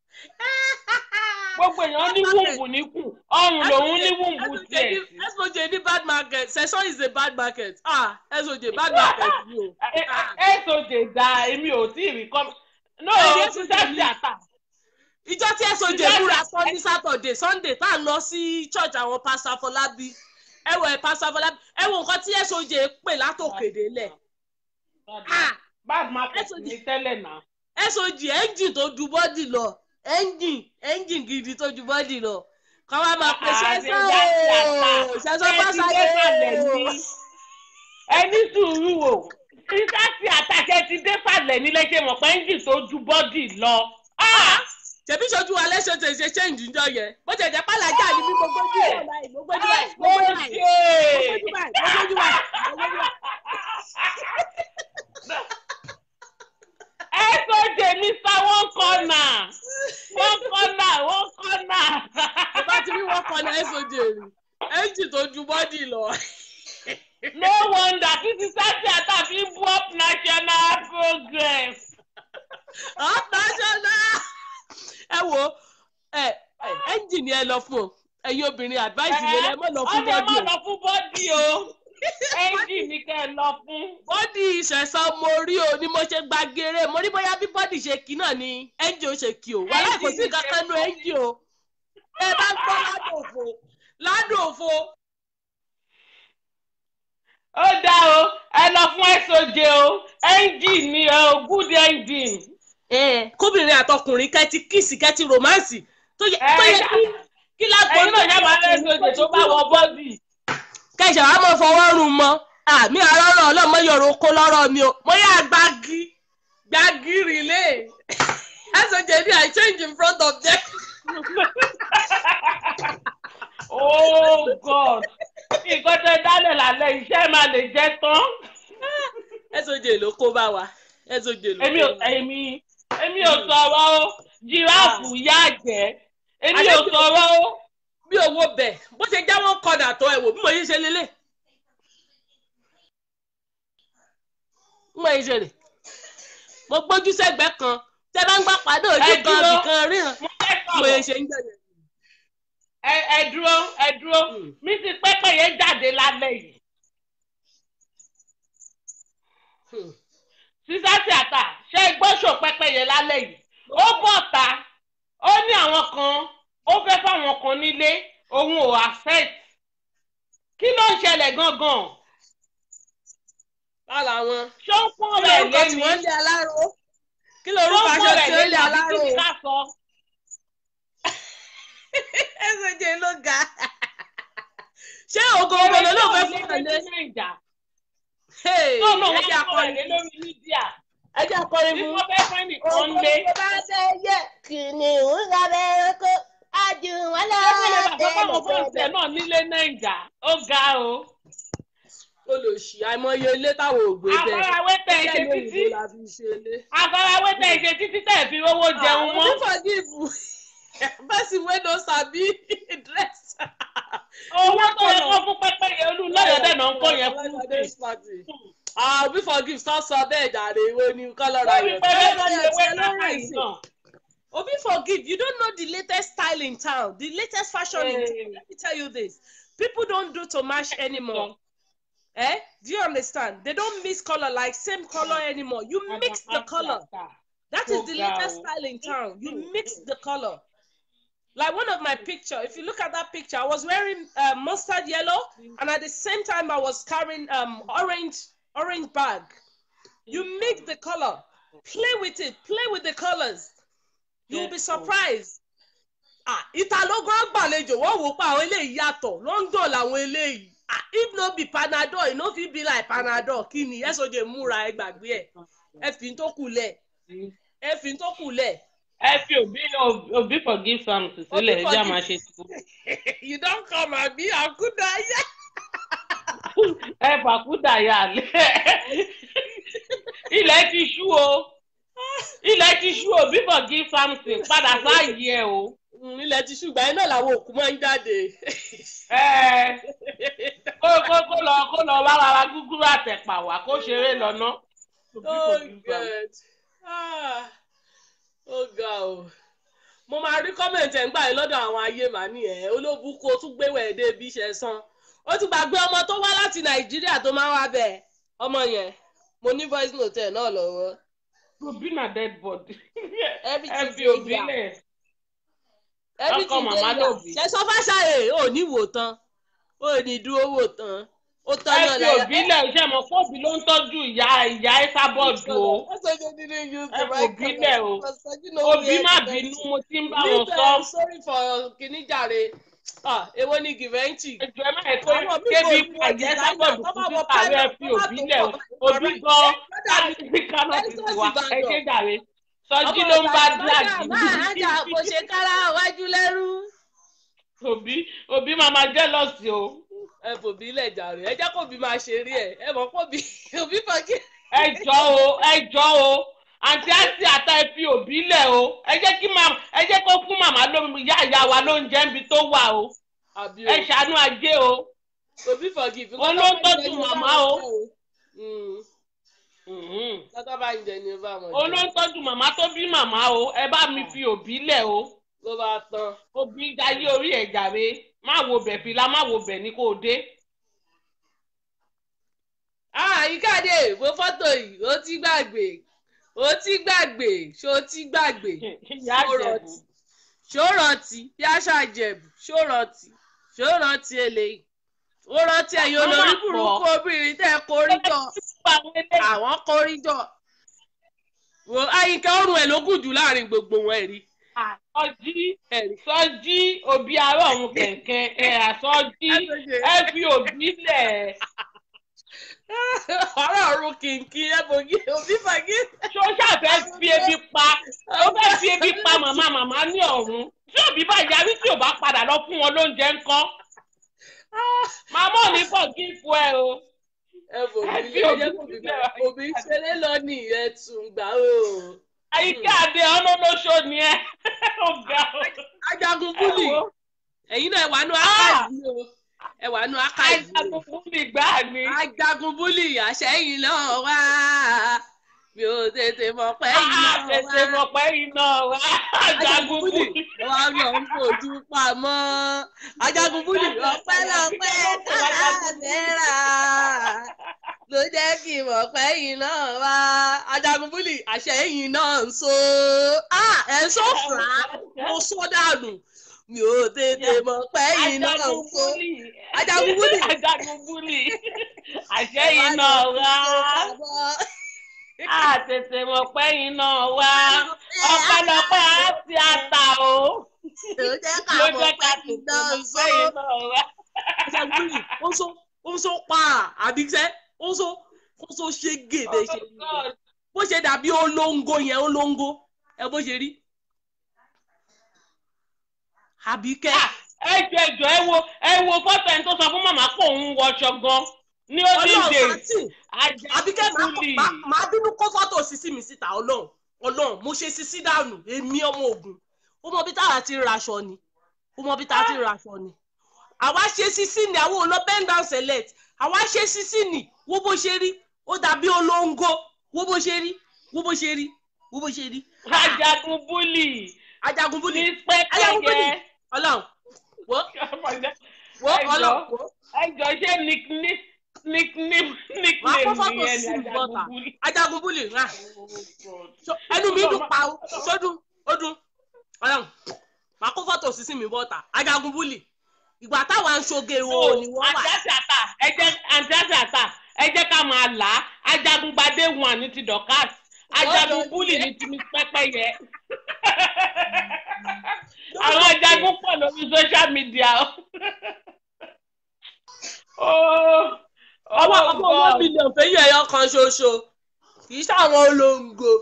gbogbo èèyàn ní wùǹbù níkù ọrùn lòun ní wùǹbù tiẹ̀ sí. soj ní bad market session is a bad market ah soj bad market ni o. soj da èmi ò tí ì rí kọ́ no Ẹ̀rí ti SOJ sẹ́ẹ̀sì ni. àtà ìjọ tí soj múra sọ ní saturday sunday tá à ń lọ sí church àwọn pastor Afọlábí ẹ wọ ẹ pastor Afọlábí ẹ wo nǹkan tí soj pè látòkèdè lẹ̀ ah bad market SOJ. ní tẹ́lẹ̀ náà. soj engine tó ju bọ́dì lọ engine engine gidi tó ju bọ́dì lọ kọ́ wa máa pè ṣẹ́sọ́ o ṣẹ́sọ́ pásálẹ̀ ẹni sùúrù o sísáàsì àtàkẹ́ ti dé sàlẹ̀ nílé ṣe mọ̀ pé ẹ́ńjì tó ju bọ́dì lọ. ṣèbí ṣojú wa lẹ́sọ̀ tẹ̀ ṣe change ńjọ yẹn bó ṣe jẹ́ pàlàjà ni mí gbogbo ojú ẹ̀ báyìí gbogbo ojú báyìí gbogbo ojú báyìí gbogbo ojú báyìí gbogbo ojú báyìí gbogbo ojú báyìí. ẹ tó jẹ mr one corner one corner one corner. tó bá ti rí wọn kọ ní soj rí engine tó ju bọ́dì lọ. no wonder kí sísáàsì àtàbí bú up national progress. national ẹ wo ẹ ẹ engine yẹn lọ fún o ẹ̀yin obìnrin advice yẹn lẹ mọ̀ lọ fún ọ̀dẹ̀ bọ́dì má o. lọ fún bọ́dì o ẹ́ńjì ní kẹ́ ẹ lọ fún. bọ́dì ìṣẹ̀sán mo rí o ni mo ṣe gba gèrè mo rí bóyá bí bọ́dì ṣe kí náà ni ẹ́ńjì ó ṣe kí o wàhálà kò sí nǹkan kan nu ẹ́ńjì o ẹ bá ń gbọ́ ládùn òfo ládùn òfo ó dá o ẹ lọ fún soj o engine ni o good engine. ẹ kóbìnrin àtọkùnrin kẹtì kìsì kẹtì romansi tó yẹ tó yẹ kí kí lágbo ẹ̀yin náà yàrá rẹ soj tó bá wọ bọ́ọ̀dì. kẹsàn án mọ fọwọ́ rún mọ́ àmì àrọ́rọ́ ọlọ́mọ yọ̀rọ̀ oko lọ́rọ̀ mi o mo yà gbági gbági rìlé ẹsọjẹ ní i change in front of them. oh god nǹkan tẹ dálẹ̀ lálẹ́ iṣẹ́ máa lè jẹ́ tán. ẹsọjẹ ló kó bá wa ẹsọjẹ ló èmi kó ò bá wa. èmi èmi ò sọ̀rọ̀ o jìráàfù yá jẹ́ èmi ò sọ̀rọ̀ o. bí owó bẹ̀ bó ṣe jáwọ́ kọdà tó ẹ̀ wò bí mo yí ṣe lélẹ̀. bí mo yí ṣe rè mo gbójú sẹ́gbẹ̀ẹ́ kan tẹ́ bá ń gbà pàdé ojú Ẹ kan dúró. nìkan ríran mo fẹ́ bí mo yí sọ̀rọ̀ ṣe ń gbẹ̀yẹ̀. ẹ ẹ dúró ẹ dúró Mm. mi ti pẹ́pẹ́ yẹn jáde lálẹ́ yìí. Hmm. sísá tíátà ṣe gbọ́sọ̀ pẹ́pẹ́ yẹn lálẹ́ yìí ó bọ̀ ta ó ní àwọn kan ó fẹ́ fáwọn kan nílé òun ò accept kí ló ń ṣẹlẹ̀ gangan bá làwọn. ṣé ó pọ́n kí rẹ̀ lorúkọ lé tí ní wọ́n ń lé aláró kí ṣé ó lorúkọ pọ́n aṣọ rẹ̀ tí lé ó ní lé àbí aláró kí ni ká sọ. ẹsẹ̀jẹ̀ ló ga ṣé ògo òbòlò ló fẹ́ fún ẹ̀lẹ́ nàìjà ẹ tó náà wọ́n jẹ́ kọ́ ẹ̀ lé akọrin lórí mídíà ẹ jẹ́ akọrin bí fún. wọ́n fẹ́ fẹ́ nìkan lé. bá fẹ́ yẹ kìnìún lábẹ́ ẹranko ájú wọn lọ ẹgbẹ́ bàbá báwọn fọ́ọ̀sẹ̀ náà nílé nàìjà ó ga o. olùsí àìmọye ilé táwọn ò gbé bẹ́ẹ̀ àfarawé tẹ̀ ẹ ṣe Iṣẹ́ títí lóyìnbó la fi ṣe ilé. àfarawé tẹ̀ ẹ ṣe títí tẹ̀ fi owó jẹun mọ́. àwọn forgive person wey no sabi dress. owó tó yẹ kó fún pẹ́pẹ́yẹ olú lọ́yọ̀dẹ̀ náà ń kó yẹn fún un. ah we forgive sọ sọ bẹ́ẹ̀ jàre ìwé ni kọ́lọ́rọ̀ lórí ayọ̀ pẹ́pẹ́ Kọ́lọ́rọ̀ lórí ayọ̀ ewé tiẹ̀ ló náà rìn yìí sí. náà. Obi forgive you don't know the latest style in town the latest fashion in town Hey. let me tell you this people don't do to match anymore eh do you understand they don't mix color like same color anymore you mix the color that is the Oh, latest God. style in town you mix the color like one of my picture if you look at that picture i was wearing uh, mustard yellow and at the same time i was carrying um orange orange bag you mix the color play with it play with the colors you'll be Yes, oh. surprised ah ìtàlógún gbàlejò wọn wò pa àwọn eléyìí yàtọ̀ london làwọn eléyìí ah if no be panadol e no fit be like panadol kí ni ẹ sọjẹ múra ẹ gbàgbé ẹ ẹ fi tó kù lẹ ẹ fi tó kù lẹ ẹ fi òbí òbí forgive sam sílẹ̀ ẹ jẹ́ àmà ṣe tìkú. you don come abi akuda ya ẹ fàkúdà yà lẹ́ ilẹ̀ ti ṣú o ilẹ̀ ti ṣú òbí forgive samson padà sáàyè ẹ o. ilẹ̀ ti ṣùgbọ́n ẹ náà làwọn òkú máa ń jáde ẹ kó kó kó lọ kó lọ wá rárá gúgúrú àtẹ̀pà wá kó ṣeré lọ́nà. Òbí oh forgive Samson. god ah oh god o mo máa rí kọ́mẹ̀ntì ẹ̀ ń gbà yín lọ́dọ̀ àwọn ayé màá ní ẹ̀ olóbùkú o tún gbéwẹ̀ èdè bí iṣẹ́ san ó ti gbàgbé ọmọ tó wá láti nàìjíríà tó máa wá bẹ̀ ọmọ yẹn mo ní voice note ẹ̀ náà lọ́wọ́ Òbí na dead body. Everything ẹ fi dey òbí here. lẹ̀. everything Ọkọ dey màmá here lòbí. ṣe sọ fáṣáyè ò ní wò tán ò ní dúró wò tán ó tán ẹ náà fi òbí lẹ̀ iṣẹ́ mọ̀ pé òbí ló ń tọ́jú ìyá ìyá ẹ́sà bọ́ọ̀dù o. Ẹ sọ jẹ́ nínú use Ẹ the fi right òbí color. lẹ̀ o. Pastor, you know òbí where má the bínú best- mo ti ń bá wọn Leave sọ. them, sorry for kìíní jàre ah èwo ni gìvẹ́ǹtì. ẹjọ́ ẹ má yẹ kó Àwọn míì kébi kò ní àjẹ́ designer, sábọ̀dù tó bá fún wọ títà rẹ̀ private, fi tó bá òbí tó lẹ̀ pọ̀, o. òbí alright. gan Brother mi, láti kánò ti Exodus wá Ìbàdàn. ẹ ṣe jàre sọjí ọmọ ló ń bá Ìbàdàn díàgì máa jà kò ṣe kára wájú lẹ́rú. òbí òbí máa ma jẹ́lọ́sì o. ẹ fòbí lẹ̀ jàre ẹ jẹ́ kó bí máa ṣe rí ẹ̀ ẹ mọ̀ kó bí òbí fọ́kì. ẹ jọ o ẹ jọ o àǹtí àti àtà ẹ fi òbí lẹ̀ o ẹ jẹ́ kí màmá ẹ jẹ́ kó fún màmá lómi ìyá ìyá wa lóúnjẹ níbi tó wà o àbí ẹ ṣàánú ajé o. òbí fọ́kì. Òun ló ń tọ́jú màmá o. lọ́tọ́ bá ń jẹ ni ó bá wọn òun ló ń tọ́jú màmá tó bí màmá o ẹ bá mi fi òbí lẹ̀ o ló bá tán. òbí jayé orí ẹ̀ jàre má wo bẹ̀ fìlà má wo bẹ̀ ní kò dé. àyíkáde wo fọ́tò yìí ó ti gbàgbé ó ti gbàgbé ṣó ti gbàgbé ìyá àjẹ̀bù ṣó rántí bí àṣà jẹ̀bù ṣó rántí ṣó rántí eléyìí ó rántí ẹ̀yin Wọ́n olórí máa pọ̀. burúkú obìnrin tẹ́ ẹ korí jọ àwọn korí jọ wo àyíká ọrùn ẹ̀ ló gùn jù láàrin gbogbo wọn ẹ̀rí Sọjí ẹ̀rí. Sọjí òbí ará ọ̀run kẹ̀kẹ́ ẹ̀ àsọjí ẹ fi òbí lẹ̀ ọ̀rọ̀ ọ̀run kìnkìn ẹ̀ bògì òbí fàgì. ṣó ṣàfẹ́ fi ebi pa ó fẹ́ fi ebi pa màmá màmá ní ọ̀run tí òbí bá yarí tí ò bá padà lọ fún wọn lóúnjẹ ńkọ́ màmá ò ní bọ̀ kí n fún ẹ o. ẹ bògì Ẹ fi ilé òbí ẹjẹ kò bí sílẹ̀. òbí ṣeré lọ ní ìyẹn tún gbà ó. àyíká àdé ọlọ́lọ́ṣọ́ ni ẹ ó ga o. ajagun búlì Ẹ wo, ẹ̀yin náà ẹ wà nù ákàìsì o ẹ wà nù ákàìsì o. ajagun fún mi gbá ni. ajagun búlì àṣẹyìn náà wá mi ò tètè mọ̀ pé yìí náà wá. tètè mọ̀ pé iná wa ajagun fún mi. wà lọ ń fojú pamọ́ ajagun búlì ọpẹ́lọpẹ́ káàdẹ́rà ló jẹ́ kí n mọ̀ pé yìí náà wá ajagun búlì àṣẹyìn náà ń so Ah, ẹ̀ ń sọ̀fà mo sọ dànù mi ò tètè mọ̀ pé yìí náà ń ajagun so. búlì. Ajagun búlì. ajagun búlì. àṣẹ iná wa. a tètè mọ̀ pé iná wa. ọpẹ́lọpẹ́ á ti ata o. ló jẹ́ ká ló mọ̀ jẹ́ pé ká yìí tètè náà ń mọ̀ so. pé iná wa. Ajagunbúlì ó ń so ó ń so pa àbíṣẹ́ ó ń so ó ń so ṣe gèdè ṣe Oh God. bó ṣe dàbí olóńgó yẹn olóńgó ẹ bó ṣe rí. Àbíkẹ́ ẹ jọ ẹ jọ ẹ wo ẹ wo fọ́tò ẹni tó sọ fún màmá pé òun wọṣọ gan ní ó dín dé ọlọ́run àti Àbíkẹ́ máa kó- máa- máa bínú kó fọ́tò sísí mi síta ọlọ́run ọlọ́run mo ṣe sísí dànù èmi ọmọ ogun ó mọ bí táwa ti raṣọ ni ó mọ bí táwa ti raṣọ ni àwa ṣe sísí ni àwọn olọ bend down select àwa ṣe sísí ni wo bó ṣe rí ó dàbí olóńgó wo bó ṣe rí wo bó ṣe rí wo bó ṣe rí ajagun búlì ajagun búlì ní pẹ́pẹ́yẹ ọlọ́run wo wo Ẹ jọ̀ọ́. ọlọ́run wo ẹ jọ ṣé nickname nickname Wàá kó nickname fọ́tò nìyẹn sí ni bọ́tà. ajagun búlì. ajagun búlì rà So, ẹnu mi dùn pa ó sódùn ó dùn ọlọ́run màá kó fọ́tò sísí mi bọ́ta ajagun búlì ìgbà táwa ń ṣoge wo ni wọ́n wà. àǹtí àtà ẹ jẹ́ àǹtí àtà ẹ jẹ́ ká máa là á ajagun gbadé wọn ní ti dorcas ajagun búlì ní ti miss pẹ́pẹ́yẹ. àwọn ajagun pọ̀ lórí social media o. Oh, ọwọ́ oh ọmọ one God. million fẹ́yìn ẹ̀yọ kan ṣoṣo kì í ṣàwọn olóńgò.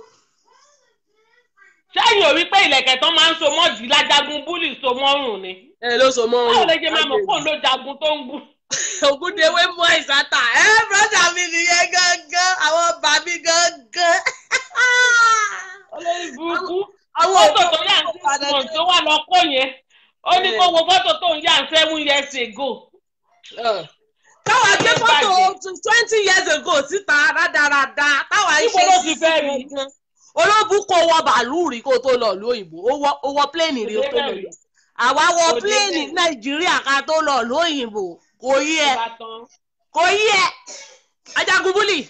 sẹ́yìn ò rí pé ìlẹ̀kẹ̀ tán máa ń so mọ́ọ̀dì lájagun búlì so mọ́rùn ni. ẹ ló sọ mọ́ báwo lè ṣe máa mọ̀ fóun ló jagun tó ń gùn. ògúndéwé mú ìsátà ẹ brọ́dà mi nìyẹn gángan àwọn bàbí gángan. olórí burúkú àwọn fọ́tò tó yà ń six months tó wà lọ́kọ́ yẹn ó ní kó wo fọ́tò tó ń yà ń seven years ago. káwa gbé fọ́tò twenty years ago síta rádaràda táwa ń Níbo ṣe ló ti sísí fẹ́ rí? gangan. olóbù kò wọ bàálù rí kó tó lọ lóyìnbó ó wọ- ó wọ pléènì rí ó tó lọ lọ àwa wọ Kò dé pléènì bẹ́ẹ̀. nàìjíríà ká tó lọ lóyìnbó kò yí ẹ Ìbátan. kò yí ẹ ajagun búlì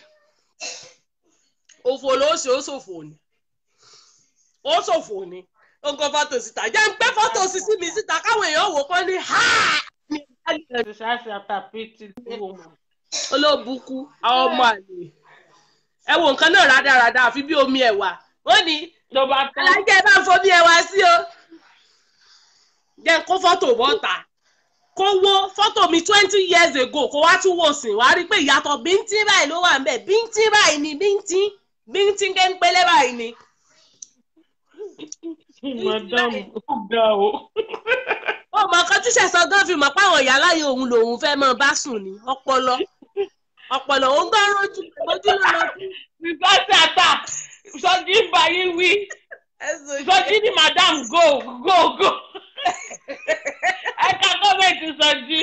òfò ló ṣe ó ṣòfò ni ó ṣòfò ni ó ń kọ́ fọ́tò síta jẹ́ ń gbé fọ́tò sísí mi síta káwọn èèyàn wò kán ní ha ti ṣáṣe àtàpìtì woman. olóbùkú àwọn ọmọ àlè ẹ wo nǹkan náà rádaràda àfi bí omi ẹ̀wà ó ní ló bá tán. alájẹ bá ń fomi ẹ̀wà sí o jẹ́ ń kó fọ́tò bọ́ta kó wo fọ́tò mi twenty years ago kó wá tún wò sìn wá rí i pé ìyàtọ̀ bíntín báyìí ló wà ń bẹ̀ bíntín báyìí ni bíntín bíntín kéńpélé báyìí ni. madam ó ga o. ó mọ nǹkan tí sẹ̀sán gan fi mọ̀ páwọn ìyá láyé òun lòun fẹ́ mọ bá sùn ní ọpọlọ ọpọlọ òun gan rojú ojú ló lọ sí. ti ṣáṣe àtà sọjí ń bá yín wí sọjí ni madam go go go. ẹ̀ka gọ́ọ̀mẹ̀ntì sọjí.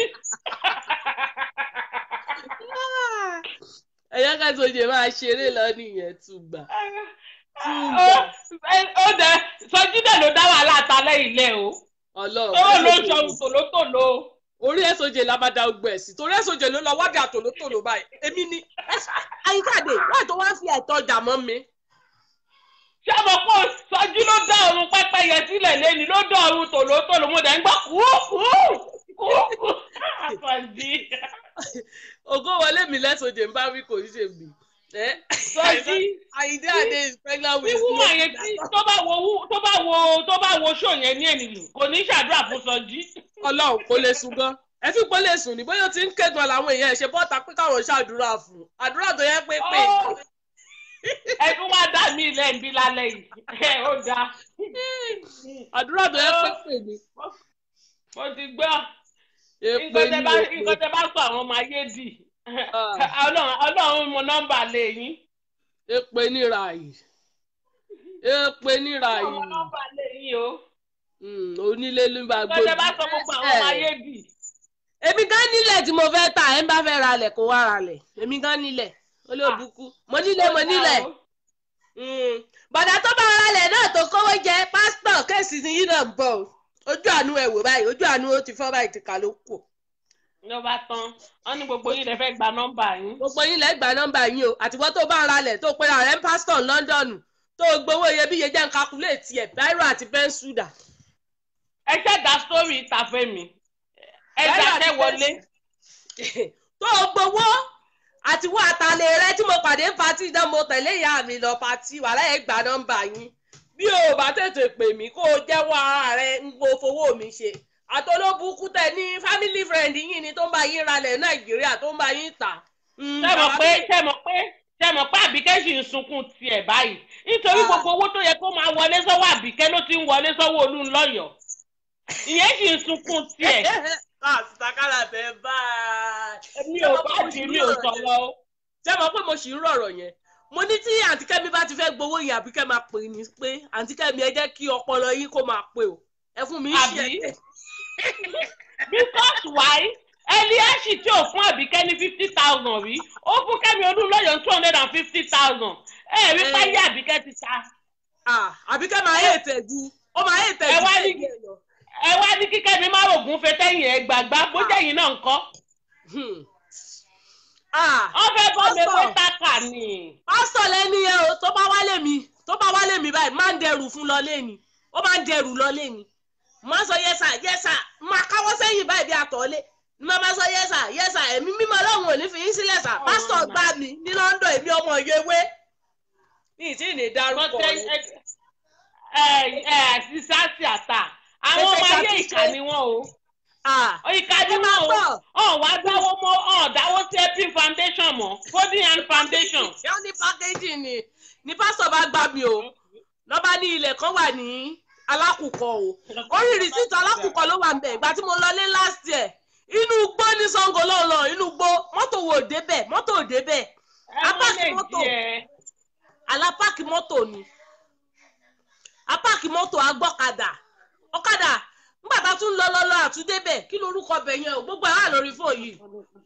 ẹ̀yọ́ kẹ́sọ̀jì máa ṣeré lọ nìyẹn túgbà. Ó- ó dẹ sọjí dẹ̀ ló dá wàhálà àtàlẹ́ ilé o. ọlọ́run ó ló ń sọrun tòlótòló. orí ẹ̀sọ̀jì làbàdà ogbó ẹ̀ sí torí ẹ̀sọ̀jì ló lọ wádìí àtòlótòló báyìí èmi ni àyíkáde wà tó wá fi ẹ̀tọ́ ọjà mọ́ mi. ṣé mo kó sọjí ló dá ọrùn pẹ́pẹ́yẹ sílẹ̀ lẹ́ni ló dá ọrùn tòlótòló mo dẹ̀ ń gbọ́ kú kú kú kú. àfọ̀dí ògo wọlé mi lẹ́sọ̀jẹ̀ ń bá wí kò ní ṣe mí. Sọjí. Àyìndé Adé is pregnant with wíwú àyè tí tó bá wo wú- tó bá wo tó bá wo ṣó yẹn ní ènìyàn kò ní ṣàdúrà fún Sọjí. Ọlọ́run kò lè sùn gan. Ẹ fi pé lè sùn ní bóyá ó ti ń kẹ́gbọ́n làwọn èèyàn ẹ̀ ṣe bọ́ta pé káwọn ṣàdúrà fún un. Àdúrà tó yẹ pé pé. Ó, ẹdún wá dá mi ilẹ̀ ń bí lálẹ́ yìí ẹ ó dáa Àdúrà tó yẹ pé pé ni. mo ti gbọ́ Èpè nǹkan tẹ ni bá èpè. nǹkan tẹ bá sọ àwọn ọmọ ayé dì Ah. Ọlọ́run Ọlọ́run mọ nọ́mbà lè yín Èpè níra yìí. Èpè níra Ọlọ́run mọ yìí. nọ́mbà lè yín o Mm, Onílé ló ń bá nǹkan tẹ bá sọ gbogbo àwọn ọmọ ayé dì èmi gan nílẹ̀ tí mo fẹ́ ta ẹ̀ ń bá fẹ́ ra lẹ̀ kó wá ra lẹ̀ èmi gan nílẹ̀ olóòbùkú mo nílẹ̀ mo nílẹ̀ Mm. bọ̀dà tó bá ra lẹ̀ náà tó kówó jẹ pásítọ̀ kéèsì ni yín náà ń bọ̀ o. ojú àánú ẹ̀ wò báyìí ojú àánú ó ti fọ́ báyìí ti kà ló kù ló bá tán wọn ní gbogbo yín lè fẹ́ gba nọ́mbà yín gbogbo yín lẹ́ gba nọ́mbà yín o àtiwọ́ tó bá ra lẹ̀ tó pera rẹ̀ ń pásítọ̀ London tó gbowó iyebíye jẹ́ ń kakuléètì ẹ̀ báírò àti pẹ́ńsù dà ẹ ṣẹ̀dá sórí ìtàfẹ́ mi ẹ Báírò àti dáṣẹ́ wọlé tó o gbowó àti wọ àtàlẹ rẹ tí mo pàdé pati náà mo tẹ̀lé ìyá mi lọ pati wàhálà ẹ̀ gba nọ́mbà yín bí o bá tètè pè mí kó o jẹ́wọ́ ara rẹ ń gbó fowó mi ṣe àtolóbùkún tẹ ní family friend yín ni tó ń bá yín ralẹ̀ nàìjíríà tó ń bá yín tà. Mm, ṣe mọ̀ bàbá pé mi- ṣe mọ̀ pé ṣe mọ̀ pé àbíkẹ́ sì ń sunkún tiẹ̀ báyìí nítorí Ah. gbogbo owó tó yẹ kó máa wọlé sọ́wọ́ àbíkẹ́ ló ti ń wọlé sọ́wọ́ olúńlọ́yọ̀ ìyẹn sì ń sunkún tiẹ̀ Ah, sitakala bẹ́ẹ̀ báyìí. mi ò bá di mi ò sọ̀rọ̀ o. ṣé mo pé mo sì ń rọ̀rọ̀ yẹn mo ní tí àǹtí kẹ́mi bá ti fẹ́ gbowó yẹn àbí kẹ́ máa pè ní pé àǹtí kẹ́mi ẹ jẹ́ kí ọpọlọ yín kó máa pè o ẹ fún mi ń ṣe Àbí? ẹ̀ because why eliashi tí ò fún àbíkẹ́ ní fifty thousand rí ó fún kẹ́mi olúńlọ́yọ̀ two hundred and fifty thousand ẹ rí Eh. páyé àbíkẹ́ ti ta Ah, àbí kẹ́ máa yé tẹ̀jú ó máa yé tẹ̀jú Ẹ wá ní- kéèké lọ. ẹ wá ní kí kẹ́mi má rògùn fẹ́ tẹ́yìn ẹ gbàgbá bójá yìí náà ń kọ́ Hmm. Ah, wọ́n fẹ́ bọ́ mi pé Pásítọ̀. tákà ni. pásítọ̀ lẹ́ni yẹn o tó bá wálé mi tó bá wálé mi báyìí máa ń dẹrù fún lọ lẹ́ni ó máa ń dẹrù lọ lẹ́ni máa sọ yẹ́sà yẹ́sà máa káwọ́ sẹ́yìn báyìí bí àtọ̀lé ní máa sọ yẹ́sà yẹ́sà ẹ̀mí mímọ́ ọlọ́run ò ní fi yín sílẹ̀ sà Oh, pásítọ̀ my. gbá mi ní London èmi ọmọ yewé ní ìtí ìní wọ́n dárúkọ tẹ rẹ̀. ẹ ẹ àti sáàsì àtà àwọn Ẹ ọmọ fẹ́ ayé ṣàtúnṣe. ìkà ni wọ́n o Ah, ìkà ni ẹ máa wọ́n o bọ̀. ọ̀ wá dáwọ́ mọ́ ọ̀ dáwọ́ sí epi foundation mọ́ golden hand foundation. ṣé ó ní pákéjì ni ní pásítọ̀ bá gbá mi o lọ́ba ní ilẹ̀ kan wà ní alákùkọ o orí rìsíìtì alákùkọ ló wà nbẹ̀ ìgbà tí mo lọlé last year inú igbó ní Ṣàngó lọ́nà inú igbó mọ́tò wò débẹ̀ mọ́tò ò débẹ̀ ẹ wọ́n apáàkì lè mọ́tò. jẹ́ alápáàkì mọ́tò ni apáàkì mọ́tò agbọ́kadà ọ̀kadà nígbà tá a tún lọ lọ́lọ́ àtúndébẹ̀ kí lorúkọ bẹ̀ yẹn o gbogbo ẹ̀ wà lórí fóònù yìí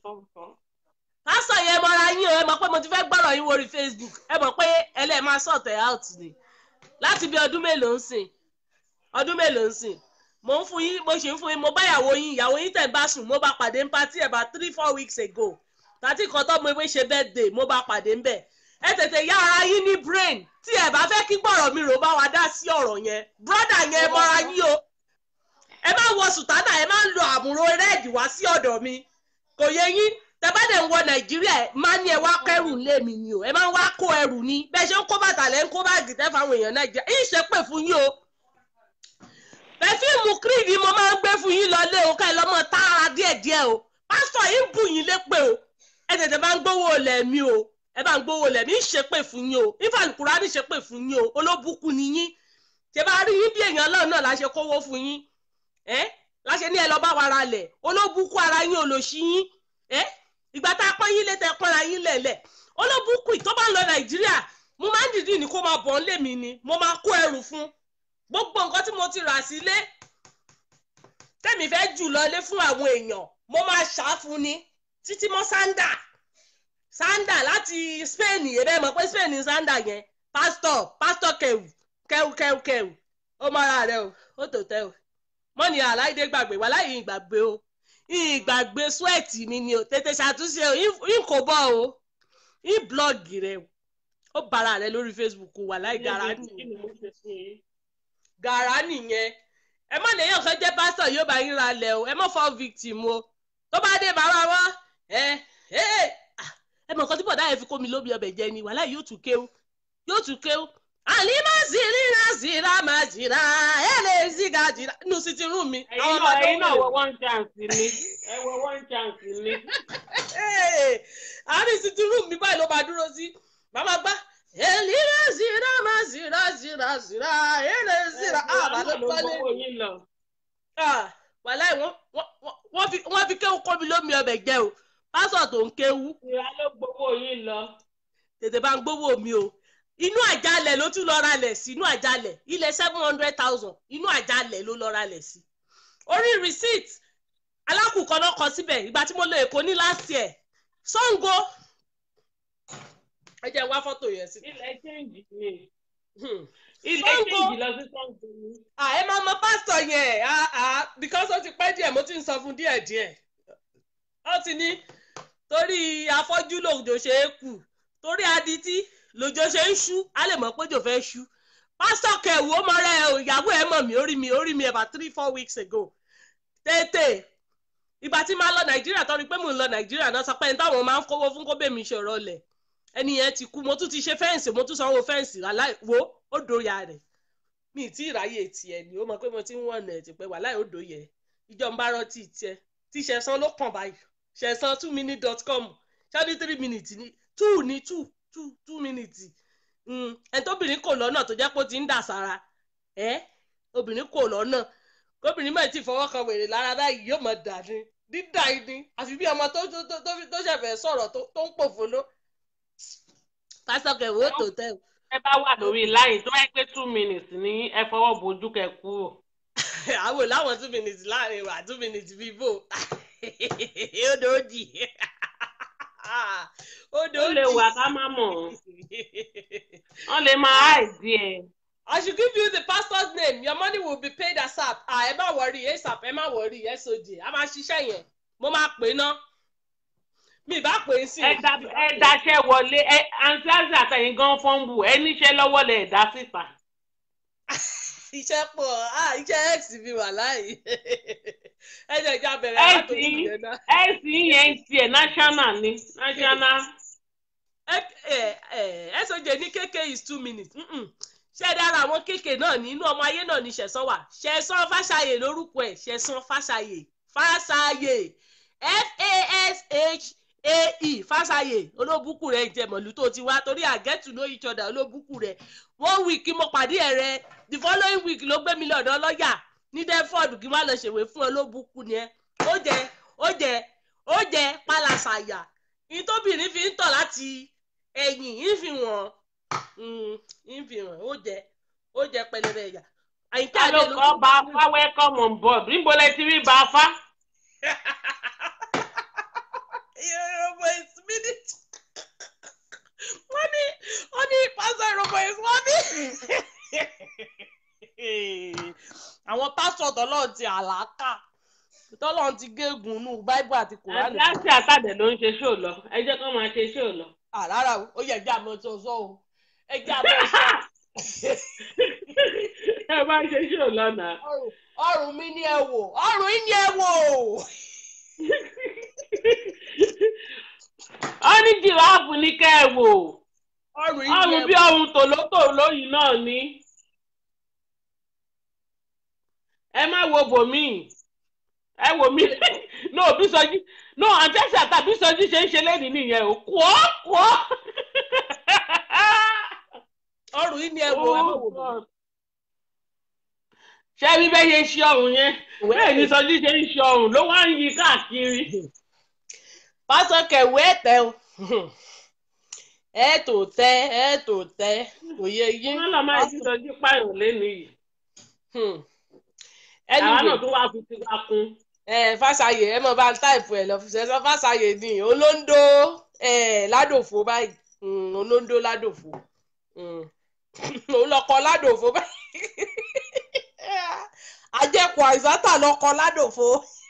pásítọ̀ yẹn mọ́ra yín o ẹ mọ̀ pé mo ti fẹ́ gbọ́rọ̀ yín wórí Facebook ẹ mọ̀ pé ẹlẹ́ẹ̀ máa sọ̀tẹ̀ out ni láti bí ọdún mélòó ń sìn ọdún mélòó ń sìn mo ń fún yín mo ṣe ń fún yín mo bá ìyàwó yín ìyàwó yín tẹ̀ ń bá sùn mo bá pàdé ń patí about three four weeks ago tàtí kan tó mo ewé ṣe birthday mo bá pàdé ń bẹ̀ ẹ tètè yá ara yín ní brain tí ẹ bá fẹ́ kí gbọ̀rọ̀ mi rò bá wa dá sí ọ̀rọ̀ yẹn brother yẹn ẹ mọ́ra yín o ẹ má wọ sùtánà ẹ má lo àmúrò rẹ́ẹ̀dì wá sí ọ̀dọ̀ mi kò yẹ yín tẹ́bàdẹ̀ ń wọ nàìjíríà ẹ má ní ẹ wá kẹrù lé mi ni o ẹ má wá kó ẹrù ni bẹ́ẹ̀ ṣe ń kó bàtà lẹ́ ń kó báàgì tẹ́ fáwọn èèyàn nàìjíríà yìí ṣe pè fún yín o pẹfíìmù creed ni mo máa ń gbé fún yín lọlé o ká ẹ lọ́mọ tá ara díẹ̀díẹ̀ o pásítọ̀ yìí ń bù yín lépè o ẹ tètè bá ń gbówó lẹ̀ mí o ẹ bá ń gbówó lẹ̀ mí ń ṣe pè fún yín o ìfàlùkùrá ní ṣe pè fún yín o olóbùkún ni yín ṣe bá rí yín bí èèyàn ọlọ́run náà la ṣe kówó fún yín ẹ la ṣe ní ẹ lọ bá wa ra lẹ̀ olóbùkún ara yín olóṣì yín ẹ ìgbà tá a pọ́n yín lé tẹ pọ́nra yín lẹ̀lẹ̀ olóbùkún tó bá ń lọ nàìjíríà mo máa ń dìdí ní kó máa bọ̀ ń lé mi ni mo máa kó ẹrù fún gbogbo nǹkan tí mo ti rà sílé tẹ́mi fẹ́ jù lọlé fún àwọn èèyàn mo máa ṣàfún ni títí mọ́ sándà sándà láti Spain yẹn bẹ́ẹ̀ mọ̀ pé Spain ní sándà yẹn pásítọ̀ pásítọ̀ kẹwù kẹwù kẹwù kẹwù ó mọ ara rẹ o ó tò tẹ o mọ́ni aláìdé gbàgbé wà láyé ìgbàgbé o ìgbàgbé swẹ́ẹ̀tì mi ni o tètè ṣàtúnṣe o ìn kò bọ̀ o ìn blọ́ọ̀gì rẹ o ó bára rẹ lórí Facebook wà láì gara nìyẹn gara nìyẹn ẹ má lèyàn kan jẹ́ pásítọ̀ yóò bá yín ra lẹ̀ o ẹ má fọ́ victim o tó bá dé bàbá wọn ẹ Hey! Ah, ẹ mọ̀ nǹkan tí bọ̀dá yẹn fi kó mi lómi ọbẹ̀ jẹ ni wàhálà yóò tún kéwú yóò tún kéwú àlìmọ́ zìrì náà zìrà máa jìrà ẹ lè zìgà jìrà nù sí ti rún mi. ẹ̀yin náà ẹ̀yin náà wọ one chance ni ẹ wọ one chance ni. Hey! àárín sí ti rún mi báyìí ló máa dúró sí màmá gbá èlìrè zìrà máa zìrà zìrà zìrà ẹ lè zìrà àbá ló pálẹ̀ gbowó yín lọ. Ah, wàláì wọ́n wọ́n- wọ́n- wọ́n fi wọ́n fi kéwú kó mi lómi ọbẹ̀ jẹ o pásọ̀ tó ń kéwú ìyá ló gbowó yín lọ. tètè bá ń gbówó mi o inú àjálẹ̀ ló tún lọ ralẹ̀ sí inú àjálẹ̀ ilẹ̀ seven hundred thousand inú àjálẹ̀ ló lọ ralẹ̀ sí orí receipt alákùkọ náà kọ síbẹ̀ ìgbà tí mo lọ èkó ní last year Ṣàngó ẹ jẹ́ n wá fọ́tò yẹn sí. ilẹ̀ change ni. Hmm. ilẹ̀ Sango. change lọ sí Sango ni. Ah, ẹ máa mọ pásítọ̀ yẹn ah, ah, because ó ti pẹ́ díẹ̀ mo ti ń sọ fún díẹ̀ díẹ̀ ó ti ní torí afọ́jú lòjò ṣe é kù torí adití lòjò ṣe ń ṣú á lè mọ̀ pé jò fẹ́ ṣú pásítọ̀ kẹwù ó mọ rẹ o ìyàwó ẹ mọ̀ mí orí mi orí mi about three four weeks ago tètè ìgbà tí máa lọ nàìjíríà torí pé mò ń lọ nàìjíríà náà sọ pé ẹni táwọn máa ń kówó fún kó bèmí ṣòro lẹ̀ ẹni yẹn ti kú mo tún ti ṣe fẹ́ǹsì mo tún sanwó fẹ́ǹsì aláì wo ó dòyà rẹ̀ mi ì tí ì ráyè tiẹ̀ ni ó mọ̀ pé mo ti ń wọ̀nà ẹ̀ tipẹ́ wà láì odò yẹ ìjọ ń bá rántí tiẹ̀ tí ṣẹ̀sán ló kàn báyìí ṣẹ̀sán two minute dot com ṣáàdì three minutes ni two ni two two two minutes ẹni tóbìnrin kò lọ́nà tó jẹ́ pé ó ti ń dà sára ẹ́ obìnrin kò lọ́nà kóbìnrin mọ̀ tí fọwọ́ kan wèrè lára báyìí yóò mọ̀ dà ní dídà yìí ni àfi bí ọmọ tó tó tó tó ṣẹ̀fẹ̀ sọ̀rọ̀ tó tó ń pòfolo pásítọ̀ kẹwò tó tẹ̀ o ẹ bá wà lórí láyìn tó bá yẹ pé two minutes ní ẹ fọwọ́ bojú kẹ kúrò. àwọn làwọn two minutes láàrin wa two minutes bíbò ó dòdì ó ó dòdì. lè wà ká má mọ̀ wọ́n lè máa àìdí ẹ̀. I should give you the pastor's name your money will be paid asap ah ẹ má wọrí asap ẹ má wọrí soj a máa ṣiṣẹ́ yẹn mo máa pè é ná mi bá pè é sí. ẹ da ẹ daṣẹ́ wọlé ẹ àǹtí àti àtẹ̀yìn gan fọ́nbù ẹ níṣẹ́ lọ́wọ́ lẹ̀ dá síta. iṣẹ́ pọ̀ ah iṣẹ́ x mi wà láàyè ẹ jẹ́ ìjà bẹ̀rẹ̀ ẹ látòrí sì ìyẹn náà. ẹ sì yẹn tiẹ̀ national ni national. soj ní kéèké is two minutes Mm-mm. ṣé dára àwọn kéèké náà ní inú ọmọ ayé náà ní ṣẹ̀sán wà ṣẹ̀sán fàṣàyè lórúkọ ẹ̀ ṣẹ̀sán fàṣàyè fàṣàyè f-a-s-h-a-e fàṣàyè olóbùkù rẹ̀ ìjẹ̀mọ̀lú tó ti wá torí I get to know each other olóbùkù rẹ̀ one week mo pàdé ẹ̀ rẹ̀ the following week ló gbé mi lọ́dọ̀ lọ́yà ní Deptford kí n má lọ ṣèwé fún olóbùkù ni ẹ ó jẹ ó jẹ ó jẹ pálásàyà ìtóbìnrin fi ń tọ̀ láti ẹ̀yìn ìfihàn ìfihàn ó jẹ ó jẹ pẹlẹbẹ ẹ̀yà àyíká ta ló kọ́ bá a fá welcome on board níbo lẹ ti rí bá a fá. Yorùbá is minute. wọ́n ní wọ́n ní pásítọ̀ Yorùbá is wọ́n ní. àwọn pásítọ̀ tọ́lọ́ ti àlàkà tọ́lọ́ ti gégùn nù báíbù àti kùránì. àti àti àtàdé ló ń ṣe ṣó lọ ẹ jẹ́ kó máa ṣe ṣó lọ. àràrà ó yẹ ẹjẹ àmọ́ tó sọ o ẹjẹ àmọ́ sọ ẹ bá ṣe ṣó lọ náà. ọrùn ọrùn mi ni ẹ wò ọrùn yín ni ẹ wò. ó ní jìráàfù ní kẹ́ ẹ wò ọrùn yín ni ọrùn ẹ bí wò. ọrùn tòlótòló yìí náà ni. ẹ má wo bòmíì ẹ wò mí no Bísọ́jí no àǹtẹ́sì àtà Bísọ́jí ṣe ń ṣe lẹ́nìí nìyẹn o kọ́ kọ́. ọrùn yín ni ẹ wò ẹ má wò mí. ṣé bí bẹ́ẹ̀ ṣe ṣe ọrùn yẹn bẹ́ẹ̀ ni Sọ́jí ṣe ń ṣe ọrùn ló wá ń yí káàkiri. pásọ kẹwé tẹ o ẹ tó tẹ ẹ tó tẹ òye yín. wọ́n lọ máa ti Sọ́jí pààyàn lẹ́nìí yìí. ẹni àwa wò náà tún wá fi tiwa kún. ẹ fàṣàyè ẹ mọ bá ń táìpù ẹ lọ ṣẹṣọ fàṣàyè ni olóńdó ẹ ládòfo báyìí Mm, olóńdó ládòfo Mm. òun lọkọ ládòfo báyìí ajẹkù àìsátà lọkọ ládòfo.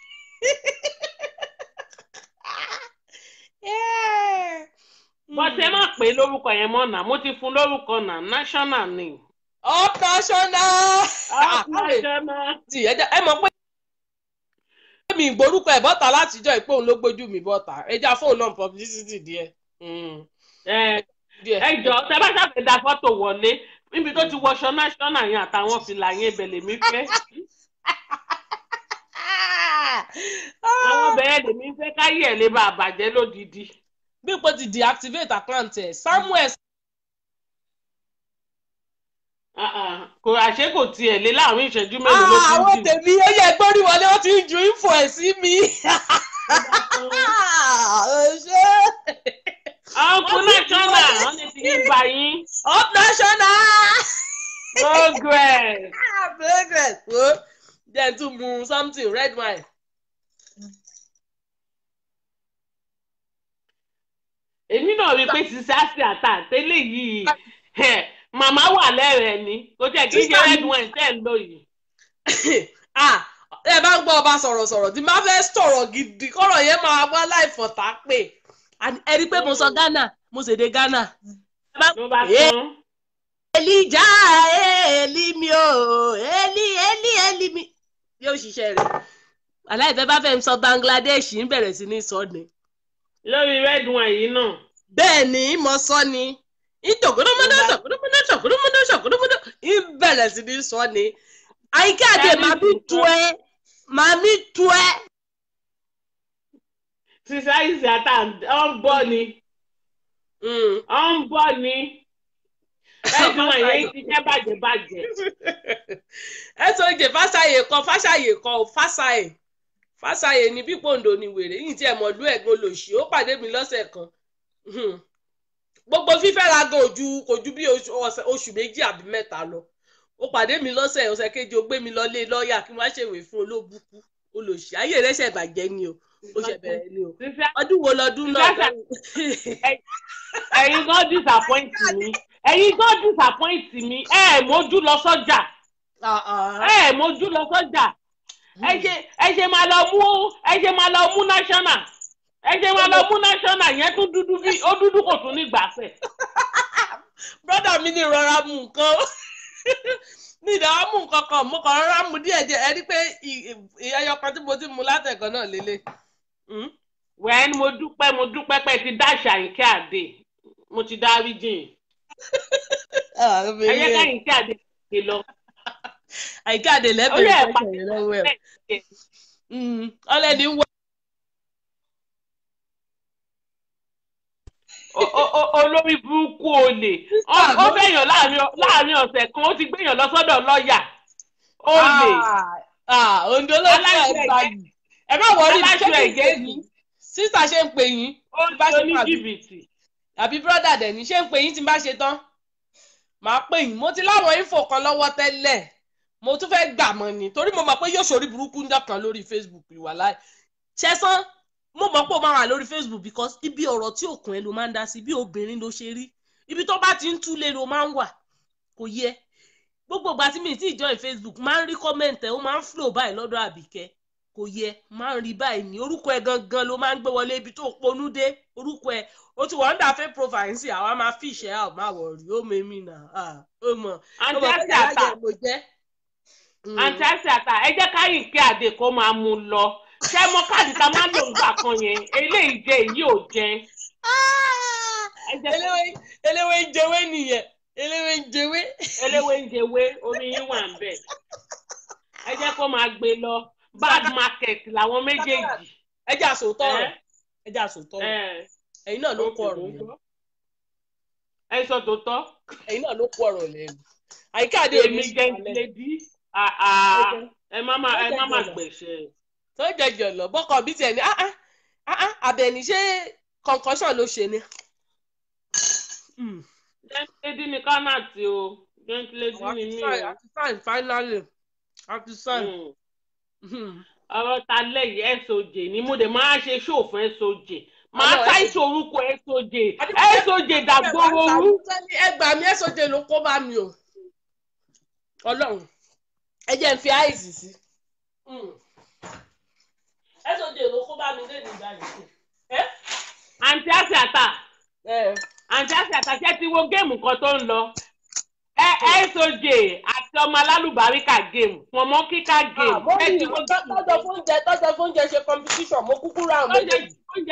bọ́tẹ́ má pè é lórúkọ yẹn mọ́ náà mo ti fún lórúkọ náà national ni. up national. national. ti ẹ jẹ́- ẹ mọ̀ pé mi ìgbórúkọ ẹ̀ bọ́ta látijọ́ ìpé òun ló gbójú mi bọ́ta ẹja fóun náà publicity díẹ̀. Mm, ẹ díẹ̀. ẹ jọ tẹ bá ṣàfẹ́ da fọ́tò wọlé níbi tó ti wọṣọ national yẹn àtàwọn fìlà yẹn ibẹ̀ lèmi fẹ́ àwọn bẹ̀rẹ̀ lèmi fẹ́ káyé ẹ̀ lè bá a bàjẹ́ lódìdí. bí ipò ti deactivate account ẹ̀ samuel Ah, ah, kò àṣé kò tiẹ̀ lé láàrin ìṣẹ́jú mélòó ló Ah, ti àwọn ń dì tèmi ó yẹ gbórí wọlé ó ti ń ju info ẹ̀ sí mi. ṣé ọkùn national wọn ní ti ń gbà yín up national. progress. Ah, progress wo jẹ́ n tún mu something red wine. èmi náà rí i pé sísá sí àtà tẹ́lẹ̀ yìí ẹ̀, màmá wà lẹ́rẹ̀ẹ́ ni kò tẹ̀ kí n ṣe Sísá mi- red wine tẹ́ ń lò yìí. Ah, ẹ bá ń gbọ́ ọba sọ̀rọ̀sọ̀rọ̀ tí máa fẹ́ sọ̀rọ̀ gidi kọ́rọ̀ yẹn máa wá láìfọ̀tá pé ẹ rí i pé mo sọ Ghana mo ṣèdè Ghana. ló bá Eh. tán. Elija eli mi o eli eli eli mi yóò ṣiṣẹ́ rẹ̀. aláìfẹ́ bá fẹ́ sọ Bangladesh ń bẹ̀rẹ̀ sí ní sọ ni. lórí red wine yìí náà. bẹ́ẹ̀ ni mo sọ ni ìtòkúrúmọdé ṣòkúrúmọdé ṣòkúrúmọdé ṣòkúrúmọdé ń bẹ̀rẹ̀ sí ní sọ ni. àyíká àdé Ẹni màá mi tí tu sọ. ẹ màá mi tu ẹ. sísá ìsì àtà ọ ń bọ̀ ni ọ ń bọ̀ ni red wine yẹn ti jẹ́ bàjẹ́ bàjẹ́. ẹ sọ jẹ fásáyè kan fásáyè kan ò fásáyè fásáyè ni bí pòǹdò ni wèrè yìí tí ẹ mọ̀ lú ẹ̀gbọ́n lòṣì ó pàdé mi lọ́sẹ̀ kan Hmm. gbogbo fífẹ́ra gan ojú kò ju bí oṣù ọ̀sẹ̀- oṣù méjì àbí mẹ́ta lọ ó pàdé mi lọ́sẹ̀ ọ̀sẹ̀ kejì ó gbé mi lọ lé lọ́ọ̀yà kí wọ́n á ṣèwé fún olóbùkú olòṣì ayé rẹ̀ ṣẹ̀ bàjẹ́ ni o ó ṣẹ̀ bẹ̀rẹ̀ ni o sísá ọdún wo lọdún náà Sísá- ẹ̀yin gan disappoint mi ẹ̀yin gan disappoint mi ẹ ẹ̀ mójú lọ sọ́jà Ah, ah. ẹ ẹ̀ mójú lọ sọ́jà ẹ ṣe ẹ ṣe máa lọ mú ẹ ṣe máa lọ mú national ẹ ṣe máa lọ mú national yẹn tún dúdú bí ó dúdú kò tún ní gbàsẹ̀. brọ́dà mi ní ìrora mu nǹkan ní ìdáwọ́ mú nǹkan kan mo kàn rárá mu díẹ̀ díẹ̀ ẹ rí pé ẹyọ kan tí mo ti mu látẹ̀kọ́ náà lélẹ̀. wẹ́n mo dúpẹ́ mo dúpẹ́ pé ti dáṣà àyìnkẹ́ àdè mo ti dárí jìn ẹ yẹ ká àyìnkẹ́ àdè ṣe lọ. àyíká àdè Ó yẹ lẹ́bẹ̀rẹ̀ ẹ̀pà ìfẹsẹ̀ lọ́wọ́ ẹ̀. ọlẹ́ni ń wọ O- o- o- olórí burúkú olè Ó- ó fẹ̀yàn láàrin ọ- láàrin ọ̀sẹ̀ kan ó ti gbéyàn lọ sọ́dọ̀ lọ́ọ̀yà olè òǹdó ló ń Aláṣẹ tẹ̀ gbà yìí ẹ má wọrí aláṣọ ṣé kí n ẹ̀gẹ́ pè yín sísà ṣe ń pè yín ó bá ń ṣe ṣe ní pàdé. jìbìtì. àbí brọ́dà dẹ̀ ní ṣé ń pè yín tí n bá ṣe tán màá pè yín mo ti láwọn info kan lọ́wọ́ tẹ́lẹ̀ mo tún fẹ́ gbà mọ́ ni torí mo mọ̀ pé yóò ṣorí burúkú ńjọ́ kan lórí Facebook ìwà láì ṣẹ́sán mo mọ̀ pé ó máa wà lórí Facebook because ibi ọ̀rọ̀ tí òkun ẹ ló máa ń dá sí bí obìnrin ló ṣe rí ibi tó bá ti ń túlé ló máa ń wà kò yẹ gbogbo ìgbà tí mi ti join Facebook máa ń rí comment ẹ ó máa ń flow báyìí lọ́dọ̀ àbíkẹ́ kò yẹ máa ń rí báyìí ní orúkọ ẹ gangan ló máa ń gbé wọlé ibi tó ponú dé orúkọ ẹ ó ti wọ́n ń dà fẹ́ profile sí àwa máa fi ìṣẹ́ àwọn máa wọ̀ rí ó mẹ́mí nà ó mọ̀ ó àǹtí mọ̀ àti pé àtà aláyẹ̀ mo jẹ́. àǹtí àti àtà ẹ jẹ́ ká àyìnkẹ́ àdè kó máa mú un lọ ṣé mọ káàdì tá a máa ń lò nígbà kan yẹn eléyìí jẹ èyí ò jẹ ẹ jẹ́ eléwé eléwé ń jẹwé nìyẹn eléwé ń jẹwé. eléwé ń jẹwé omi yín wà ń bẹ̀ ẹ jẹ́ kó máa gbé lọ bad market làwọn méjèèjì. ẹ jẹ́ àsòótọ́ Ẹ́. ọ̀rọ̀ ẹ jẹ́ àsòótọ́ ọ̀rọ̀ ẹ ẹ̀yin náà ló kó ọ̀rọ̀ lẹ́nu ẹ sọ tó tọ́ ẹ̀yin náà ló kó ọ̀rọ̀ lẹ́nu àyíká àdé èmi jẹ́ntìlẹ́dí ẹ má má ẹ má má gbẹ̀ṣẹ̀. tó jẹjọ lọ bọ́kọ̀ bí tiẹ̀ ní ah ah ah ah àbẹ̀ní ṣé concussion ló ṣe ni. Mm. jẹ́ntìlẹ́dí ni kánàtì o jẹ́ntìlẹ́dí Àwa ni ti mí sign, o. a ti sign finally a ti sign. Mm. Hmm. ọ̀rọ̀ ta lẹ́yìn soj ni mo dẹ̀ máa ṣe ṣòfin soj máa Àwọn ṣàìsàn orúkọ soj soj dàgbòrò rú. ẹ gbà mí ẹsọ jẹ ló kó bá mi o Ọlọ́run ẹ jẹ́ n fi àìsí sí ẹsọ jẹ ló kó bá mi lẹ́nu ìgbà yìí. àǹtí àṣàtà àǹtí àṣàtà ṣe ti wo géèmù kan tó ń lọ ẹ soj àti àti ọmọ alálùbáríkà game pọ̀nmọ́ kíká game àmọ́ ẹ mi ti ìwọ tọ́jọ́ fóúnjẹ tọ́jọ́ fóúnjẹ ṣe competition mo kúkú ra àwọn oúnjẹ méjèèjì oúnjẹ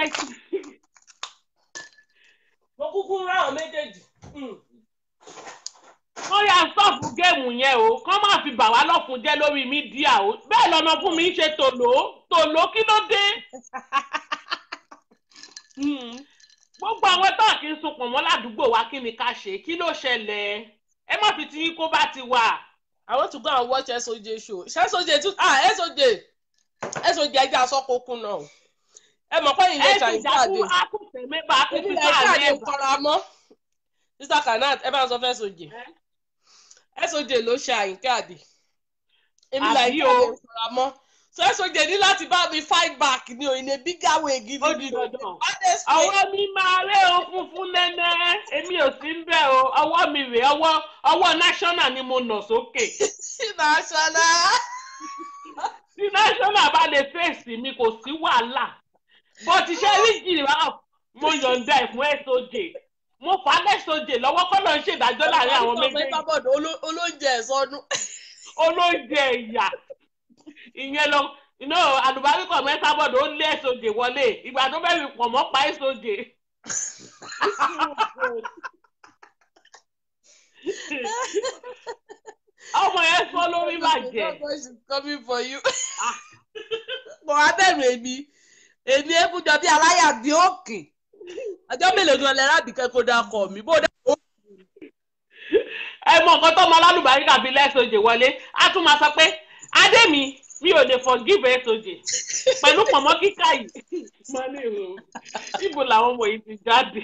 mo kúkú ra àwọn méjèèjì. Hmm. wọ́n yà stọ́ọ̀pù géèmù yẹn o kán má fi bà wá lọ́kùn jẹ́ lórí mídíà o bẹ́ẹ̀ lọ́nà fún mi ń ṣe tòló tòló kí ló dé gbogbo àwọn tó kì í sunkún mọ́ ládùúgbò wa kí ni ká ṣe kí ló ṣẹlẹ̀ ẹ má fi ti yín kó bá ti wà. I want to go and watch SOJ show. Ṣé SOJ tún ah SOJ SOJ ẹja sọ́kòkun náà. Ẹ mọ̀ pé ẹ ìyẹn ti ṣàyìn jà káàdé. fún akúnfẹ́ mẹ́bà Èmi akúnfẹ́ lè tó àárín káàdé ẹ̀bà. kọ́ra mọ́. Mr Kanat ẹ bá ń sọ fún SOJ. SOJ ló ṣe àyìn káàdé. Èmi lè Àbí káàdé o. kọ́ra mọ́. So SOJ ní láti bá mi fight back ní òyìnbó bigger way gidi. ó di dandan. Honestly. ọwọ́ mi máa ré o funfun nẹ́nẹ́ èmi ò sí ń bẹ̀ o ọwọ́ mi rè ọwọ́ ọwọ́ national ni mo nà sókè National. tí national bá lè fèsì mi kò sí wàhálà bó ti ṣe rí giraffe mo yọ̀ǹda ẹ̀ fún soj mo fà á lẹ́sọ̀jè lọ́wọ́ kọ́ ló ń ṣèdájọ́ láàrin àwọn méjèèjì Sábọ̀dọ̀ olóúnjẹ ẹ̀sọ́nú. olóúnjẹ ìyà ìyẹn lọ iná àlùbáríkọ̀ mẹ́ta bọ̀dọ̀ ó lé soj wọlé ìgbà tó bẹ́ẹ̀ fi pọ̀ mọ́ pa soj. ọmọ yẹn sọ lórí bàjẹ́. is coming for you. Mo wá bẹ̀rù èmi. Èmi ébùjọ bí aláyà bí òkè. Ọjọ́ mélòó gan lẹ́rọ àbíkẹ́ kó dá kọ̀ mí. Bó dá ẹ mọ nǹkan tó mọ alálùbáríkà bíi lẹ́sọ̀jẹ̀ wọlé á tún máa sọ pé adémi mi ò lè forgive ẹ̀sọ̀jẹ̀ pẹ̀lú pọ̀mọ́ kíkà yìí. mo ní ìrò ibo làwọn ọmọ yìí ti jáde.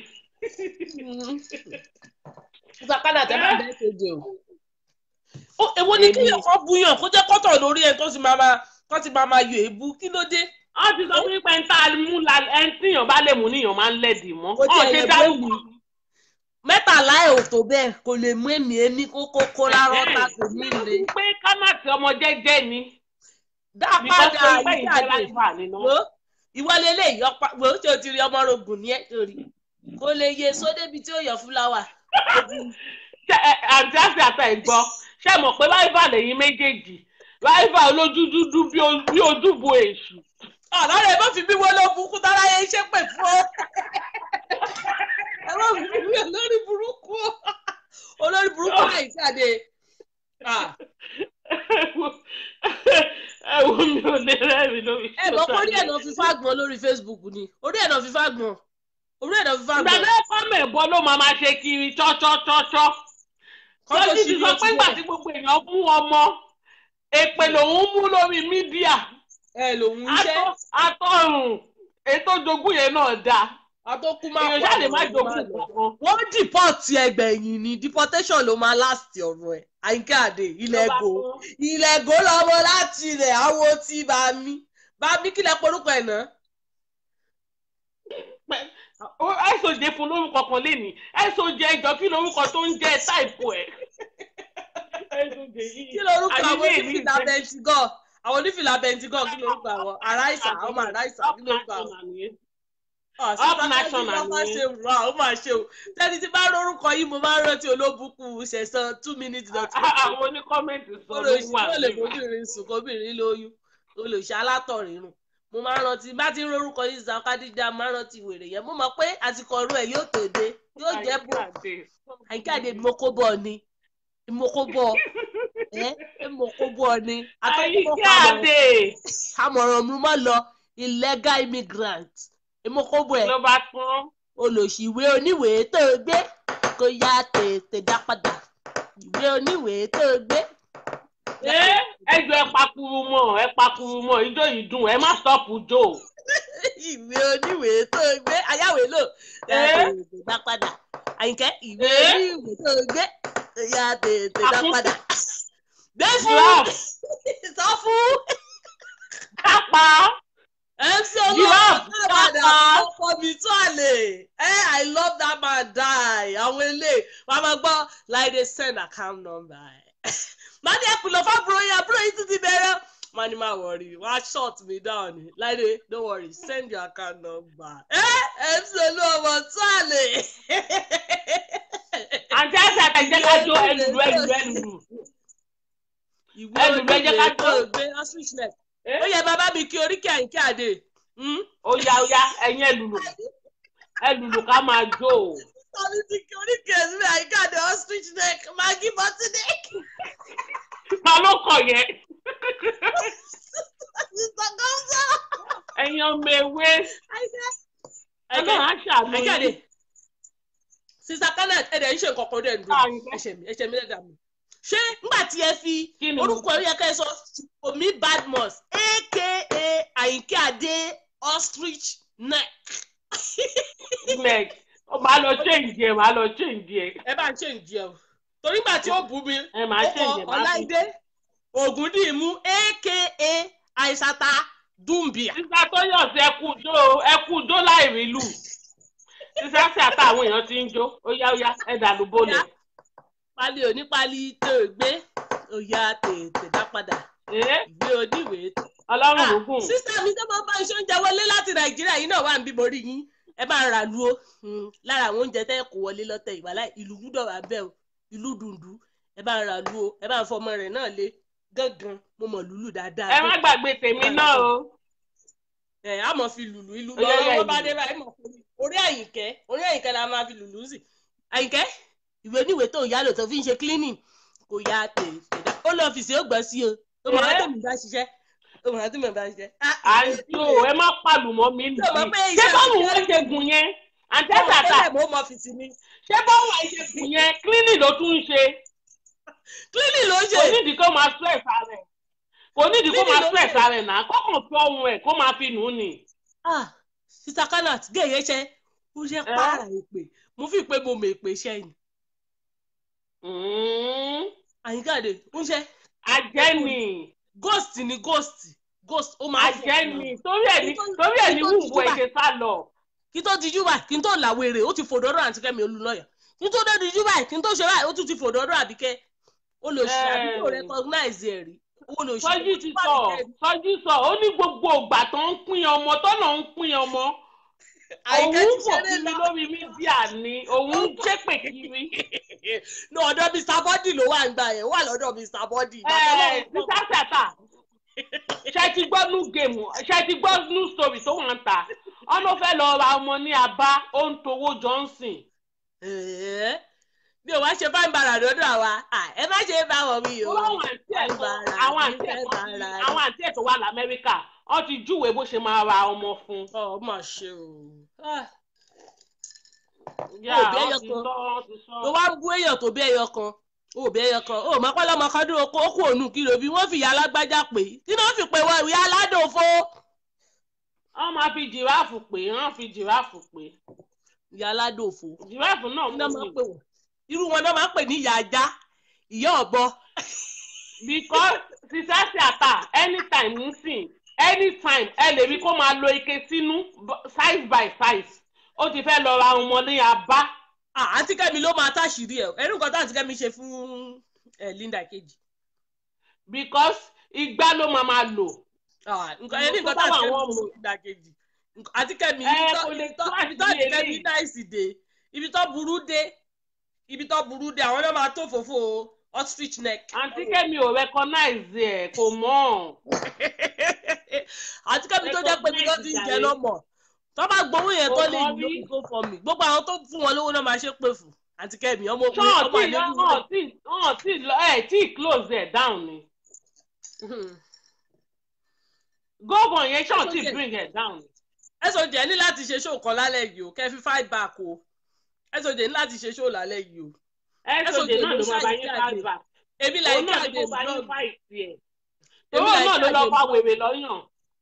Mr. Kánà tẹ́ máa bẹ́ẹ̀ ṣoje o. Ó èwo ni kíyàn kọ́ búyàn kó jẹ́ kọ́tọ̀ lórí ẹ̀ tó ti máa máa tó ti máa máa yọ èébú kí ló dé? wọ́n ti sọ fún mi pé ń tá a mú la ẹni tíyàn bá lè mú níyàn máa ń lẹ̀dì mọ́. Kò tiẹ̀ ọ̀n ṣe lè dárúkọ bẹ́ẹ̀ mi. Mẹ́tàlá ẹ̀ ò tó bẹ́ẹ̀ kò lè mú èmi èmi kó kó kó lárọ́ ta kò ní le. pé kámátì ọmọ jẹ́jẹ́ ni. Dá Because padà pé ìjẹ́ ìjáde. láì wà nínú. wo ìwọlé eléyìí ọpa wo tí o ti rí ọmọ rogùn ní ẹ torí kò lè yé so débi tí ó yọ fúláwà Ṣé, ẹ, àǹtí àti àtà ẹ̀ gbọ́ ṣé ẹ mọ̀ pé ráìvà lẹ́yìn méjèèjì ráìvà olójú dúdú bí o- bí ojúbo èṣù. ọlọ́run ẹ má fi bí wọ́n ló burúkú tára yẹn iṣẹ́ pè fún ọ ẹ má fi bí wọ́n lórí burúkú olórí burúkú náà ìjáde ẹ wo mi ò lè rẹ́rìn lórí. ẹ mọ̀ pé orí ẹ̀ náà fi fágbọ́n lórí Facebook ni orí ẹ̀ náà fi fágbọ́n orí ẹ̀ náà fi ìgbà fágbọ́n náà kọ́mọ̀ ẹ̀bọ ló máa máa ṣe kiri chọ́chọ́chọ́chọ́. Kọ́ tó lọ́jí ti ṣí sọ ló pé ti ìgbà wọ̀. tí gbogbo èèyàn mú ọmọ èpè lòun mú lórí mídíà ẹ lòun iṣẹ́ Atọ́- atọ́rùn ètò jogún yẹn náà dáa àtọkù máa èèyàn pọ̀ ṣáà lè má àwọn jogún máa lọ. kankan. wọ́n dìpọ́ọ̀tì ẹgbẹ̀yìn ni deportation ló máa last ọ̀rọ̀ ẹ̀ àyíká àdè ilẹ̀ ègò ilẹ̀ ègò lọ́mọ láti ilẹ̀ àwo tí bá mi bá mi kílẹ̀ porúkọ ẹ̀ náà. ẹ̀sọ̀jẹ̀ fún lórúkọ kan lénìí ẹ̀sọ̀jẹ̀ ìjọ kí lórúkọ tó ń jẹ́ táìpù ẹ̀. kí lorúkọ àwọn onífìlà bẹntigọ́ àwọn onífìlà bẹntigọ́ kí lorúkọ àwọn aráìsà ọmọ aráìsà kí lorúkọ àwọn. Up national ó máa nìyẹn. ṣe wà ó máa ṣe o tẹ́ni tí bá rórúkọ yìí mo máa ń rántí olóbùkún ṣẹ̀sán two minutes not àwọn oníkọ́mẹ̀ntì sọ ló wà olùsí lè fobìnrin sùn kóbìnrin lóyún olùsí alátọ̀rìnrún mo máa ń rántí bá ti ń rórúkọ yìí zakadija máa ń rántí wèrè yẹn mo mọ̀ pé àsìkò ọ̀rọ̀ ẹ̀ yóò tó dé yóò jẹ́ bò àyíkáde ìmọ̀kóbọ̀ ni ìmọ̀kóbọ̀ ẹ́ ìmọ̀kóbọ̀ ni àyíkáde àmọ̀ràn mi mọ́ lọ illegal immigrant ìmọ̀kóbọ̀ ẹ̀ ló bá tán. olùsíwé oníwèé tó gbé kó yá tètè dá padà ìwé oníwèé tó gbé. ẹ ẹjọ ẹ pakuru mọ ẹ pakuru mọ ijó yìí dùn ẹ má stọọpù jò. ìwé oníwèé tó gbé ayáwèé lò yá Eh? tètè dá padà àyìnkẹ́ ìwé Eh? oníwèé tó gbé yá tètè dá Àkún- padà. gbèsè giraffe sọ fún kápá mc Giraffe, olóòtú padà Papa. ọkọ mi tó àlè ẹ i love that man die àwọn ilé wàá máa gbọ́ láìdé send account number ẹ̀ máa ní ẹ̀pìlọ̀ fábùrò yẹn àbúrò yìí tún ti bẹ̀rẹ̀ máa ní máa wọ̀rì wàá short me down ni láìdé don't worry send your account number ẹ mc olóòtú tó àlè. àti àti àtẹjẹ kájọ ẹlùlù ẹlùlù ẹlùlù ìwé Ẹ lùlù, ẹ jẹ́ ká oníwèé tó jó. gbé ostrich neck Eh? ó yẹ bàbá mi kí oríkì àyíké àdè Hmm? ó yá ó yá ẹ̀yin ẹlùlù ẹlùlù ká máa jó o. tàbí ti kí oríkì ẹ̀sìn àyíké àdè ostrich neck magi bọ́tí neck ta ló kọ yẹn mr gọ́ńsà ẹ̀yin ọmọ ewé ẹ̀kẹ́ ọlọ́run á ṣàánú àyíké àdè yín. sista kenneth ẹ̀dẹ̀ ń ṣe nǹkan kan dẹ̀ ń dùn Àyìnkẹ́. ẹ̀ṣẹ̀ mi ẹ̀ṣẹ̀ mi lẹ́dàá mi ṣé ńgbà tí ẹ fi Kí ni mo orúkọ ẹ yẹ ká ẹ sọ omi badmus aka àyíké àdè ostrich neck neck màá lọ change ẹ màá lọ change ẹ ẹ bá ń ṣe ìjẹ o torí gbà tí ó bú mi ẹ màá ó change ẹ kọ màá fi. ọláìdé ògúndìmú aka àìsàtà dùmbìà sísá tó yọ̀ sí ẹkú jó ẹkú jó láì rí lù sísá sí àtàwọn èèyàn ti ń jó ó yá ó yá ẹ dàlú bólẹ̀. pali onípali tó gbé òyà tètè dá padà Ẹ́, ìwé oníwèé tó. ọlọ́run ló gùn. sísá mi tó máa bá iṣẹ́ oúnjẹ wọlé láti nàìjíríà yìí náà wà ń bí mo rí yín ẹ bá ń ra lu o Hmm, lára àwọn oúnjẹ tẹ́ kó wọlé lọ́tẹ̀ ìwàlá ìlú gbúdọ̀ wà bẹ́ẹ̀ o ìlú dùndú ẹ bá ń ra lu o ẹ bá ń fọmọ rẹ̀ náà lé gángan mo mọ̀ lùlù dáadáa. ẹ má gbàgbé tèmi náà o. ẹ á mọ̀ fi lùlù ìlú Ó yá, yá, lọ́wọ́ bá ìlú. dé báyìí mọ̀ fún mi orí àyìnkẹ́ orí àyìnkẹ́ la máa fi lùlù sí àyìnkẹ́ ìwé níwèé tó ń yálò tó fi ń ṣe cleaning kò yá tètè dá ó lọ ọ́fíìsì ó gbọ́ sí o ó mọ̀ Ẹ́. láti mi bá ṣiṣẹ́ ó mọ̀ láti mi bá ṣiṣẹ́. àǹtí o ẹ má pàlùmọ́ mi nìyí. Ṣé o mọ̀ pé ṣé iṣẹ́ báwo mi wọ́n ṣe gùn yẹn àǹtí ọmọ àtàtà tẹ́lẹ̀ mo mọ ọ́fíìsì mi ṣé báwo wọ́n ṣe gùn yẹn cleaning ló tún ń ṣe cleaning ló ń ṣe kò nídìí kó máa stress ara ẹ̀ kò nídìí kó Cleaning máa ló ń stress ṣe. ara ẹ̀ náà kọ́kàn fi ọrùn ẹ̀ kó máa fi nù ú nì. ah sista kanat gẹ̀yẹ́ ṣe ó ṣe Ẹ́. pààrà èpè mo fi pé mo mọ èpè iṣẹ́ yìí Mm, àyíkáde ń ṣe ajẹ́ni ghost ni ghost ghost ó máa ń fò ajẹ́ni torí ẹ̀ ní Nítorí- torí ẹ̀ ní nítorí wùwù ẹ̀ Júbà. ṣe sá lọ. kí tó dijú báyìí kí n tó làwèrè ó ti fòdọ́dọ́ àti kẹ́mi olùlọ́yà kí n tó dé dijú báyìí kí n tó ṣe báyìí ó tún ti fòdọ́dọ́ àbíkẹ́ ó lè ṣe Ẹ́. àbíkẹ́ ò recognize ẹ̀ rí ó lè ṣe sọjí ti sọ sọjí sọ ó ní gbogbo ìgbà tó ń pín ọmọ tọ́nà ń pín ọmọ àyíkẹ́ òun ti kò ṣeré kiri lọ lórí mídíà ni òun ń ṣépè kiri. ní ọ̀dọ̀ mr body ló wà ń gbà yẹn wà lọ́dọ̀ mr body ẹ sísá sàtà ṣe ti gbọ́ new game ṣe ti gbọ́ new story tó wọ́n ń ta ọ̀nà fẹ́ lọ ra ọmọ ní abá ó ń towó johnson. Ẹ̀ẹ́, mi ò wá ṣe fáìn bàrà lọ́dọ̀ àwa À, ẹ má ṣe bá wọn mi o àwọn àǹtí ẹ̀ tó Bàrà, àwọn àǹtí ẹ̀ fẹ́ tó bàrà. àwọn àǹtí ẹ̀ tó wà lamẹ́ríkà wọ́n ti júwèé bó ṣe máa ra ọmọ fún. ọ mà ṣe o Ah, yá Òbí wọ́n ẹyọ ti kan. sọ wọ́n ti sọ. tó wá ń bú èèyàn tó bí ẹyọ kan ó bí ẹyọ kan ó mọ pẹ́ lọ́mọ kan dúró kó kú ònú kìlò bí wọ́n fi ìyá alágbájá pè é kí ló fi pè wọ ìyá aládòfo wọ́n máa fi jìráàfù pè é wọ́n fi jìráàfù pè é ìyá aládòfo jìráàfù náà kí ló mú máa ń mi. pè wọ́n irú wọn náà máa ń pè ní ìyá ajá ìyá ọ̀bọ because sísáṣí àtà anytime ń sìn anytime ẹ lè rí kó máa lo ike sínú b- size by size ó ti fẹ́ lọ ra ọmọ ní abá Ah, àǹtí kẹ́mi ló máa táṣìírí ẹ̀ ẹ̀rú nǹkan tó àǹtí kẹ́mi ṣe fún ẹ̀ Linda kejì because igbá ló máa máa lò Ah, nǹkan ẹni nǹkan Tó tó bá àǹtí wà kẹ́mi wọ́n ṣe mú. fún Linda kejì Nǹkan- àǹtí kẹ́mi Ẹ, ibi tó- kò lè ibi tó tó ibi tó àti àǹtí kẹ́mi eléyìí. náìsì dé ibi tó burú dé ibi tó burú dé àwọn náà máa tó fòfò ostrich neck. àǹtí kẹ́mi ò recognize ẹ̀ kò mọ̀ àti kẹ́mi tó jẹ́ pé mi ló ti ń jẹ lọ́mọ tó bá gbowó yẹn tó lè Ọmọ lò rí. kó fọ mi gbogbo àwọn tó fún wọn lówó náà máa ṣe pé fún àti kẹ́mi ọmọ ṣọ́ọ̀ ọmọ tí àlejò wọ́n tí wọ́n tí ẹ̀ tí close ẹ̀ down ni gómọ̀ yẹn ṣọ́ọ̀ tí Okay. bring ẹ̀ down ni. ẹ̀sùn jẹ́ ní láti ṣe ṣóò kan lálẹ́ yìí o kẹ́ fi fight back o ẹ̀sùn jẹ́ ní láti ṣe ṣóò lálẹ́ yìí o soj Ẹ̀sọ́ náà ló máa bá ṣáà yín jáde. fight back èmi là òun ń náà jáde ni kó bá yín vlog fight ẹ̀ Èmi òun là ń náà ló lọ jáde fa vlog. wèrè lọ́yàn.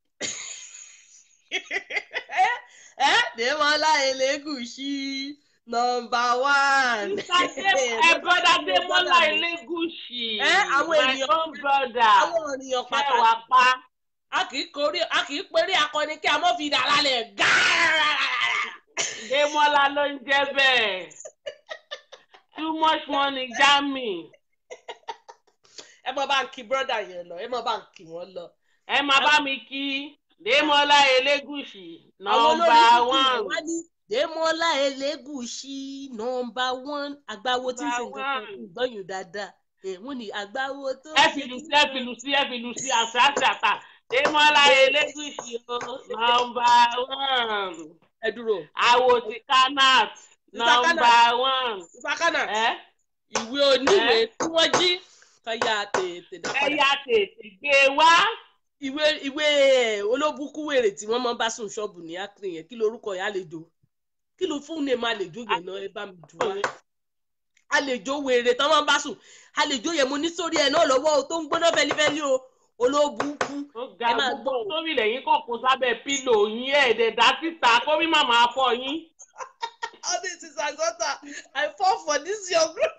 ẹ Dèmọ́lá Elégùṣì nọmba one. ẹ brother Démọ́lá Elégùṣì Ẹ, àwọn my ènìyàn- own brother àwọn ènìyàn ṣe pàtàkì wà pa a kì í korí a kì í perí akọni kí a mọ̀ fi dà lálẹ́ gáárà. Démọ́lá ló ń jẹ́ bẹ́ẹ̀ too much money jami ẹ mọ bá ń kí brọ́dà yẹn lọ ẹ mọ bá ń kí wọn lọ. ẹ máa bá mi kí Démọ́lá Elégùṣì àwọn nọmba olórí kúkú one yẹn wá ní Dèmọ́lá Elégùṣì nọmba one àgbáwo tí ń ṣe nǹkan kan Number one. ìgbọ́yùn dáadáa Eh, wọ́n ní àgbáwo tó ẹ fìlù sí ẹ fìlù sí ẹ fìlù sí àṣà àṣà èmọ́lá elégùsì o nọmba one ẹ dúró àwò ti kanat Mr. nọmba one ìfakánà ẹ ìwé oníwèé tí wọ́n jí kan yá tètè dá ẹ padà yá tètè gbé wá ìwé ìwé eh, olóbùkún wèrè tí wọ́n máa ń bá sùn ṣọ́ọ̀bù ní akiri yẹn kí lorúkọ yẹn àlejò kí ló fún ní ma àlejò yẹn náà ẹ bá mi dùn wá àlejò wèrè tán máa ń bá sùn àlejò yẹn mo ní sórí ẹ náà lọ́wọ́ o tó ń gbóná fẹlifẹli o olóbùkún ó ga Ẹ máa gbogbo sórí lẹ́yìn kàn kó sábẹ́ pílò yín ẹ̀ẹ́dẹ̀dá síta kó bí màmá fọ yín. all this is agota i fall for this your group.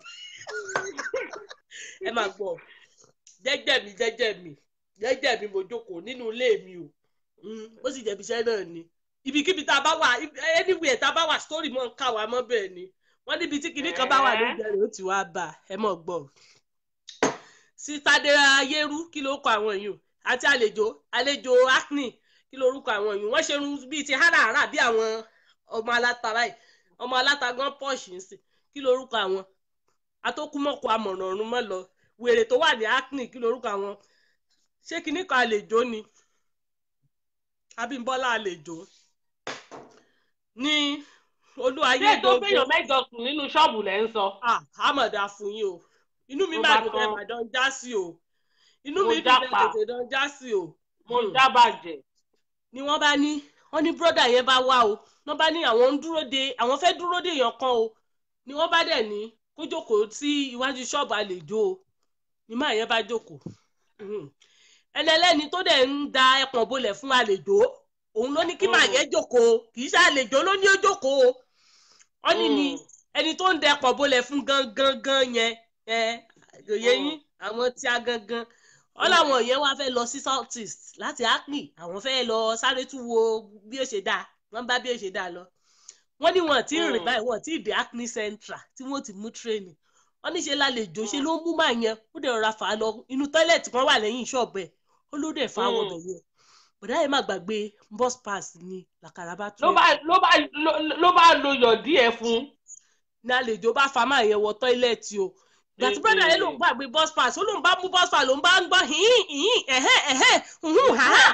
ẹ máa gbọ́ jẹ́jẹ́ mi jẹ́jẹ́ mi jẹ́jẹ́ mi mo jókòó nínú ilé mi o Mm, ó sì jẹ̀bi iṣẹ́ náà ni ibikíbi tá a bá wà anywhere tá a bá wà story mọ̀ ń kà wá mọ́ bẹ́ẹ̀ ni wọ́n níbi tí kinní kan bá wà lóúnjẹ rẹ̀ ó ti wá bà ẹ mọ̀ gbọ́ sítádéra ayérú kí ló kọ àwọn èèyàn àti àlejò àlejò acne kí ló orúkọ àwọn èèyàn wọ́n ṣe irun bíi ti háràhárà bí àwọn ọmọ aláta báyìí ọmọ aláta gan pọ́ọ̀ṣì ń sìn kí ló orúkọ àwọn atókùmọ̀kọ amọ̀ràn ọ̀run mọ́ lọ wèrè tó wà ní acne kí ló orúkọ àwọn ṣé kinní kan àlejò ni abímbọ́lá àlejò ní olúwayé ṣé tó fẹ́yàn mẹ́jọ sùn nínú ṣọ́ọ̀bù lẹ́ ń sọ. ah àmọ̀dá fún yín o inú mi Mo máa bá dùn tán. ẹ̀ màdán já sí o inú Mo mi dùn jápa. ẹ̀ tètè dán já sí o mo Hmm. dábàjẹ́. ni wọ́n bá ní wọ́n ní bírọ́dà yẹn bá wá o wọ́n bá ní àwọn ń dúró de àwọn fẹ́ dúró de èèyàn kan o ni wọ́n bá dẹ̀ ní kó jókòó sí iwájú ṣọ́ọ̀bù àlejò o ni máa yẹn bá jókòó Mhm. ẹni ẹlẹ́ni tó dẹ̀ ń da ẹpọ̀n bolẹ̀ fún àlejò òun ló ní kí máa Mm. yẹn jókòó kì í ṣe àlejò ló ní ó jókòó o wọ́n ní ni Mm. ẹni tó ń da ẹpọ̀n bolẹ̀ fún gangan gan yẹn ẹ òye Mm. yín àwọn tí a gangan wọ́n láwọn yẹn wá fẹ́ lọ sí south east láti acne àwọn fẹ́ lọ sáré tún wo bí ó ṣe dáa wọ́n bá bí ó ṣe dáa lọ wọ́n ní wọn tí ì rìn Mm. báyìí wọn tí ì dé acne central tí wọ́n ti mú training wọ́n ní ṣe lálejò ṣe ló mú màá yẹn ó dẹ̀ rọra fà á lọ inú tọ́ílẹ̀tì kan wà lẹ́yìn ṣọ́ọ̀bù ẹ̀ ó ló dẹ̀ fà á wọ̀ Mm. bẹ̀ yẹn bọ̀dá yẹn má gbàgbé bus pass ni làkàrà bá ló tún bá ló bá ló- ló bá lo yọ̀dí ẹ̀ fún. ní àlejò bá fa máa yẹn wọ tọ́ílẹ̀tì o gbàtí Eh, brọ́dà yẹn ló ń eh. gbàgbé bus pass ó ló ń bá mú bus pass ló ń bá ń gbọ́ hìn hìn ẹ̀hẹ́ ẹ̀hẹ́ hùhùn hàhà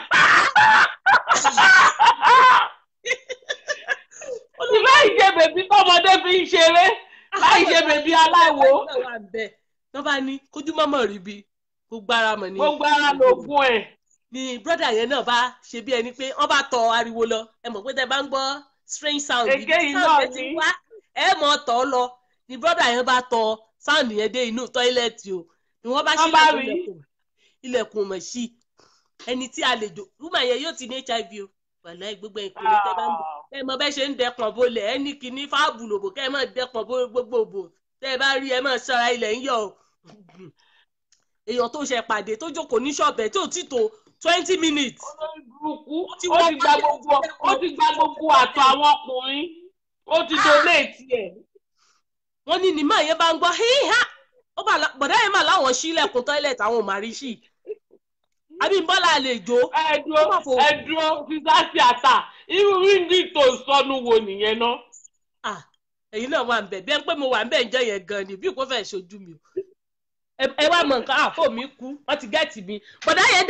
láì ṣe bèbí tọmọdé fi ń ṣeré láì ṣe bèbí aláwo wọ́n bá ní kójú mọ́mọ́ rí bi gbogbo ara mọ̀ ní. gbogbo ara lògùn ẹ̀. ni brọ́dà yẹn náà bá ṣe bí ẹni pé wọ́n bá tọ ariwo lọ ẹ mọ̀ pé tẹ bá ń gbọ́ strange sound Èké yìí sound náà yẹn ti ni. wá ẹ mọ̀ tọ́ lọ ni brọ́dà yẹn bá tọ sound yẹn dé inú tọ́ílẹ̀tì o ni wọ́n bá Wọ́n bá ṣílẹ̀kùn rí. ilẹ̀kùn ilẹ̀kùn mọ̀ sí ẹni tí àlejò woman yẹn yóò ti ní hiv o wàlá gbogbo ìpínlẹ̀ tẹ bá ń bọ̀ ẹ mọ bẹ́ẹ̀ ṣe ń dẹpọ̀n bolẹ̀ ẹ ní kíní fáàbù lòbò kẹ́ ẹ mọ̀ dẹpọ̀n bo gbogbo òbò tẹ́ ẹ bá rí ẹ mọ̀ ṣọ́ra ilẹ̀ ń yọ o èèyàn tó ṣe pàdé tó jókòó ní ṣọ̀bẹ̀ tí ò tí tó twenty minutes olórí burúkú Ó ti ó wọ ti gba pálí gbogbo àti ó ti gba gbogbo àtọ̀ àwọn ọkùnrin ó ti donate ẹ̀. wọ́n ní ní máa yẹn bá ń gbọ́ híhá ó bá la- bọ̀dá yẹn mà láwọn sílẹ̀kùn tọ́ílẹ̀tì àwọn ò máa rí sí i Abímbọ́lá àlejò ẹ̀dúró Ó mà fò- ẹ̀dúró sísá sí àtà irú ríndì tó sọnù wo nìyẹn náà. ah ẹ̀yin náà wà ń bẹ̀ bí ẹ ń pé mo wà ń bẹ̀ ń jẹ́ yẹn gan ni bí kò fẹ́ ṣojú mi o Ẹ- ẹ wá mọ nǹkan àpò mi kú wọ́n ti gẹ́ẹ̀tì mi bọ̀dá yẹn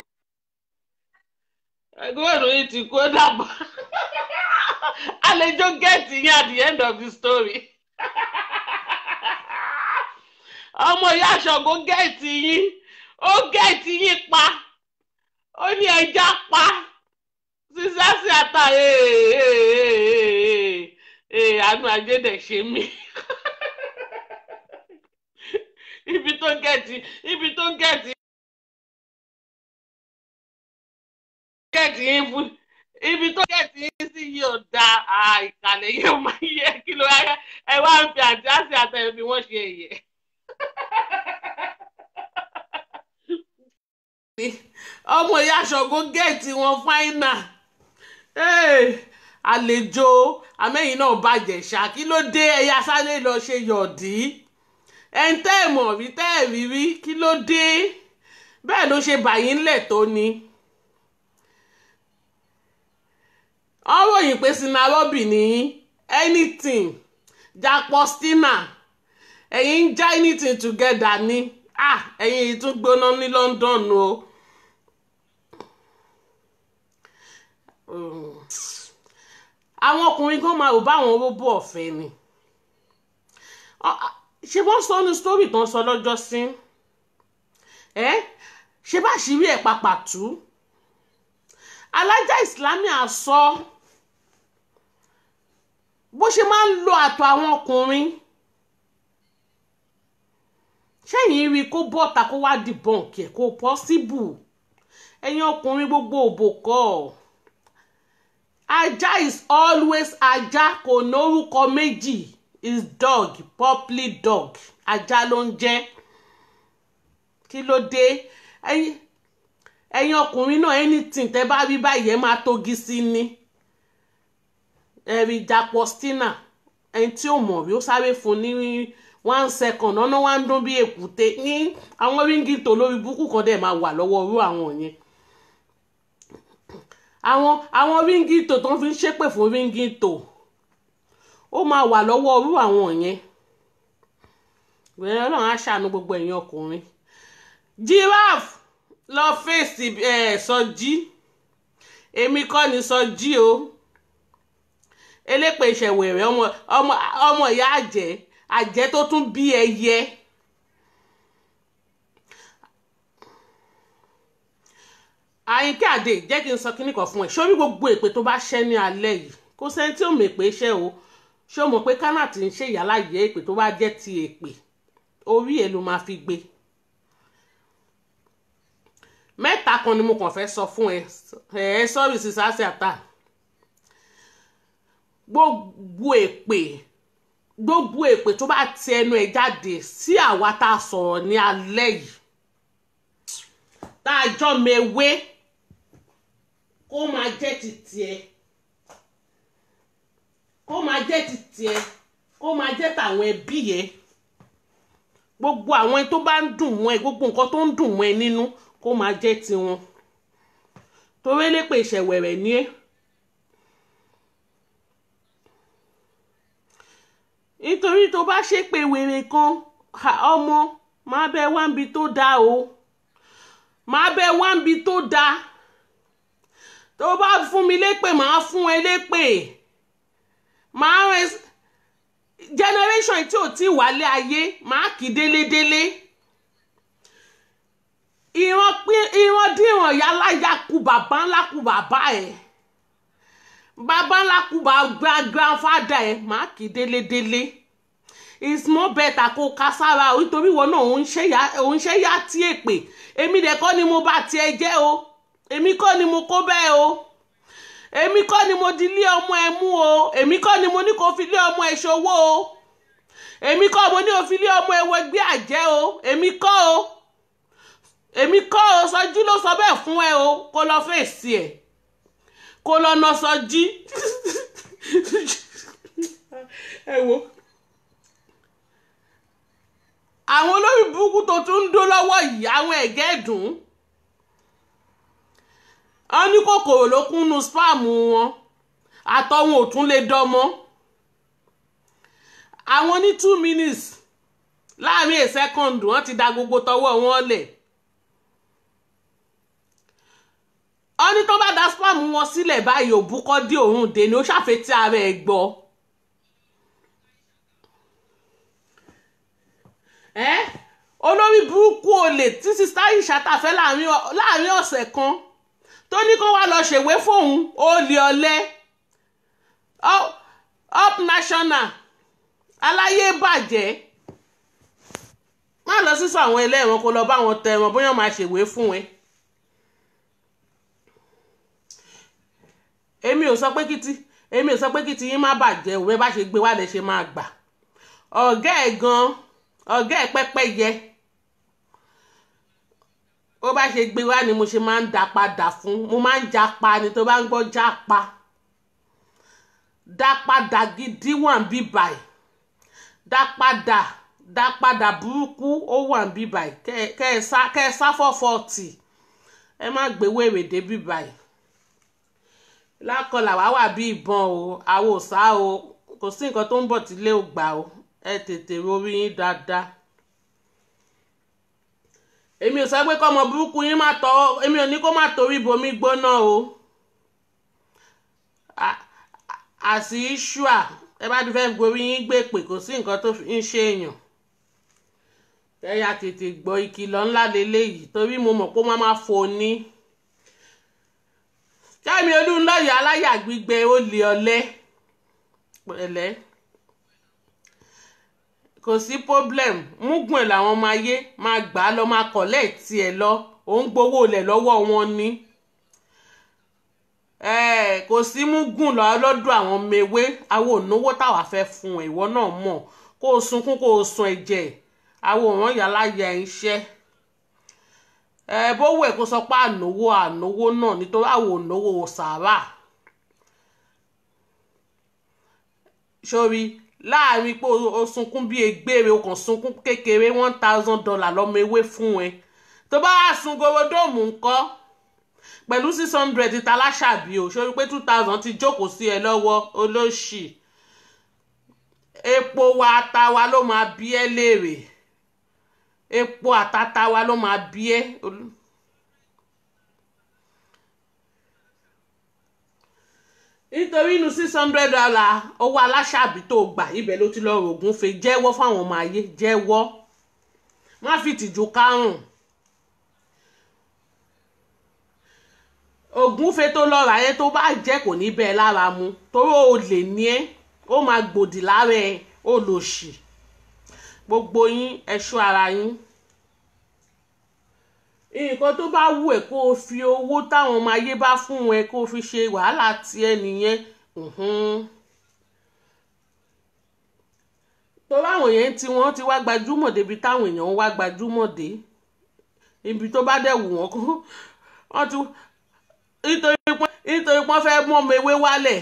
ẹgbẹ́ ìròyìn ti kó dàbọ̀ àlejò gẹ̀ẹ́tì yín at the end of the story ọmọ ìyá àṣọ̀gbó gẹ̀ẹ́tì yín ó gẹ̀ẹ́tì yín pa ó ní ẹja pa sísá sí ata ee àánú ajé dẹ̀ ṣe mí ibi tó gẹ̀ẹ́tì ibi tó gẹ̀ẹ́tì gẹ̀ẹ́tì yín fún ibi tó gẹ̀ẹ́tì yín sí yìí ò da ìkàlẹ̀ yìí ò máa yẹ kí ló wáyé ẹ wá ń fi àti àṣì àtẹ̀yẹ bí wọ́n ṣe yẹ. ọmọ ìyá ṣọ̀gbọ́n gẹ̀ẹ́tì wọn fáínà àlejò amẹ́yìn náà bàjẹ́ ṣá kí ló dé ẹ̀yà sáré lọ ṣe yọ̀dí ẹ̀ ń tẹ́ ẹ̀ mọ̀ rí tẹ́ ẹ̀ rí rí kí ló dé bẹ́ẹ̀ ló ṣe bàyín ńlẹ̀ tó ni. wọ́n ròyìn pé sinarobi ní anything japostina ẹ̀yin ń já anything together ni ah ẹ̀yin yìí tún gbóná ní London o um, àwọn ọkùnrin kan máa rò báwọn róbó ọ̀fẹ́ ni Ọ- a- ṣé wọ́n sọ ní sítórì tán sọ lọ́jọ́ sí ẹ́ ṣé bá ṣírí ẹ̀ papà tú alájà ìsìlámì àsọ bó ṣe máa ń lo àtọ̀ àwọn ọkùnrin ṣẹ́yìn rí i kó bọ́ta kó wá dìbọ̀nkì ẹ̀ kó pọ́síbù ẹ̀yin ọkùnrin gbogbo òbò kọ́ ajá is always ajá kò lórúkọ méjì is dog properly dog ajá ló ń jẹ́ kí ló dé ẹ̀yin ẹ̀yin ọkùnrin náà anything tẹ́ bá rí báyìí ẹ máa tógi sí ni ẹ̀rí japostina ẹni tí ò mọ̀ rí ó sáré fún ní one second ọ̀nà wa ń dún bí èkúté ní àwọn ríngìtò lórí burúkú kan dẹ̀ máa wà lọ́wọ́ irú àwọn yẹn àwọn àwọn ríngìtò tó ń fi ń ṣépè fún ríngìtò ó máa wà lọ́wọ́ irú àwọn yẹn wẹ́rẹ́ ọlọ́run á ṣàánú gbogbo ẹ̀yin ọkùnrin giraffe lọ fèsì ẹ̀ sọjí èmi kọ́ ni sọjí o elépè ìṣẹ̀wẹ̀rẹ̀ ọmọ ọmọ ọmọ ìyá àjẹ́ àjẹ́ tó tún bí ẹyẹ. àyìnkẹ́ àdè jẹ́ kí n sọ kínní kan fún ẹ sórí gbogbo èpè tó bá ṣẹ́ ní alẹ́ yìí kò sẹ́ni tí ò mọ̀ èpè ṣẹ́ o ṣé o mọ̀ pé kánà tí ń ṣe ìyáláyé èpè tó bá jẹ́ ti èpè orí ẹ̀ ló máa fi gbé mẹ́ta kan ni mo kàn fẹ́ sọ fún ẹ ẹ sọ́rí sísá sí àtà gbogbo èpè gbogbo èpè tó bá ti ẹnu ẹ jáde sí àwa tá a sọ̀rọ̀ ní alẹ́ yìí tá a jọ mewé kó máa jẹ́ ti tiẹ̀ kó máa jẹ́ ti tiẹ̀ kó máa jẹ́ tàwọn ẹbí yẹn gbogbo àwọn tó bá ń dùn mọ́ ẹ gbogbo nǹkan tó ń dùn mọ́ ẹ nínú kó máa jẹ́ tiwọn torí elépè ìṣẹ̀wẹ̀rẹ̀ ní ẹ́ nítorí tó bá ṣépè wèrè kan ha, ọmọ máa bẹ wáǹbi tó dáa o máa bẹ wáǹbi tó dáa tó bá fún mi lépè máa fún ẹ lépè máa rẹ generation tí ò tí wálé ayé máa kì í délédélé ìran pín ìran dìran yálàyà kú bàbá ńlá kú bàbá ẹ bàbá ńlá kú bàbá grandfather ẹ máa kì í délédélé it's more better kó ká sára o nítorí ìwọ náà òun ṣe yá tí èpè èmi dẹ̀ kọ́ ni mo bá tiẹ̀ jẹ́ o èmi kọ́ ni mo kó bẹ́ẹ̀ o èmi kọ́ ni mo di lé ọmọ ẹ mú o èmi kọ́ ni mo ní kó fi lé ọmọ ẹ ṣòwò o èmi kọ́ mo ní kó fi lé ọmọ ẹ wẹgbẹ́ àjẹ́ o èmi kọ́ o èmi kọ́ o sọjú ló sọ bẹ́ẹ̀ fún ẹ o kó lọ fèsì ẹ̀ kó lọ nà sọjí ẹ wo àwọn olórí burúkú tó tún ń dó lọ́wọ́ yìí àwọn ẹ̀gẹ́ dùn ún wọ́n ní kòkòrò ló kúnnú spam wọn àtọ̀hún ò tún lè dánmọ́ àwọn ní two minutes láàrin a second wọ́n ti da gbogbo tọwọ́ wọn lẹ̀ wọ́n ní tó bá da spam wọn sílẹ̀ báyìí òbúkọ́ dé òun dé ni ó ṣàfetí ara ẹ̀ gbọ́ ẹ́ olórí burúkú olè tí sista yìí ṣàtàfẹ́ láàrin ọ̀sẹ̀ kan tó ní kó wá lọ ṣèwé fóun olè ọ̀lẹ up national aláyé bàjẹ́ má lọ sísọ àwọn ẹlẹ́wọ̀n kó lọ bá wọn tẹ wọn bóyá máa ṣèwé fún ẹ. èmi ò sọ pé kìtì èmi ò sọ pé kìtì yín má bàjẹ́ òwe bá ṣe gbé wá lè ṣe máa gbà ọ̀gá ẹ̀ gan ọ̀gá ẹ̀ pẹ́pẹ́ yẹ ó bá ṣe gbé wá ni mo ṣe máa ń dá padà fún mo máa ń já pa ni tó bá ń gbọ́ já pa dá padà gidi wà ń bí báyìí dá padà dá padà burúkú ó wà ń bí báyìí kẹ́ ẹ sá kẹ́ ẹ sá fọ́fọ́ọ̀tì ẹ má gbé wèrè dé bí báyìí lákọlà wá wà bí ìbọn o àwo sá o kò sí nǹkan tó ń bọ̀ tí ilé ò gbà o ẹ tètè rorí yín dáadáa. èmi ò sọ pé kọ́mọ burúkú yín má tọ́ èmi ò ní kó má torí bomi gbóná o àti ṣùà ẹ bá ti fẹ́ gorí yín gbé pè kò sí nǹkan tó fi ń ṣe èèyàn ẹ̀yà tètè gbọ́ ìkìlọ̀ ńlá lélẹ́yìí torí mo mọ̀ pé ó máa máa fò ní. Kẹ́mi Olúnlọ́yọ̀ aláyà gbígbẹ ó lè ọlẹ́ pẹ̀lẹ́ kò sí problem múgùn ẹ̀ làwọn máa yé máa gbà á lọ máa kọ̀lẹ́ tiẹ̀ lọ òun gbowó lẹ̀ lọ́wọ́ wọn ni kò sí múgùn lọ lọ́dọ̀ àwọn mewé àwọn ònáwó táwa fẹ́ fún ẹ̀ ìwọ náà mọ̀ kó o sunkún kó o sun ẹ̀jẹ̀ àwọn òràn yàrá yà ń ṣẹ́ ẹ bówó ẹ̀ kó sọ pé ànáwó ànáwó náà nítorí àwọn ònáwó sàárà sórí láàrin pé o sunkún bíi egbére o kàn sunkún kékeré one thousand dollar lọ́mọ ewé fún ẹ tó bá wà sun gorodóòmù ńkọ́ pẹ̀lú six hundred ti taláṣàbí o sórí pé two thousand ti jókòó sí ẹ lọ́wọ́ olóṣì epo wa ata wa ló máa bí ẹ léèrè epo àtàtà wa ló máa bí ẹ. nítorí inú six hundred dollar owó aláṣàbí tó gbà ibẹ̀ ló ti lọ rògùn fe jẹ́wọ́ fáwọn ọmọ ayé jẹ́wọ́ má fi tìjú kárùn ògúnfe tó lọ rà yẹn tó bá jẹ́ kò ní bẹ́ẹ̀ lára mu torí o lè ní ẹ́ ó máa gbòdì lára ẹ̀ ó lò sí gbogbo yín ẹ̀ṣọ́ ara yín nǹkan tó bá wù ẹ́ kó o fi owó táwọn ọmọ ayé bá fún ẹ kó o fi ṣe wàhálà tiẹ̀ nìyẹn torí àwọn yẹn tí wọ́n ti wá gbajúmọ̀ débi táwọn èèyàn ń wá gbajúmọ̀ dé ibi tó bá dẹ̀ wù wọ́n kó wọ́n ti nítorí pé nítorí pé wọ́n fẹ́ mú ọmọ ewé wálẹ̀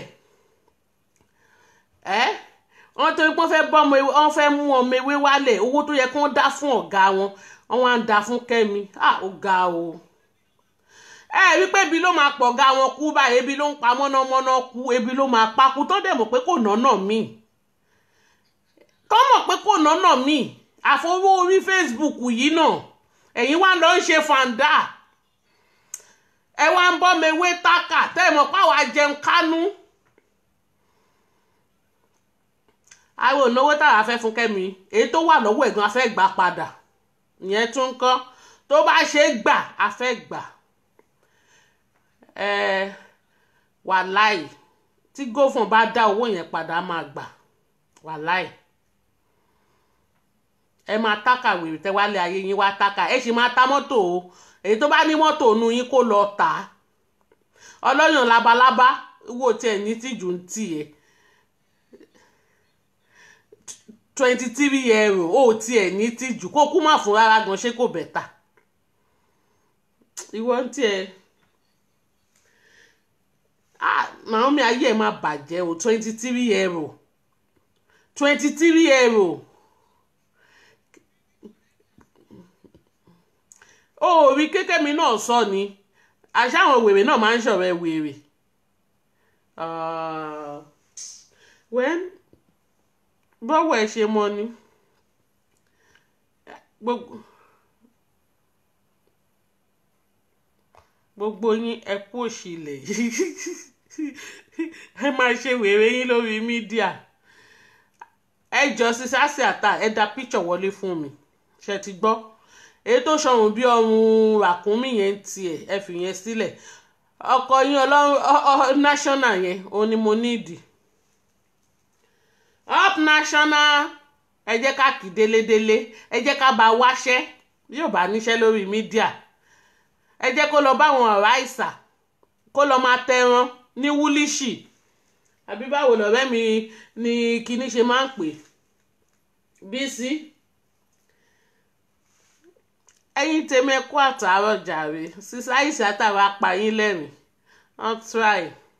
ẹ́ wọ́n torí pé wọ́n fẹ́ bọ́ ọmọ ewé wọ́n fẹ́ mú ọmọ ewé wálẹ̀ owó tó yẹ kí wọ́n dá fún ọ̀gá wọn wọ́n wá ń dá fún kẹ́mi à ó ga o ẹ rí pé ebi ló máa pọ̀ ga wọn kú báyìí ebi ló ń pa mọ́nàmọ́ná kú ebi ló máa pa kú tó dẹ̀ mọ̀ pé kò nọ́nà míì tó mọ̀ pé kò nọ́nà míì àfọwọ́ orí Facebook yìí náà ẹ̀yin wá lọ ń ṣe fàǹdà ẹ wá ń bọ́ mewé tákà tẹ́ ẹ mọ̀ páwa jẹun kánú. àwọn ònáwó táwa fẹ́ fún kẹ́mi èyí tó wà lọ́wọ́ ẹ̀gbọ́n a fẹ́ gbà padà ìyẹn tún kọ́ tó bá ṣe é gbà a fẹ́ gbà ẹ wàláì tí gófún bá dá owó yẹn padà máa gbà wàláì ẹ máa tákà wèrè tẹ wálé ayé yín wá tákà ẹ sì máa ta mọ́tò o èyí tó bá ní mọ́tò nu yín kó lọ tà á ọlọ́yàn labalábá wo tiẹ̀ ní tìjú ń tì ẹ́ twenty three euro ó tiẹ̀ ní tìjú kó kú má fún rárá gan ṣé kò bẹ̀tà ìwọ ń tiẹ̀ Naomi ayé ẹ̀ máa bàjẹ́ o twenty three euro twenty three euro. ó rí kékèmí náà sọ ni àṣàwọn wèrè náà máa ń ṣọ̀rẹ́ wèrè wẹ́n bọ́wọ́ ẹ̀ ṣe mọ ni gbogbo yín ẹ kú òṣìlẹ̀ ẹ máa ṣe wèrè yín lórí mídíà ẹ jọ sí sásì àtà ẹ dá píṣọ̀ wọlé fún mi ṣe ti gbọ́ èyí tó ṣọrùn bí ọrùn ràkúnmí yẹn ń tiẹ̀ ẹ fi yẹn sílẹ̀ ọkọ yín ọlọ́run national yẹn òun ni mo nídìí up national ẹ jẹ́ ká kì délédélé ẹ jẹ́ ká bá wáṣẹ́ yóò bá níṣẹ́ lórí mídíà ẹ jẹ́ kó lọ báwọn ọ̀rá ìsà kó lọ máa tẹran ní wúlíṣì àbí báwo lọ̀rẹ́ mi ni kinní ṣe máa ń pè bísí ẹ̀yin tèmi ẹ kú àtàárọ̀ jàre sísá àìsà tàwa apààyàn lẹ́rìn wọ́n try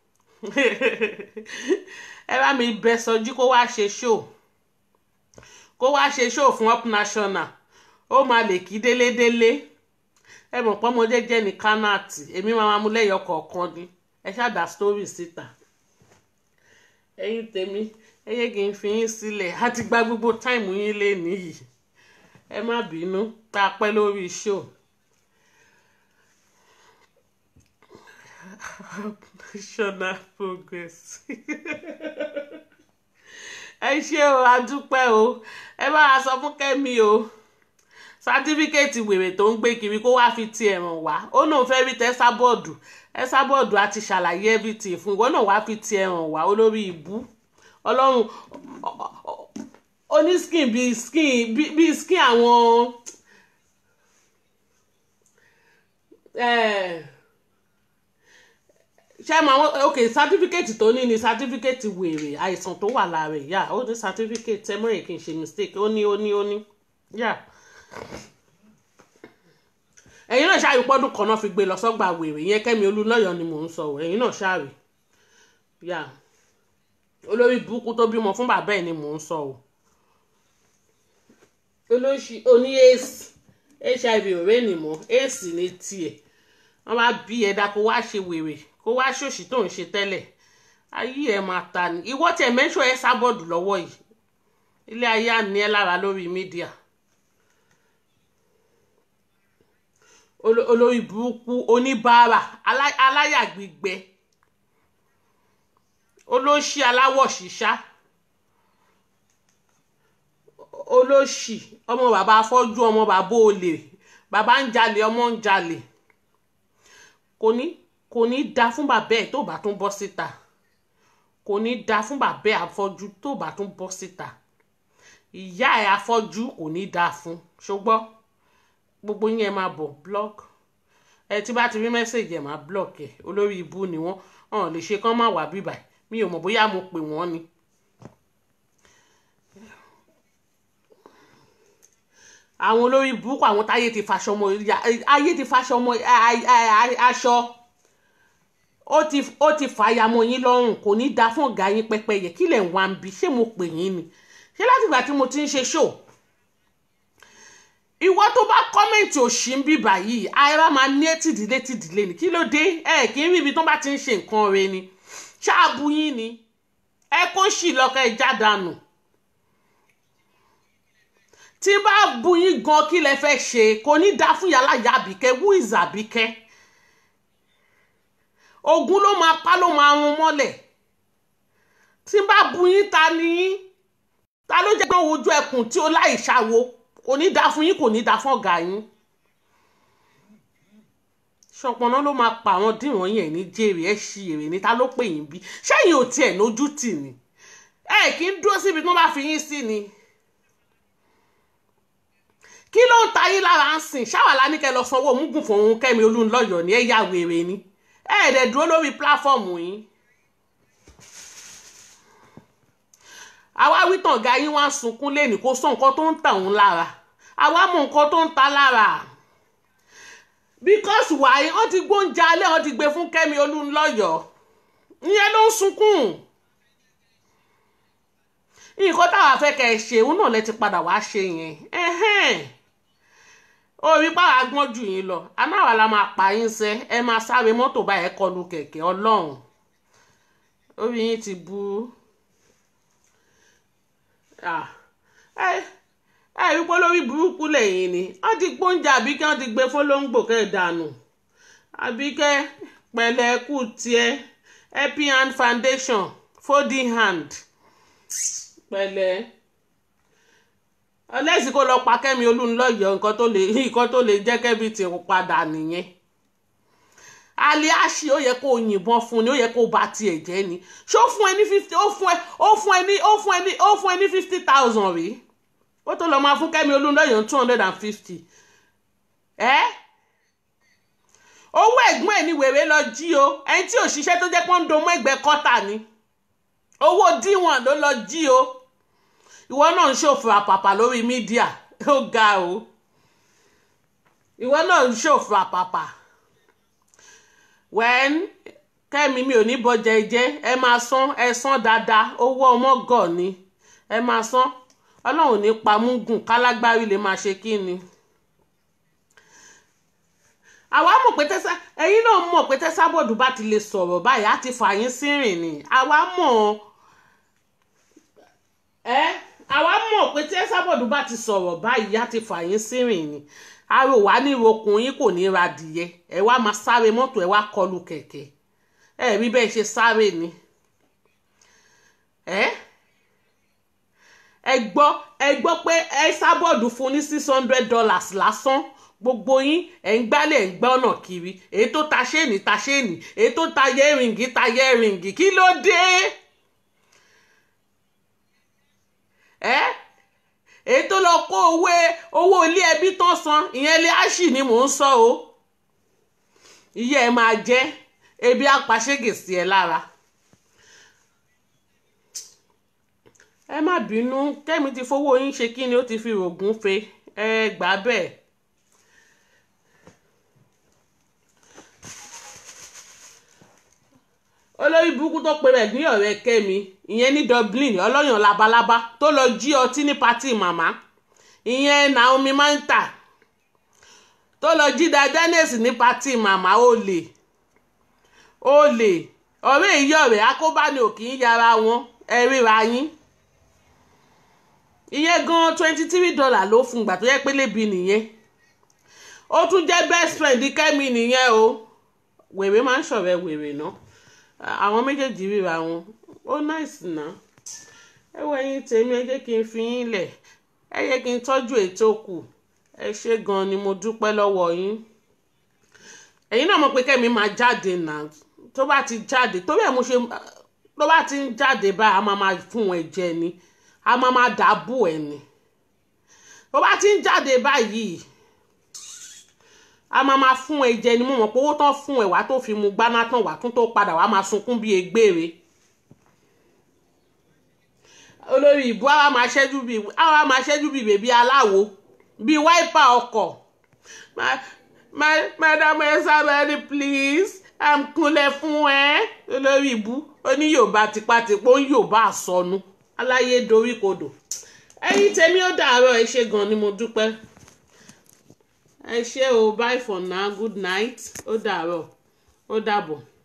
ẹ bá mi bẹ sọjú kó wá ṣe show kó wá ṣe show fún up national ó máa lè kí délédélé ẹ mọ̀ pọ́nmọ jẹ́jẹ́ ní kánàtì èmi máa máa mú lẹ́yọ̀ kọ̀ọ̀kan ni ẹ ṣáàdá story síta ẹ̀yin tèmi ẹ yé kí n fi yín sílẹ̀ á ti gba gbogbo táìmù yín lé nìyí ẹ má bínú tá a pẹ́ lórí show national progress ẹ ṣé o adúpẹ́ o ẹ bá a sọ fún kẹ́mi o sátífíkẹ́ẹ̀tì wèrè tó ń gbé kiri kó wáá fi tiẹ̀ hàn wá ó náà fẹ́ rí tẹ́sàbọ́ọ̀dù ẹ́sàbọ́ọ̀dù àti ṣàlàyé everything fún ìwọ náà wáá fi tiẹ̀ hàn wá olórí ìbú ọlọ́run oní skin bíi skin bíi skin àwọn ṣe mọ àwọn ok certificate tó ní ni certificate wèrè àìsàn tó wà lára ẹ̀ yá ó ní certificate tẹ́mọ̀rẹ̀ kì í ṣe mistake ó ní ó ní ó ní yá ẹ̀yin náà ṣáàrí pọ́dún kan náà fi gbé lọ sọ́gbà wèrè yẹn kẹ́mi olúlọ́yọ̀ ni mò ń sọ ọ́ ẹ̀yin náà ṣáàrí yá olórí burúkú tó bímọ fún bàbá ẹ̀ ni mò ń sọ ọ́ olóṣì oní aids hiv ọ̀rẹ́ nìmọ̀ aids ní tiẹ̀ wọ́n bá bí ẹ̀dá kó wá ṣe wèrè kó wá ṣòṣì tó ń ṣe tẹ́lẹ̀ ayé ẹ̀ máa ta ni ìwọ́ tẹ̀ mẹ́ṣọ́ ẹ sábọ̀dù lọ́wọ́ yìí ilé ayé àní ẹ lára lórí mídíà olórí burúkú oníbàárà aláyà gbígbẹ olóṣì aláwọ̀ ṣíṣá olóṣì ọmọ bàbá afọ́jú ọmọ bàbá olè bàbá ń jalè ọmọ ń jalè kò ní kò ní da fún bàbá ẹ̀ tó bá tún bọ́ síta kò ní da fún bàbá ẹ̀ afọ́jú tó bá tún bọ́ síta ìyá ẹ̀ afọ́jú kò ní da fún ṣùgbọ́n gbogbo yín ẹ máa bọ̀ block ẹ tí bá ti rí mẹ́sẹ̀gì ẹ̀ máa block ẹ̀ olórí ibú ni wọ́n hàn lè ṣe kán má wà bíbà mi ò mọ̀ bóyá mo pè wọ́n ni. àwọn olórí burúkú àwọn táyé ti faṣọ ọmọ ayé ti faṣọ ọmọ aṣọ ó ti ó ti fàyàmọ yín lọ́rùn kò ní da fún ọ̀gá yín pẹ́pẹ́yẹ kí lẹ̀ ń wá ń bi ṣé mo pè yín ni ṣé látìgbà tí mo ti ń ṣe show ìwọ tó bá kọ́mẹ̀ntì òṣì ń bíbà yìí ara máa ní tìdílé tìdílé ni kí ló dé ẹ kì í rí ibi tó bá ti ń ṣe nǹkan rẹ ni ṣáàbù yín ni ẹ kó sì lọ́kọ̀ ẹ jádànù tí bá bu yín gan kí lẹ fẹ́ ṣe kò ní dá fún yàrá ìyá àbíkẹ́ wú ìzà àbíkẹ́ ogun ló máa pa ló máa run mọ́lẹ̀ tí bá bu yín ta ni yín ta ló jẹ́ pé ojú ẹkùn tí ó láì ṣàwo kò ní dá fún yín kò ní dá fún ọ̀gá yín ṣọpọnà ló máa pa àwọn dìran yẹn ní jèrè ẹ ṣí èrè ní ta ló pè yín bí ṣẹ́yìn ò tiẹ̀ lójú tì ní ẹ kì í dúró síbi tí wọ́n bá fi yín sí ni kí ló ń ta yín lára ń sìn ṣáwàlá ní kẹ́ lọ sanwó mugun fún òun Kẹ́mi Olúnlọ́yọ̀ ní ẹ yá wèrè ni ẹ ẹ̀ dẹ̀ dúró lórí pílàfọ́ọ̀mù yín àwa wítàn ga yín wá sunkún lẹ́nìí kó sọ nǹkan tó ń tà òun lára àwa mọ nǹkan tó ń ta lára because wàyí wọ́n ti gbóúnjẹ alẹ́ wọ́n ti gbé fún Kẹ́mi Olúnlọ́yọ̀ ìyẹn ló ń sunkún nǹkan táwa fẹ́ kẹ́ ẹ ṣe òun náà lẹ ti padà wá ṣe yẹn orí pàrọ̀ agbọ́n jù yín lọ anáwà la máa pa yín sẹ́ ẹ máa sáré mọ́tò báyẹn kọlu kẹ̀kẹ́ ọlọ́run orí yín ti bu ẹ ẹ rí pé lórí burúkú lẹ́yìn ni wọ́n ti gbóúnjẹ àbíkẹ́ wọ́n ti gbé fọlọ́ngbò kẹ́ ẹ̀ dànù àbíkẹ́ pẹ̀lẹ́ kù tiẹ̀ happy hand foundation folding hand pẹ̀lẹ́ ọlẹ́sìn kó lọ pa Kẹ́mi Olúnlọ́yọ̀ nǹkan tó lè nǹkan tó lè jẹ́ kẹ́bi tí kò padà nìyẹn aliashi ó yẹ kó o yìnbọn fún ni ó yẹ kó o bá tiẹ̀ jẹ́ ni ṣó fún ẹ ní fifty ó fún ẹ ó fún ẹ ní ó fún ẹ ní ó fún ẹ ní fifty thousand rí ó tó lọ máa fún Kẹ́mi Olúnlọ́yọ̀ two hundred and fifty ẹ́ owó ẹ̀gbọ́n ẹ̀ ní wèrè lọ jí o ẹni tí òṣìṣẹ́ tó jẹ́ pọ́ńdó mọ́ ẹgbẹ́ kọ́tà ni owó díwọ̀n ló lọ jí o ìwọ náà ń ṣòfò àpàpà lórí mídíà ó ga o ìwọ náà ń ṣòfò àpàpà wẹ́n kẹ́mi mi ò ní bọ́jà ẹ̀jẹ̀ ẹ máa san ẹ san dáadáa owó ọmọ gọ̀ ni ẹ máa san ọlọ́run ní pamúgùn kálágbárí lè máa ṣe kí ni àwa mọ̀ pé tẹ́sà ẹ̀yin náà mọ̀ pé tẹ́sà bọ̀dù bá ti lè sọ̀rọ̀ báyìí á ti fà yín sírìn ni àwa mọ̀ ẹ́ àwa mọ̀ pé tẹ́sà bọ̀dù bá ti sọ̀rọ̀ báyìí á ti fà yín sírìn ni arò wá ní ìrokùn yín kò ní ra adìyẹ ẹ wá máa sáré mọ́tò ẹ wá kọlu kẹ̀kẹ́ ẹ rí bẹ́ẹ̀ ṣe sáré ni ẹ ẹ gbọ́ ẹ gbọ́ pé ẹ sábọ̀dù fún ní six hundred dollars lásán gbogbo yín ẹ̀ ń gbálẹ̀ ń gbọ́ ọ̀nà kiri èyí tó ta ṣéènì ta ṣéènì èyí tó ta yẹ́rìngì ta yẹ́rìngì kí ló dé ẹ èyí tó lọ kó owó owó ilé ẹbí tán san ìyẹn lé áṣì ni mò ń sọ o iye ẹ máa jẹ ebi apàṣẹgè sí ẹ lára ẹ má bínú kẹ́mi ti fowó yín ṣe kí ni ó ti fi rògùn fe ẹ gbà bẹ́ẹ̀. olórí burúkú tó pe rẹ̀ ní ọ̀rẹ́ kẹ́mi ìyẹn ní dublin ọlọ́yàn labalábá tó lọ jí ọtí ní pátì màmá ìyẹn naomi manta tó lọ jí dadenes ní pátì màmá olè olè ọ̀rẹ́ ìyá ọ̀rẹ́ akóbáni ò kì í yára wọn ẹ ríra yín ìyẹn gan twenty three dollar ló fún gbà tó yẹ pé lébi nìyẹn ó tún jẹ́ best friend kẹ́mi nìyẹn o wèrè máa ń ṣọ̀rẹ́ wèrè náà àwọn méjèèjì ríra wọn ó náìsì náà ẹ wọ ẹyin tèmi ẹ jẹ́ kí n fi yín lẹ̀ ẹ yẹ kí n tọ́jú ètò kù ẹ ṣé gan ni mo dúpẹ́ lọ́wọ́ yín ẹ̀yin náà mọ̀ pé kẹ́mi máa jáde náà tó bá ti jáde torí ẹ̀ mo ṣe tó bá ti ń jáde báyìí a máa máa fún ẹ jẹ ni a máa máa dàbò ẹ ni tó bá ti ń jáde báyìí a máa máa fún ẹ jẹ ni mo mọ̀ pé owó tán fún ẹ wá tó fi mu gbaná tán wá tún tó padà wá máa sunkún bíi egbére olórí ìbú àwa máa ṣẹ́jú bíi àwa máa ṣẹ́jú bíi bèbí aláwo bíi wáìpà ọkọ̀ madam ẹsàbẹ̀rẹ̀ please am kúnlẹ̀ fún ẹ olórí ìbú ó ní yorùbá tipátipá ó ń yorùbá àsọnù aláyé dorí kodò ẹ̀yin tèmi ó dàárọ̀ ẹ ṣé gan ni mo dúpẹ́ ẹ ṣé o bye for now good night ó dàárọ̀ ó dàbọ̀.